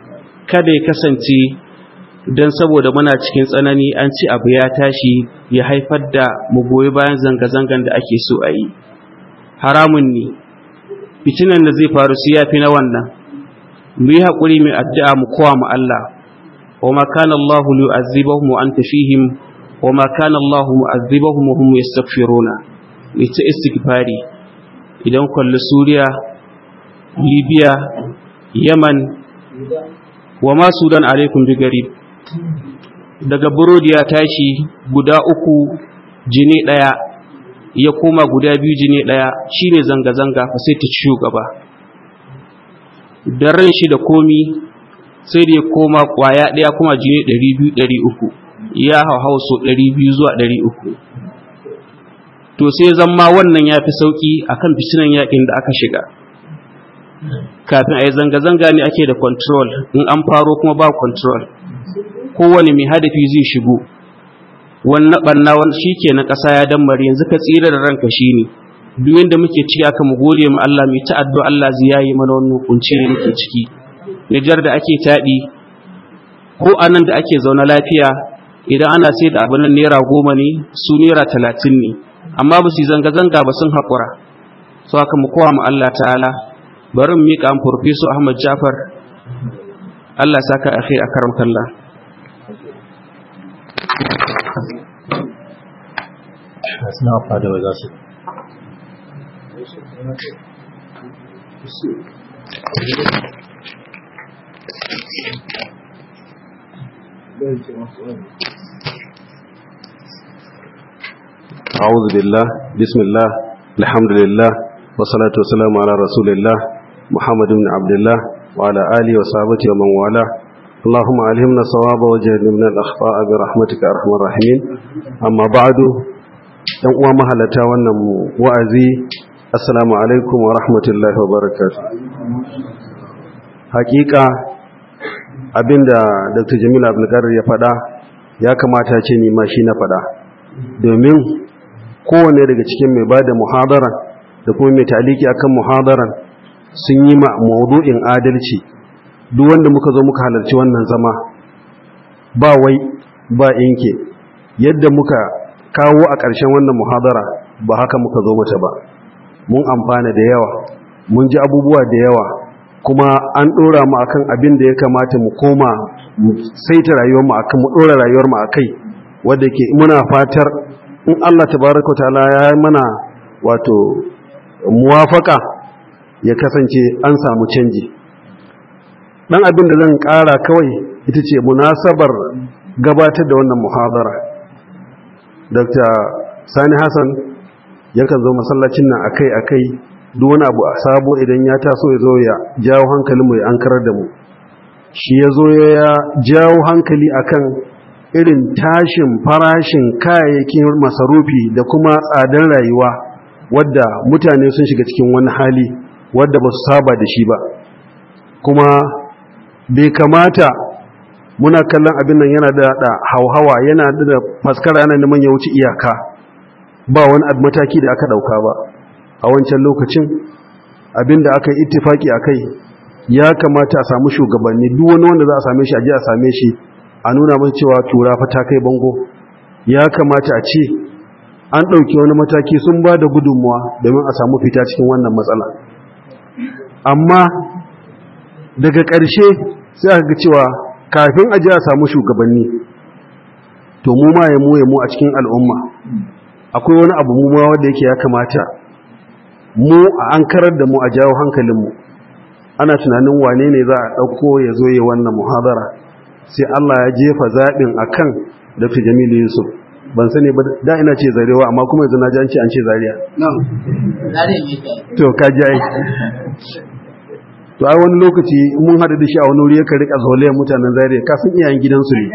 kada ya kasance don saboda muna cikin tsanani an ci abu ya tashi ya haifar da mu goyi bayan zanga-zangan da ake so a yi haramun ne fitinan da zai faru su yafi na wannan mu yi haƙuri mai addu'a mu kowa mu Allah wa ma kana Allah yu'azzibahum wa anta fihim wa ma kana Allah mu'azzibahum wa hum yastaghfiruna ni ta istighfari idan kalli Suriya Libya Yaman wa ma Sudan alaikum bi garib daga burodi ya tashi guda uku jini daya ya koma guda biyu jini daya shine zanga-zanga fa sai ta ci shugaba da ran shi da komi sai da ya koma kwaya daya kuma jini 200-300 ya hauhau so 200 zuwa 300 to sai zama wannan ya fi sauki akan fitinan yakin da aka shiga kafin a yi zanga-zanga ne ake da control in an faro kuma ba control kowane mai hadafi zai shigo wannan ɓanna shi ke na ƙasa ya dammare yanzu ka tsira da ranka shi ne duk yadda muke ciki aka mu gode ma Allah mai ta addu'a Allah zai yayi mana wannan kunci da muke ciki Nijar da ake taɗi ko anan da ake zaune lafiya idan ana sai da abin naira goma ne su naira talatin ne amma ba su zanga-zanga ba sun haƙura so haka mu kowa ma Allah ta'ala bari mu miƙa Professor Ahmad Jafar Allah saka akai a karam kallah suna fada wa za su أعوذ بالله بسم الله الحمد لله والصلاة والسلام على رسول الله محمد بن عبد الله وعلى آله وصحبه ومن والاه اللهم علمنا الصواب وجهلنا من الأخطاء برحمتك أرحم الراحمين أما بعد yan uwa mahalata wannan wa'azi assalamu alaikum wa rahmatullahi wa barakatuh hakika abinda dr jamil abdulkadir ya faɗa ya kamata ce ni ma shi na faɗa domin kowane daga cikin mai ba da muhadara da kuma mai taliki akan muhadaran sun yi ma maudu'in adalci duk wanda muka zo muka halarci wannan zama ba wai ba inke yadda muka kawo a ƙarshen wannan muhadara ba haka muka zo mata ba mun amfana da yawa mun ji abubuwa da yawa kuma an ɗora mu akan abin da ya kamata mu koma mu saita rayuwar mu akan mu ɗora rayuwar mu akai wanda ke muna fatar in Allah tabaraka ta'ala ya yi mana wato muwafaka ya kasance an samu canji dan abin da zan ƙara kawai ita ce munasabar gabatar da wannan muhadara dr sani hassan yakan zo masallacin nan akai-akai duk wani abu a sabo idan ya taso ya zo ya jawo hankali mu ya ankarar da mu shi ya zo ya jawo hankali akan irin tashin farashin kayayyakin masarufi da kuma tsadar rayuwa wadda mutane sun shiga cikin wani hali wadda ba su saba da shi ba kuma bai kamata muna kallon abin nan yana da da hauhawa yana da faskara yana neman ya wuce iyaka ba wani mataki da aka dauka ba a wancan lokacin abin da aka yi ittifaki akai ya kamata a samu shugabanni duk wani wanda za a same shi a je a same shi a nuna mai cewa tura fa ta kai bango ya kamata a ce an ɗauki wani mataki sun ba da gudunmuwa domin a samu fita cikin wannan matsala amma daga ƙarshe sai aka ga cewa kafin a ji a samu shugabanni to mu ma ya mu ya mu a cikin al'umma akwai wani abu mu ma wanda yake ya kamata mu a an karar da mu a jawo hankalinmu ana tunanin wane ne za a ɗauko ya zo yi wannan muhadara sai Allah ya jefa zaɓin a kan Dr. Jamilu Yusuf ban sani ba da ina ce zarewa amma kuma yanzu na ji an ce an ce zariya to ka ji ai to ai wani lokaci mun haɗu da shi a wani wuri ya rika zolayen mutanen zariya kafin iyayen gidansu ne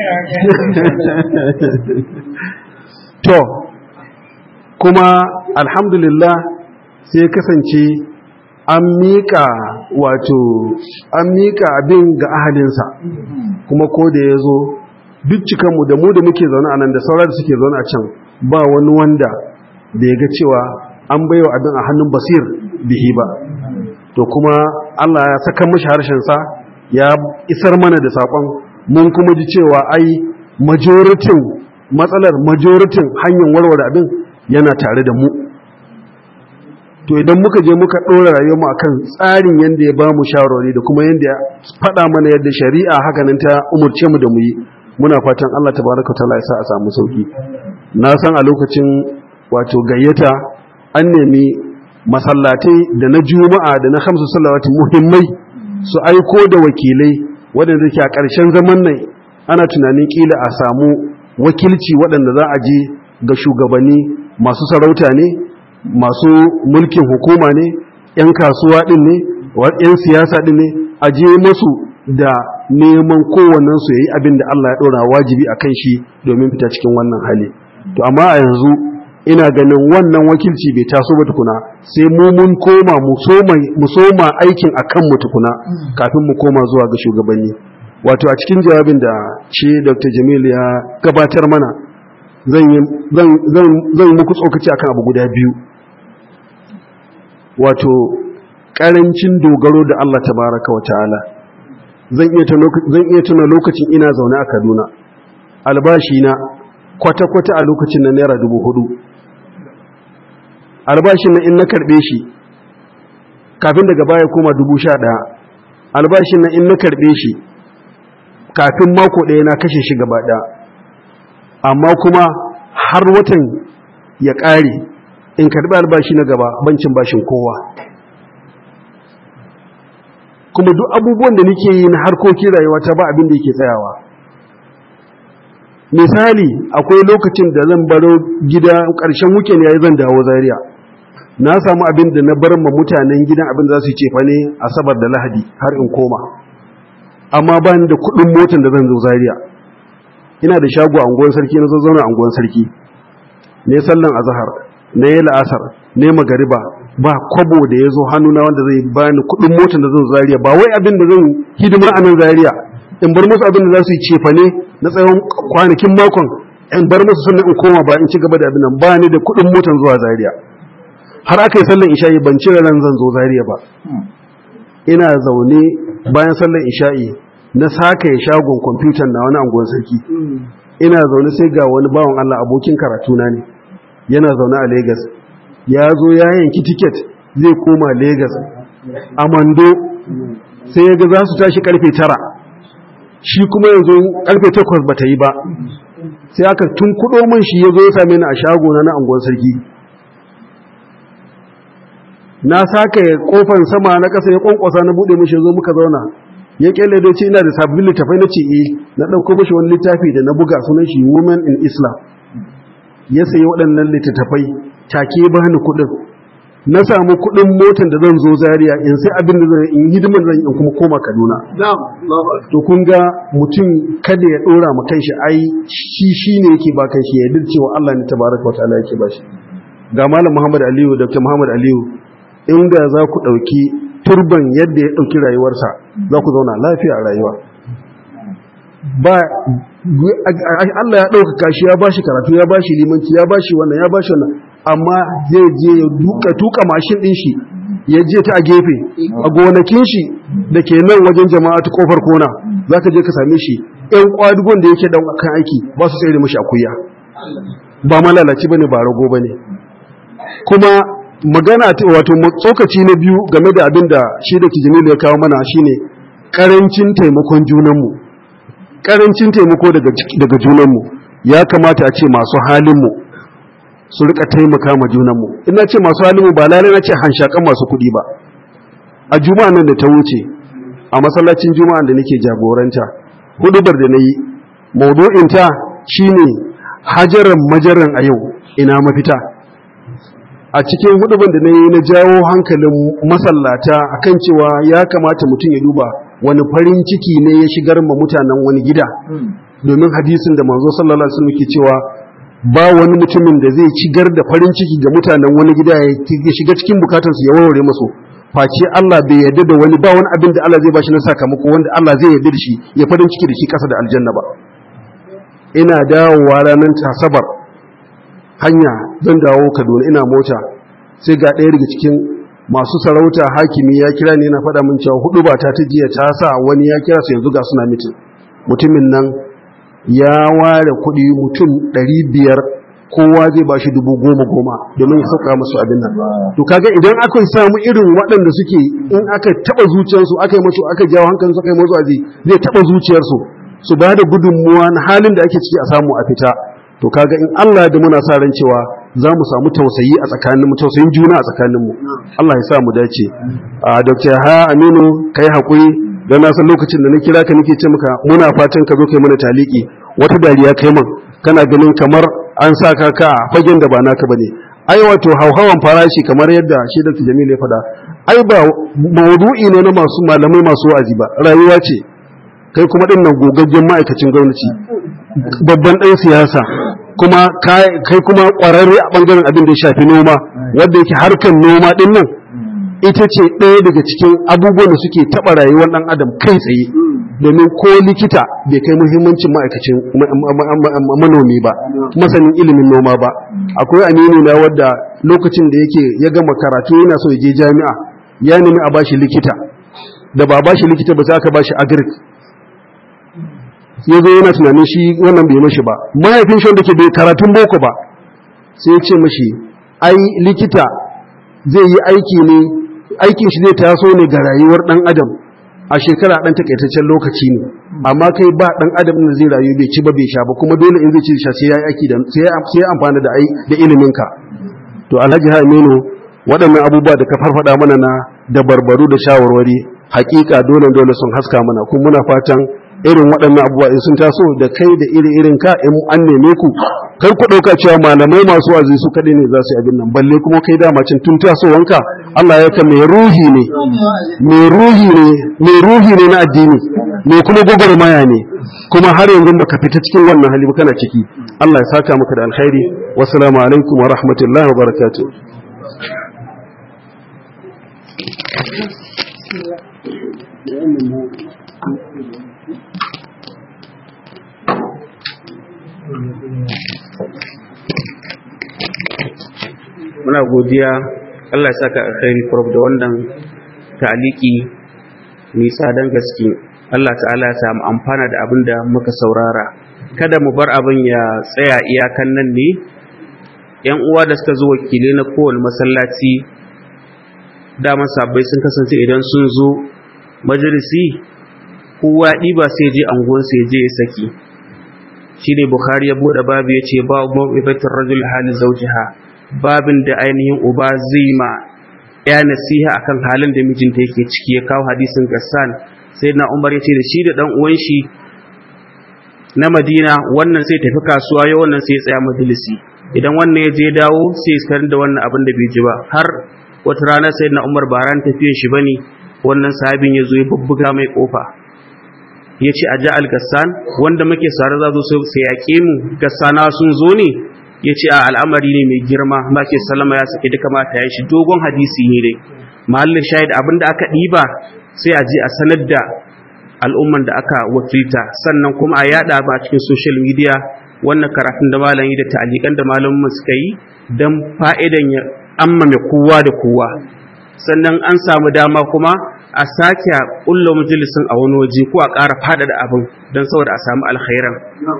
to kuma alhamdulillah sai kasance an miƙa wato an miƙa abin ga ahalinsa kuma ko da ya zo duk cikanmu da mu da muke zaune a nan da sauran da suke zaune a can ba wani wanda da ya ga cewa an baiwa abin a hannun basir bihi ba to kuma Allah ya saka mashi harshensa ya isar mana da saƙon mun kuma ji cewa ai majoritin matsalar majoritin hanyar warware abin yana tare da mu to idan muka je muka ɗora rayuwarmu akan tsarin yadda ya ba mu shawarwari da kuma yadda ya faɗa mana yadda shari'a hakanan ta umurce mu da mu yi muna fatan Allah tabaraka ta'ala ya sa a samu sauki na san a lokacin wato gayyata an nemi masallatai da na juma'a da na hamsu salawati muhimmai su aiko da wakilai waɗanda ke a ƙarshen zaman nan ana tunanin ƙila a samu wakilci waɗanda za a je ga shugabanni masu sarauta ne masu mulkin hukuma ne 'yan kasuwa ɗin ne 'yan siyasa ɗin ne a je masu da neman kowannensu ya yi abin da Allah ya ɗora wajibi a kan shi domin fita cikin wannan hali to amma a yanzu ina ganin wannan wakilci bai taso ba tukuna sai mu mun koma mu soma aikin a kanmu tukuna kafin mu koma zuwa ga shugabanni wato a cikin jawabin da shi dr jamil ya gabatar mana zan yi muku tsokaci akan abu guda biyu wato ƙarancin dogaro da Allah tabaraka wa ta'ala zan iya tuna lokacin ina zaune a kaduna albashi na kwata-kwata a lokacin na naira dubu hudu albashin na in na karbe shi kafin daga baya koma dubu sha ɗaya albashin na in na karbe shi kafin mako ɗaya na kashe shi gaba ɗaya amma kuma har watan ya ƙare in karbi albashi na gaba bancin bashin kowa kuma duk abubuwan da nake yi na harkokin rayuwa ta ba abin da yake tsayawa misali akwai lokacin da zan baro gida ƙarshen weekend yayi zan dawo zaria na samu abin da na bar ma mutanen gidan abin da za su cefa ne asabar da lahadi har in koma amma ba ni da kuɗin motar da zan zo zaria ina da shago a unguwar sarki na zo zauna a unguwar sarki ne sallan azhar ne la'asar ne magariba ba kwabo da ya zo hannuna wanda zai bani kuɗin motar da zan zaria ba wai abin da zan hidima a nan zaria in bar musu abin da za su yi cefa ne na tsawon kwanakin makon in bar musu sannan in koma ba in ci gaba da abin nan ba ni da kuɗin motar zuwa zaria har aka yi sallan isha'i ban cire ran zan zo zaria ba ina zaune bayan sallan isha'i na saka ya shagon kwamfutan na wani anguwan sarki ina zaune sai ga wani bawan Allah abokin karatuna ne yana zaune a Legas ya zo ya yanki tiket zai koma Legas a Mando sai ya ga za su tashi karfe tara shi kuma yanzu karfe takwas ba ta yi ba sai aka tun kudo man shi ya zo ya same ni a shago na anguwan sarki na saka ya kofan sama na kasa ya kwankwasa na bude mishi zo muka zauna ya kyale da ce ina da sabbin littafai na ce eh na ɗauko mashi wani littafi da na buga sunan shi women in islam ya sayi waɗannan littattafai take ba ni kuɗin na samu kuɗin motar da zan zo zaria in sai abin da zan in hidiman zan in kuma koma kaduna to kun ga mutum kada ya ɗora ma kanshi ai shi shi ne yake ba kanshi ya yarda cewa Allah ne tabaraka wa ta'ala yake ba shi ga malam Muhammad Aliyu Dr. Muhammad Aliyu inda za ku ɗauki turban yadda ya ɗauki rayuwarsa za ku zauna lafiya a rayuwa ba Allah ya ɗaukaka shi ya ba shi karatu ya ba shi limanci ya ba shi wannan ya ba shi wannan amma zai je ya duka tuka mashin ɗin shi ya je ta a gefe a gonakin shi da ke nan wajen jama'a ta kofar kona za ka je ka same shi ‘yan kwadugon da yake kan aiki ba su tsaye mashi akuya ba malalaci ba ne ba rago ba ne kuma magana wato tsokaci na biyu game da abin da shi da kijimilu ya kawo mana shine karancin taimakon junanmu karancin taimako daga junanmu ya kamata a ce masu halinmu su rika taimaka ma junanmu ina ce masu halinmu ba lalai na ce hanshakan masu kuɗi ba a juma'a nan da ta wuce a masallacin juma'a da nake jagoranta hudubar da na yi maudu'inta shine hajaran majaran a yau ina mafita a cikin huduban da na yi na jawo hankalin masallata akan cewa ya kamata mutum ya duba wani farin ciki ne ya shigar ma mutanen wani gida domin hadisin da manzo sallallahu alaihi wasallam ke cewa ba wani mutumin da zai shigar da farin ciki ga mutanen wani gida ya shiga cikin bukatarsu ya warware masu face Allah bai yarda da wani ba wani abin da Allah zai bashi na sakamako wanda Allah zai yarda da shi ya farin ciki da shi kasa da aljanna ba ina dawowa ranar tasabar hanya zan dawo kaduna ina mota sai ga ɗaya daga cikin masu sarauta hakimi ya kira ni na faɗa min cewa hudu ba ta jiya ta sa wani ya kira su yanzu ga suna mitin mutumin nan ya ware kuɗi mutum ɗari biyar kowa zai ba shi dubu goma goma domin ya sauka musu abin nan to kaga idan aka samu irin waɗanda suke in aka taɓa zuciyarsu aka yi musu aka jawo hankalinsu aka yi musu azi zai taɓa zuciyarsu su ba da gudunmuwa na halin da ake ciki a samu a fita to kaga in Allah da muna sa ran cewa za mu samu tausayi a tsakaninmu tausayin juna a tsakaninmu Allah ya sa mu dace a Dr. Ha Aminu kai hakuri dan na san lokacin da na kira ka nake ce maka muna fatan ka zo kai mana taliki wata dariya kai man kana ganin kamar an sa ka ka fagen da ba naka bane ai wato hauhawan farashi kamar yadda shi Dr. Jamil ya faɗa ai ba maudu'i ne na masu malamai masu wa'azi ba rayuwa ce kai kuma din nan gogaggen ma'aikacin gwamnati babban ɗan siyasa kuma kai kuma ƙwararre a ɓangaren abin da ya shafi noma wanda yake harkar noma ɗin nan ita ce ɗaya daga cikin abubuwan da suke taɓa rayuwar ɗan adam kai tsaye domin ko likita bai kai muhimmancin ma'aikacin manomi ba masanin ilimin noma ba akwai aminu na wadda lokacin da yake ya gama karatu yana so ya je jami'a ya nemi a bashi likita da ba bashi likita ba sai aka bashi agric ya zo yana tunanin shi wannan bai mashi ba mahaifin shi wanda ke bai karatun boko ba sai ya ce mashi ai likita zai yi aiki ne aikin shi zai taso ne ga rayuwar dan adam a shekara dan takaitaccen lokaci ne amma kai ba dan adam da zai rayu bai ci ba bai sha ba kuma dole in zai ci sha sai ya aiki da sai ya amfana da da ilimin ka to Alhaji Aminu waɗannan abubuwa da ka farfada mana na da barbaru da shawarwari hakika dole dole sun haska mana kuma muna fatan irin waɗannan abubuwa in sun taso da kai da iri irin ka in an neme ku kar ku ɗauka cewa malamai masu wazi su kaɗai ne za su yi abin nan balle kuma kai dama cin tun tasowanka Allah ya ka mai ruhi ne mai ruhi ne mai ruhi ne na addini mai kuma gwagwarmaya ne kuma har yanzu baka fita cikin wannan hali ba kana ciki Allah ya saka maka da alkhairi wassalamu alaikum wa rahmatullahi wa barakatuh muna godiya Allah ya saka alkhairi prof da wannan ta'aliki mai tsadan gaske Allah ta'ala ya samu amfana da abin da muka saurara kada mu bar abin ya tsaya iyakan nan ne yan uwa da suka zo wakilai na kowane masallaci dama sabbai sun kasance idan sun zo majalisi kowa ɗiba sai je anguwansa ya je ya saki shi ne bukhari ya buɗe babu ya ce ba ma'ibatin rajul halin zaujiha babin da ainihin uba zai ma ya nasiha akan halin da mijinta yake ciki ya kawo hadisin gassan sai na umar ya ce da shi da ɗan uwan shi na madina wannan sai tafi kasuwa ya wannan sai ya tsaya majalisi idan wannan ya je dawo sai ya sanar da wannan abin da bai ji ba har wata rana sai na umar ba ran tafiyar shi bane wannan sahabin ya zo ya bubbuga mai kofa ya ce a ja al-gassan wanda muke sare za zo sai yaƙe mu gassana sun zo ne ya ce a al'amari ne mai girma ma ke salama ya sake duka mata ya shi dogon hadisi ne dai mahallin shahid abinda aka ɗiba sai a je a sanar da al'umman da aka wakilta sannan kuma a yada ba a cikin social media wannan karatun da malami da ta'alikan da malamin suka yi don fa'idan ya ammame kowa da kowa sannan an samu dama kuma a sake ƙulla majalisin a wani waje ko a ƙara faɗaɗa abin don saboda a samu alkhairan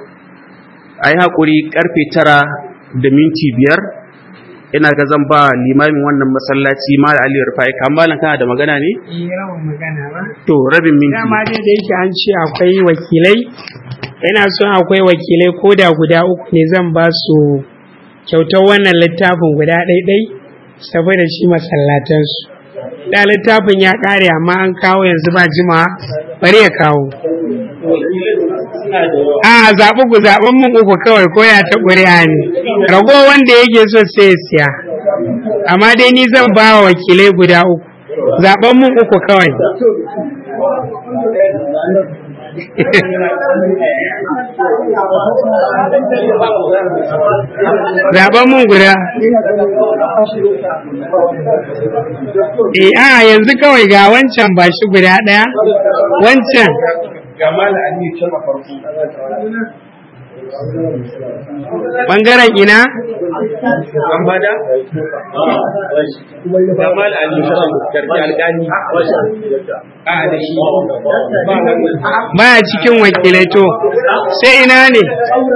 a yi haƙuri ƙarfe tara da minti biyar ina ga zan ba limamin wannan masallaci ma da aliyar fa'i kamalan kana da magana ne? yawan magana ba to rabin minti dama dai da yake an ce akwai wakilai ina son akwai wakilai ko da guda uku ne zan ba su kyautar wannan littafin guda ɗaiɗai saboda shi masallatansu da littafin ya ƙare amma an kawo yanzu ba jima bari ya kawo a zaɓi ku zaɓen mun uku kawai ko ya ta ƙuri'a ne rago wanda yake so sai ya siya amma dai ni zan ba wa wakilai guda uku zaɓen mun uku kawai zaɓen mun guda eh a yanzu kawai ga wancan ba shi guda ɗaya wancan bangaren ina an bada kamal ali karfi alƙali a da shi baya cikin wakilai to sai ina ne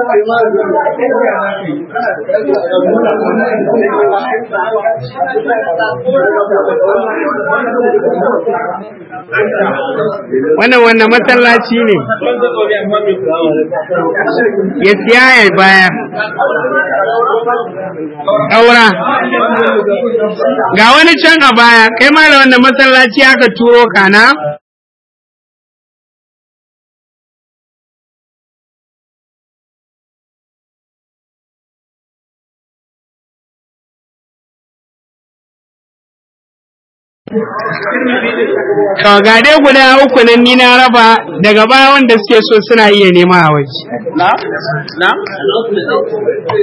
wannan wannan masallaci ne ya siya ya bayar ƙaura ga wani can a baya kai ma da wannan masallaci aka turo kana To ga dai guda uku nan ni na raba daga baya wanda suke so suna iya nema a waje. na na